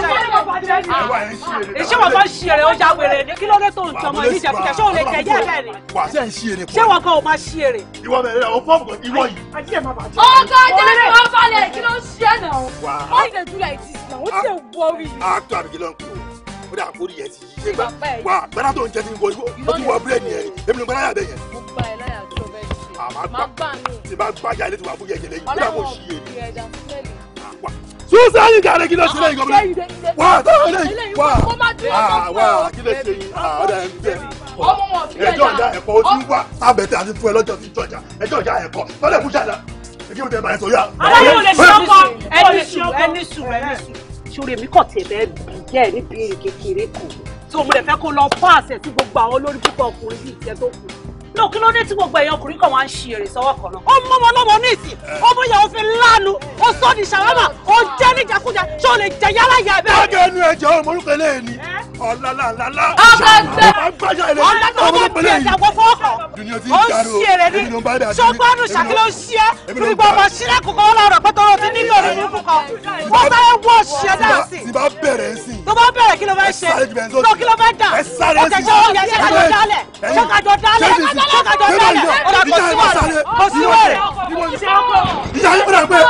Ìṣe Ìṣé wọn kan ṣí èrè ó jágbére ní kí ló dé tó ń tọmọ yìí jẹ fúkẹ́ ṣé òun lè jẹ yẹ́ bẹ́ẹ̀ ni? wà á sẹ́ ń ṣí èrè Ṣé wọn kan ò máa ṣí èrè? ìwọ bẹ̀rẹ̀ o pọ́ọ̀pù ìwọ yìí. ọgá jẹ́ kí wọ́n balẹ̀ kí ló ń ṣe é náà Wà á. wọ́n ṣe do like this náà wọ́n ṣe worry. actor àbíkí ló ń kú ó dà kórì yẹn ti yí ṣé gbà wà gbẹ́dá tó ń jẹ́ ti ń wọ ó ti wọ bírèdì yẹn èmi ló gbẹ́dá yà bẹ́ẹ̀ yẹn. mo gba ẹ láyà tó fẹ́ ṣe àmà máa gbà nù. tí bá gbájà ilé tí wà fún yẹ̀yẹ̀ lẹ́yìn ó dà kó ọlọ́wọ́ ṣí èrè. fi ẹja sílẹ̀ susan yìí kàlẹ́ kí ló ṣe lẹ́yìn gómìnà wà á tọ́ lẹ́yìn eléyìí wà mo máa dúró á sọ fún wà ẹ á kí ló ṣe yìí ọ̀dà ẹ̀ ń bẹ̀. ọmọ wọn fi ẹjọ́ ìjà ẹja ẹ̀kọ́ ó ti ń wá sábẹ̀tẹ̀ àti fún ẹ lọ́jọ́ tí ń jọjà ẹjọ́ ìjà ẹ̀kọ́ tọ́lẹ̀ fún ṣáda èkí mo tẹ̀ bàyẹ̀ sọ yá. aláyé ò lè ṣe ọkọ ẹni sùn ẹni sùn ẹni sùn sórí èmi kàn tiẹ̀ bẹ́ẹ̀ bì jẹ́ ẹ̀ níbi èrè kékeré kan tí mo lè fẹ́ kó lọ fún àṣẹ tí gbogbo àwọn olórí púpọ̀ ọkùnrin bíi tiẹ̀ tó kù náà kí ló dé tí gbogbo èèyàn ọkùnrin kan wá ń ṣe èrè sọ́wọ́ kan náà. ó mú ọmọ ọlọ́mọ ní ìsìn ọmọ ìyàwó fi lánu ó sọ ní ṣàwámà ó jẹ́ níjàkújà ṣé o lè jẹ yálà yà bẹ́ẹ̀. Jáde ẹnu ẹ̀jẹ̀ ọmọ orúkọ eléyìí ni ọ̀làlàlàlà. Ọgbẹ́gbẹ́. Ọgbàjà ilé ọlọ́dún ọmọ ọmọ orúkọ tí eléyìí. ẹ̀dá wọ fọwọ́ kan Dunia ti ń ó ń jaro. ṣe èrè ní Èmi ló ń bá dà sí. ṣọgbọ́nù Èmi ṣàkí ló- ló ń ṣe é Èmi ló torí ń pé bá- ọmọ sílẹ̀ kọ̀ọ̀kan wọn lọ́rọ̀ pé tọrọ ti nílò rẹ̀ nínú kan wọ́n sáré wọ́ ṣe dáa sí Tí bá bẹ̀rẹ̀ ń sìn. tó bá bẹ̀rẹ̀ kí ló fẹ́ ṣe sáré jù bẹ́ẹ̀ sódì. tó kí ló fẹ́ dà Ẹ sáré ọ̀tẹ̀ sí. ṣé ó yẹ ṣé kájọ Ẹ̀yin. dálẹ̀ ṣé kájọ dálẹ̀ Ṣé sì- ṣé kájọ ṣé dálẹ̀ báyìí? ọ̀dà kò Ìjà sí ẹ̀ máa wẹ̀rẹ̀ sáré. kò sí Ìwọ wẹ̀rẹ̀ ni- ṣé ọkọ Ìjà yín padà pé.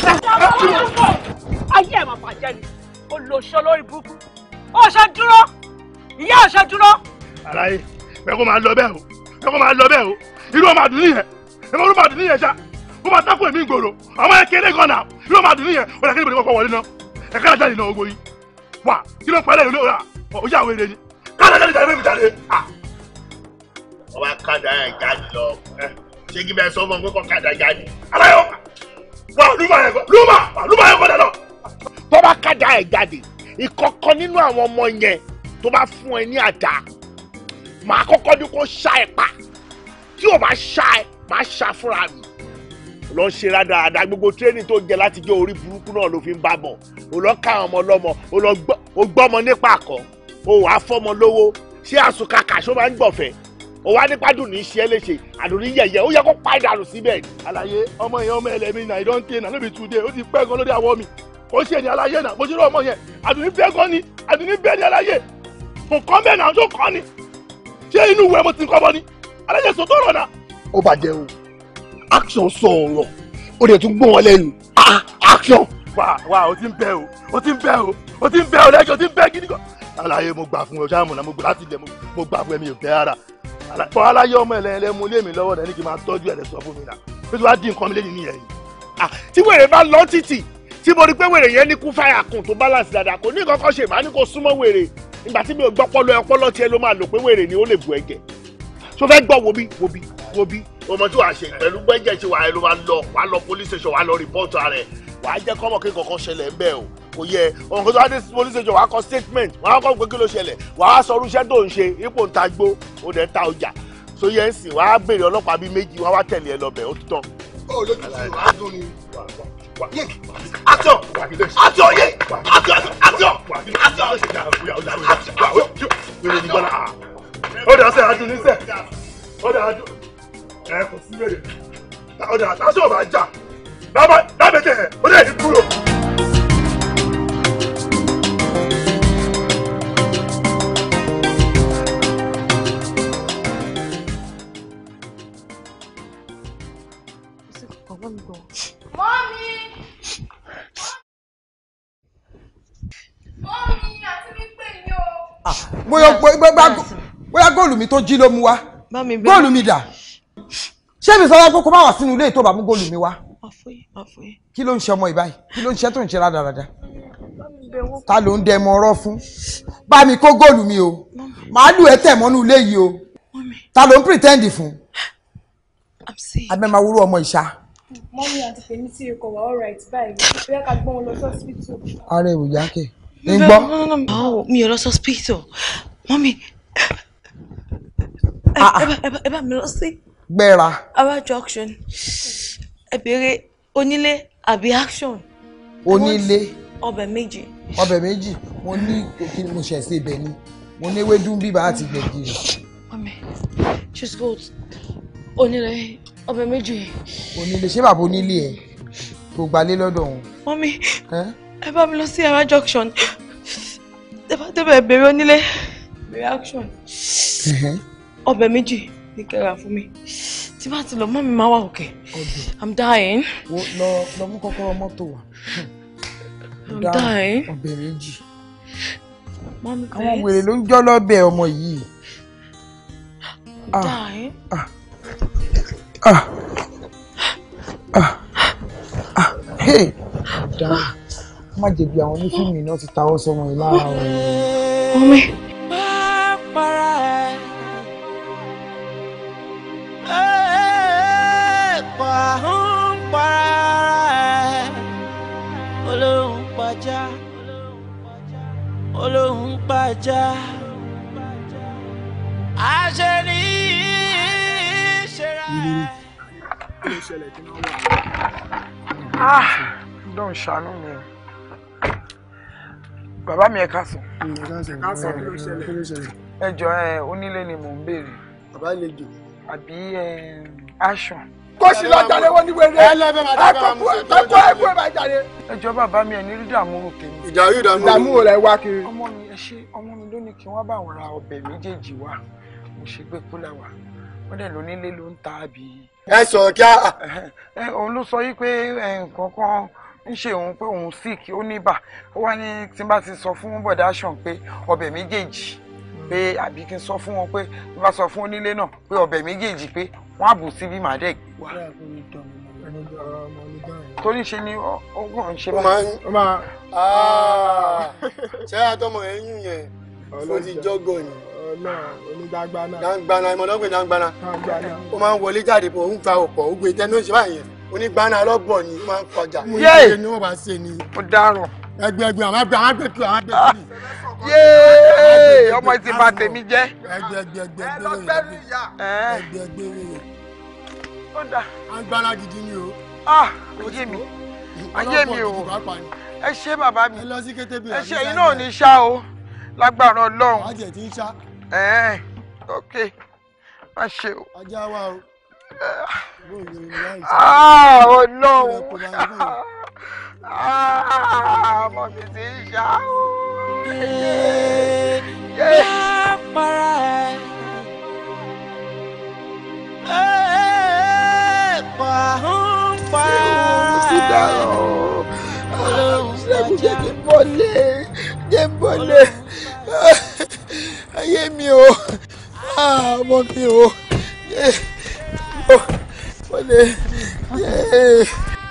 ayé ẹ̀ máa bàjẹ́ ni olóṣó lórí burúkú ó ṣe dúró ìyá ò ṣe dúró. Àlàyé bẹ́ẹ̀ kó máa lọ bẹ́ẹ̀ o bẹ́ẹ̀ kó máa lọ bẹ́ẹ̀ o irú ọmọ àdùn nìyẹn ẹ̀fọ́ irú ọmọ àdùn nìyẹn ṣá kó máa tákù èmi gbòòrò ọmọ yẹn kéré gan náà irú ọmọ àdùn nìyẹn ó dà kí ni bòde kọ́kọ́ wọlé náà ẹ̀ka náà jáde náà ogbó yìí wà kí ló ń pẹ́lẹ́ ìlú ọ̀rà ọjà àwọn èrè ni káàdà jáde jáde fẹ́mi jáde. ọba kàdà ẹ̀ jáde lọ ṣé kí bẹ́ẹ̀ sọ fún ọ pé kọ́ kàdà jáde. aláyọ wà lùmà yẹn kọ lùmà wà lùmà yẹn kọ dà lọ. tó bá kàdà ẹ̀ jáde ìkọ̀kan nínú àwọn ọmọ yẹn tó bá fún ẹ ní àdá màá kọ́kọ́ ní kó ṣá ẹ pa tí ò bá ṣá ẹ màá ṣá fúnra mi lọ ṣe rádaràda gbogbo tírénì tó jẹ láti jẹ orí burúkú náà ló fi ń bá bọ̀ ò lọ ká àwọn ọmọ lọ́mọ ò lọ gbọ́ ò gbọ́mọ nípa àkọ́ ò wàá fọ́mọ lówó ṣé àsùnkàkà ṣó máa ń gbọ̀fẹ́ ò wá nípa dùn ní iṣẹ́ léṣe àdùn ní yẹ̀yẹ́ ó yẹ kó pa ìdànù síbẹ̀ ni. àlàyé ọmọ yẹn ọmọ ẹlẹmi náà ìdán tẹ náà níbi tùdé ó ti pẹ́ gan lórí àwọ̀ mi ó ṣe ní aláyé náà bó ṣe rọ ọmọ yẹn àdùnní bẹ́ẹ̀ gan ni àdùnní bẹ́ẹ̀ ni aláyé nǹkan bẹ́ẹ̀ náà tó kọ́ ni ṣé inú ìwé mo ti ń kọ́ bọ́ ni aláyé sọ tó rọ̀ náà. ó bàjẹ́ o action sọ ọ̀rọ̀ ó dẹ̀ tún gbọ́n wọn lẹ́nu Ah, action. wà wà ó ti ń bẹ́ o ó ti ń bẹ́ o ó ti ń bẹ́ o lẹ́jọ́ ó ti ń bẹ́ gidi gan. aláyé mo gbà fún ọ ṣáà mo náà mo gbà láti ilẹ̀ mo- mo gbà fún ẹ mi ò tẹ́ ara bọ́ aláyé ọmọ ẹlẹ́yẹlẹ́ mu lé mi lọ́wọ́ náà ní kí n máa tọ́jú ẹ̀ lẹ́sọ̀ fún mi náà ó ti wá dín nǹkan mi lẹ́yìn nìyẹn yìí. tí wèrè bá lọ títì tí mo rí pé wèrè yẹn ní kú fáyà kùn tó balance dáadáa kò ní nǹkan kan ṣe màá ní kó súnmọ́ wèrè ìgbà tí mi ò gbọ́ pọ́lọ ọpọlọ tiẹ̀ ló máa lò pé wèrè ni ó lè bu ẹ̀jẹ̀ tó fẹ́ gbọ́ wo bí wo bí wo bí ọmọ tí wàá ṣe pẹ̀lú gbẹ́jẹ̀ tí wàá lọ wàá lọ wàá lọ police station wàá lọ report ara ẹ̀ wàá jẹ́ kọ́mọ̀ kí nǹkan kan ṣẹlẹ̀ ń bẹ̀ o kò yẹ ọmọ kan tó wá dé police station wàá kọ statement wàá kọ́ pé kí ló ṣẹlẹ̀ wàá sọ irúṣẹ́ tó ń ṣe ipò ń ta gbó ó dẹ̀ ń ta ọjà so yẹn ń sìn wàá béèrè ọlọ́pàá bíi méjì wàá wá tẹ̀lé ẹ lọ́bẹ̀ ó ti tán. ó lójú sí wàá dún ni. action action ye action action action wèrè ní gbọ́dọ̀ ah ó dà sẹ́ adùn ní sẹ́ ó dà adùn ẹ kò sí wèrè ó dà aṣọ ò bá jà lábẹ́tẹ̀ ẹ̀ ó dẹ̀ ní kúrò. Mọ́mí! Mọ́mí àti mi pè yín o. bóyá bóyá bóyá góòlù mi tó jí ló mú wá góòlù mi dà ṣé mi sọ wá pé kó má wà sínú ilé ìtọ́ bá mú góòlù mi wá kí ló ń ṣe ọmọ ìbáyìí kí ló ń ṣe tó ń ṣe rádaràda ta ló ń dẹ ẹmọ ọ̀rọ̀ fún bá mi kó góòlù mi o màálù ẹ tẹ̀ mọ́nú ilé yìí o ta ló ń pretend fún abẹ́ máa wúrú ọmọ ìṣá mọ́mí àti tèmi tí ikọ̀ wà all right báyìí bóyá ká gbọ́n wọn lọ sí hospital. ara ẹ̀ ò yá kẹ̀ ń gbọ́ Báwo mi ò lọ sí hospital mọ́mí ẹ bá- ẹ bá- ẹ bá mi lọ sí gbẹ́ra Ara junction ẹ béèrè onílé àbí action. onílé ọbẹ̀ méjì. ọbẹ̀ méjì mo ní kí ni mo ṣẹ̀ sí ibẹ̀ ni mo ní ewédú bíbá àti gbẹ̀gìrì Mami, she's good. Onílé, ọbẹ̀ méjì. onílé ṣé bàbá onílé ẹ̀ tó gbalé lọ́dọ̀ òun. Mami, ẹ bá mi lọ sí Ara junction. Ẹ bá débẹ̀ bèrè onílé. Reaction. Ọbẹ̀ méjì ní kẹ́ra fún mi. Tí bá ti lọ, mọ́ mi máa wà òkè. I'm dying. Wo lọ lọ mú kọ́kọ́rọ́ mọ́tò wá. I'm Dá dying. ọbẹ̀ méjì. Mami, àwọn wèrè ló ń jọ́ lọ́bẹ̀ ọmọ yìí. I'm dying. Ah. Ah. Ah. Hey. Dá. Má jẹ̀bi àwọn onífíìmù náà ti tawọ́ sọmọ yìí lára o. Mami. para ẹ. Ẹ pa ń para ẹ. Olóhùn pàjá. Olóhùn pàjá. Àṣẹ ní ìṣẹ̀ra ẹ. kí ló ṣẹlẹ̀ kí wọ́n wà. Ah. Dọ́n ṣàánú mi o. Bàbá mi ẹ káàsán. káàsán kí ló ṣẹlẹ̀. kí ló ṣẹlẹ̀. Ẹ jọ ẹ onílé ni mò ń béèrè. bàbá àlejò. Àbí ẹ aṣọ. kó sì lọ jáde wọ́n ní wẹ́rẹ́. ẹ lẹ́bẹ̀ máa dábàá mú ṣe tó ń jáde. ẹ̀kọ́ ẹ̀kọ́ ẹ̀ máa jáde. Ẹ jọ bàbá mi ẹ̀ ní rí dààmú tèmi. ìjà yóò dààmú. ìdààmú wo lẹ wá kiri. Ọmọ mi ẹ ṣe ọmọ mi ló ní kí wọ́n bá wọn ra ọbẹ̀ méjèèjì wá. Mo ṣe gbé kúlà wá. Wọ́n dẹ̀ lónílé ló ń ta àbí. ẹ sọ kí a. Ẹ òun ló sọ yí pé ẹ, nǹkan kan ń ṣe òun pé òun sick ó ní bà. Ó wá ní tí n bá ti sọ fún bọ̀dá Ṣàn pé ọbẹ̀ méjèèjì pé àbí kí n sọ fún wọn pé bí bá sọ fún onílé náà pé ọbẹ̀ méjèèjì pé wọ́n á bù síbí màá dẹ̀ gbé wá. Torí ṣe ni ó ó kàn ń ṣe ó máa ń ó máa. ṣé àtọmọ ẹyún yẹn ó ti jọgọ ni. onídàgbàna. dàgbàna ìmọ̀lọ́gbìn dàgbàna. ó máa ń wọlé jáde pọ̀ ó ń gba ọ̀pọ̀ ó gbé tẹnu ìṣẹ́ báyẹn onígbàna ọlọ́bọ̀ ni ó máa ń kọjá. Yéè! ni wọ́n bá ṣe ni. Ó dáràn. ẹgbẹ́ ẹgbẹ́ àwọn àgbẹ̀ àwọn àgbẹ̀ kí àwọn àgbẹ̀ kí. Yéè! Ọmọ ti bà tèmi jẹ́. ẹgbẹ́ ẹgbẹ́ ẹgbẹ́ ẹgbẹ́ ẹgbẹ́ ẹgbẹ́ ẹgbẹ́ Ó dà. àgbàna gidi ni o. Ah! Ayé mi. Ayé mi o. Ọlọ́pọ̀ gidi pàápàá ni. Ẹ ṣé bàbá mi. ẹ lọ sí kété bí Ẹ ṣe yín náà ní ṣá o. Lágbára Ọlọ́run. ajẹ́ tí ń ṣá Ẹ̀ẹ́n. Ok. Má ṣe o. ajá wa o. Ah! Ọlọ́run. Ah! Ọmọ mi ti ń ṣá o. Yá para ẹ. Ẹ pa ń para Ti ẹ. dáràn o. Olóhùn Ṣẹ́gun jẹ́ kí pàjá. n bọ́lé. Jẹ́ n bọ́lé. Ayé mi o. Ah! Ọmọ mi o. Yé! Mo bọ́lé. Yé!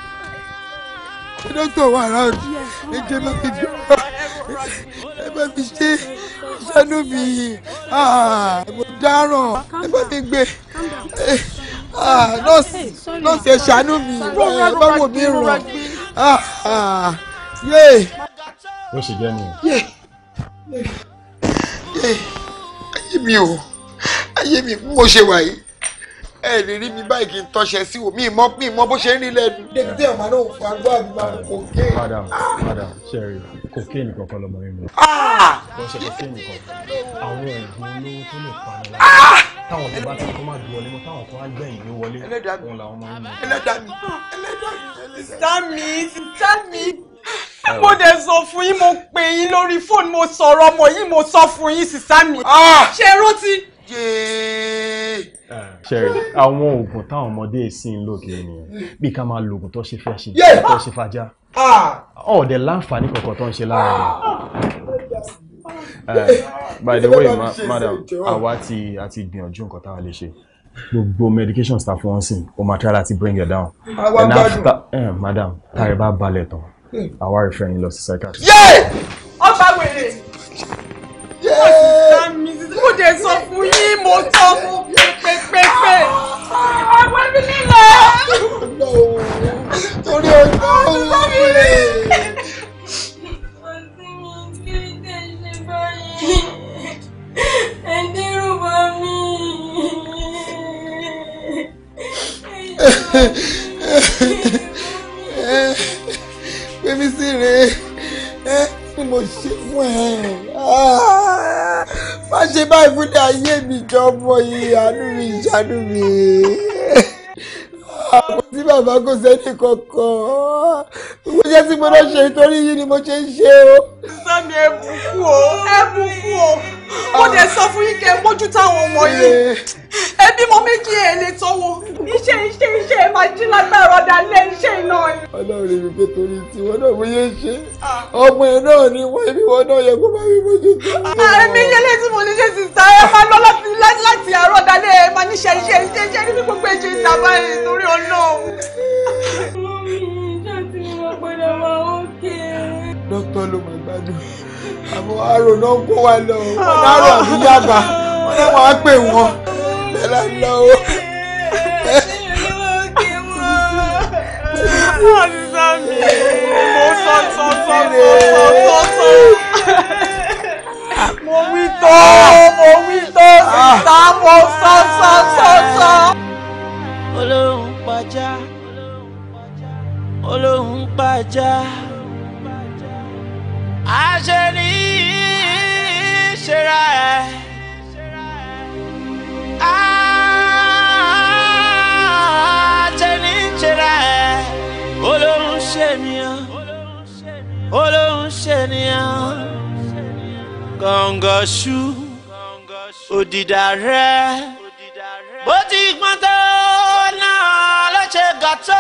Dókítà wà round. Ẹ jẹ́ bá mi jọ. Ẹ bá mi ṣe ṣánú mi. Ah! Mo dáràn. Ẹ bá mi gbé. Ah! Nọ́ọ̀sì nọ́ọ̀sì ẹ ṣàánú mi. Ẹ bá wò mí ràn. Ah! Ah! Yé! ó ṣe jẹ́ nìyẹn. Yé! Yé! Ayé mi o. Ayé mi bí mo ṣe wà yìí. Ẹ lè rí mi báyìí kí n tọ́ṣẹ sí o. Mi mọ mi mọ bó ṣe ń rí lẹ́nu. Débi tí ọ̀ma náà fún agbó àbí máa kò ké. madam madam sherry cocaine kankan lọmọ yín mu. kò ṣe cocaine kan àwọn oògùn olówó tó lè pa ni lára táwọn tó bá ti kọ́ máa dùn wọlé mọ́ táwọn kan á gbẹ̀yìn ní wọlé òun làwọn máa ń mu. Ẹlẹ́dàá mi. Ẹlẹ́dàá mi. Sísá mi, sísá mi. Mo dẹ̀ sọ fún yín, mo pè yín lórí fóònù, mo sọ̀rọ̀ ọmọ yìí, mo sọ fún yín, sísá mi. Ṣé ẹ rántí? sherry àwọn oògùn táwọn ọmọdé sì ń lò kiri nìyẹn bí ká máa lo oògùn tó ṣe fẹ́ ṣe Yeah. tó ṣe fajá ọ̀ọ́dẹ̀ láǹfààní kankan tó ń ṣe lára rẹ̀. Eh, by the way ma madam àwa ti a ti gbìyànjú nǹkan táwa lè ṣe gbogbo medication staff wọn sìn o ma try láti bring it down Àwa and gbádùn. after eh, madam tààrẹ bá balẹ̀ tán àwa refer yín lọ sí psychiatrist. Ọba wèrè. Sísá mi, sísá mo dẹ̀ sọ fún yín, mo sọ fún pépépépé. Àwọn ẹbí nílò. Torí ọjọ́ òwúrẹ́. Pèmí sí rèé. ni mo ṣe fún ẹ Ah, má ṣe báyìí fún ní ayé mi jọ ọmọ yìí àánú mi ìṣàánú mi Ah, kò sí bàbá kò sẹ́ni kankan mo ṣe tí mo lọ ṣe nítorí yìí ni mo ṣe ń ṣe o. sani ẹ bùkún o ẹ bùkún o mo dẹ̀ sọ fún yín kẹ́ ẹ mójú táwọn ọmọ yìí ẹbí mo méjì ẹ lè tọwọ́ iṣẹ́ iṣẹ́ iṣẹ́ ẹ máa jí lágbára ọ̀dà lé iṣẹ́ iná ni. ọlọ́run rí mi pé torí tiwọn náà mo yé ṣe ọmọ ẹ náà ni wọ́n ibi wọn náà yẹ kó bá mi mójú tó. ẹ̀mí yẹlẹ́ tí mo ní ṣe sì sá ẹ máa lọ láti láti àárọ̀ dalẹ́ ẹ máa níṣẹ́ iṣẹ́ iṣẹ́ iṣẹ́ níbi gbogbo ẹ̀jẹ̀ ìtàbá ẹ̀ torí ọlọ́run. dókítà ló máa gbádùn àmọ́ àrò náà kó wa lọ wọn náà rọ àbí yàgbà wọn náà wàá pè wọn bẹ́ẹ̀ la lọ o. Àdìsá mi, mo sọ sọ sọ sọ sọ sọ. Mo wí tó, mo wí tó síta, mo sọ sọ sọ sọ. olóhùn pàjá olóhùn pàjá àṣẹ ní ìṣera ẹ àṣẹ ní ìṣera ẹ olóhùn ṣènìyàn olóhùn ṣènìyàn gọ̀ǹgọ̀ṣù òdìdá rẹ bó ti gbọ́n tó náà ló ṣe gà tó.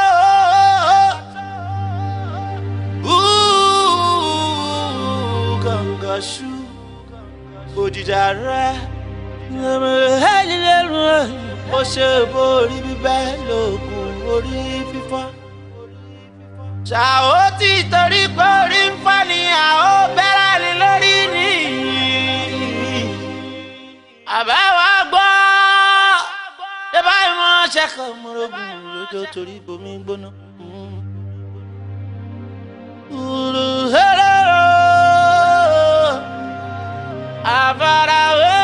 Ooh, gọ̀ǹgọ̀ṣù òdìdá rẹ ó ṣe borí bíbẹ́ lóògùn orí fífọ́. ṣàó tí torí pé orí ń fọ́ ni àó bẹ́rẹ̀ ni lórí ni àbáwá gbọ́ ṣé báyìí mọ́ ṣẹ́kọ̀ mọ́rọ́gùn lójó torí bomi gbóná. Àfarawé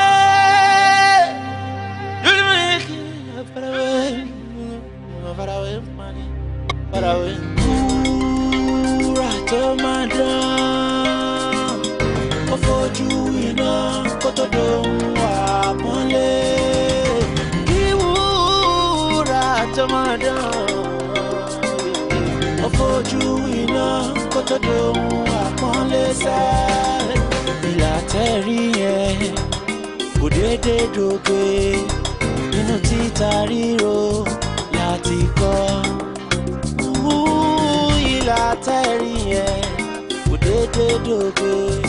lulumiki àfarawé àfarawé mani àfarawé wúrà tó máa dán ó fojú iná kó tó dohun àpọ́nlé kí wúrà tó máa dán ó fojú iná kó tó dohun àpọ́nlé sẹ́ ìlà tẹ́rí yẹn kò déédéé dòge nínú títa ríro láti kọ́ ìlà tẹ́rí yẹn kò déédéé dòge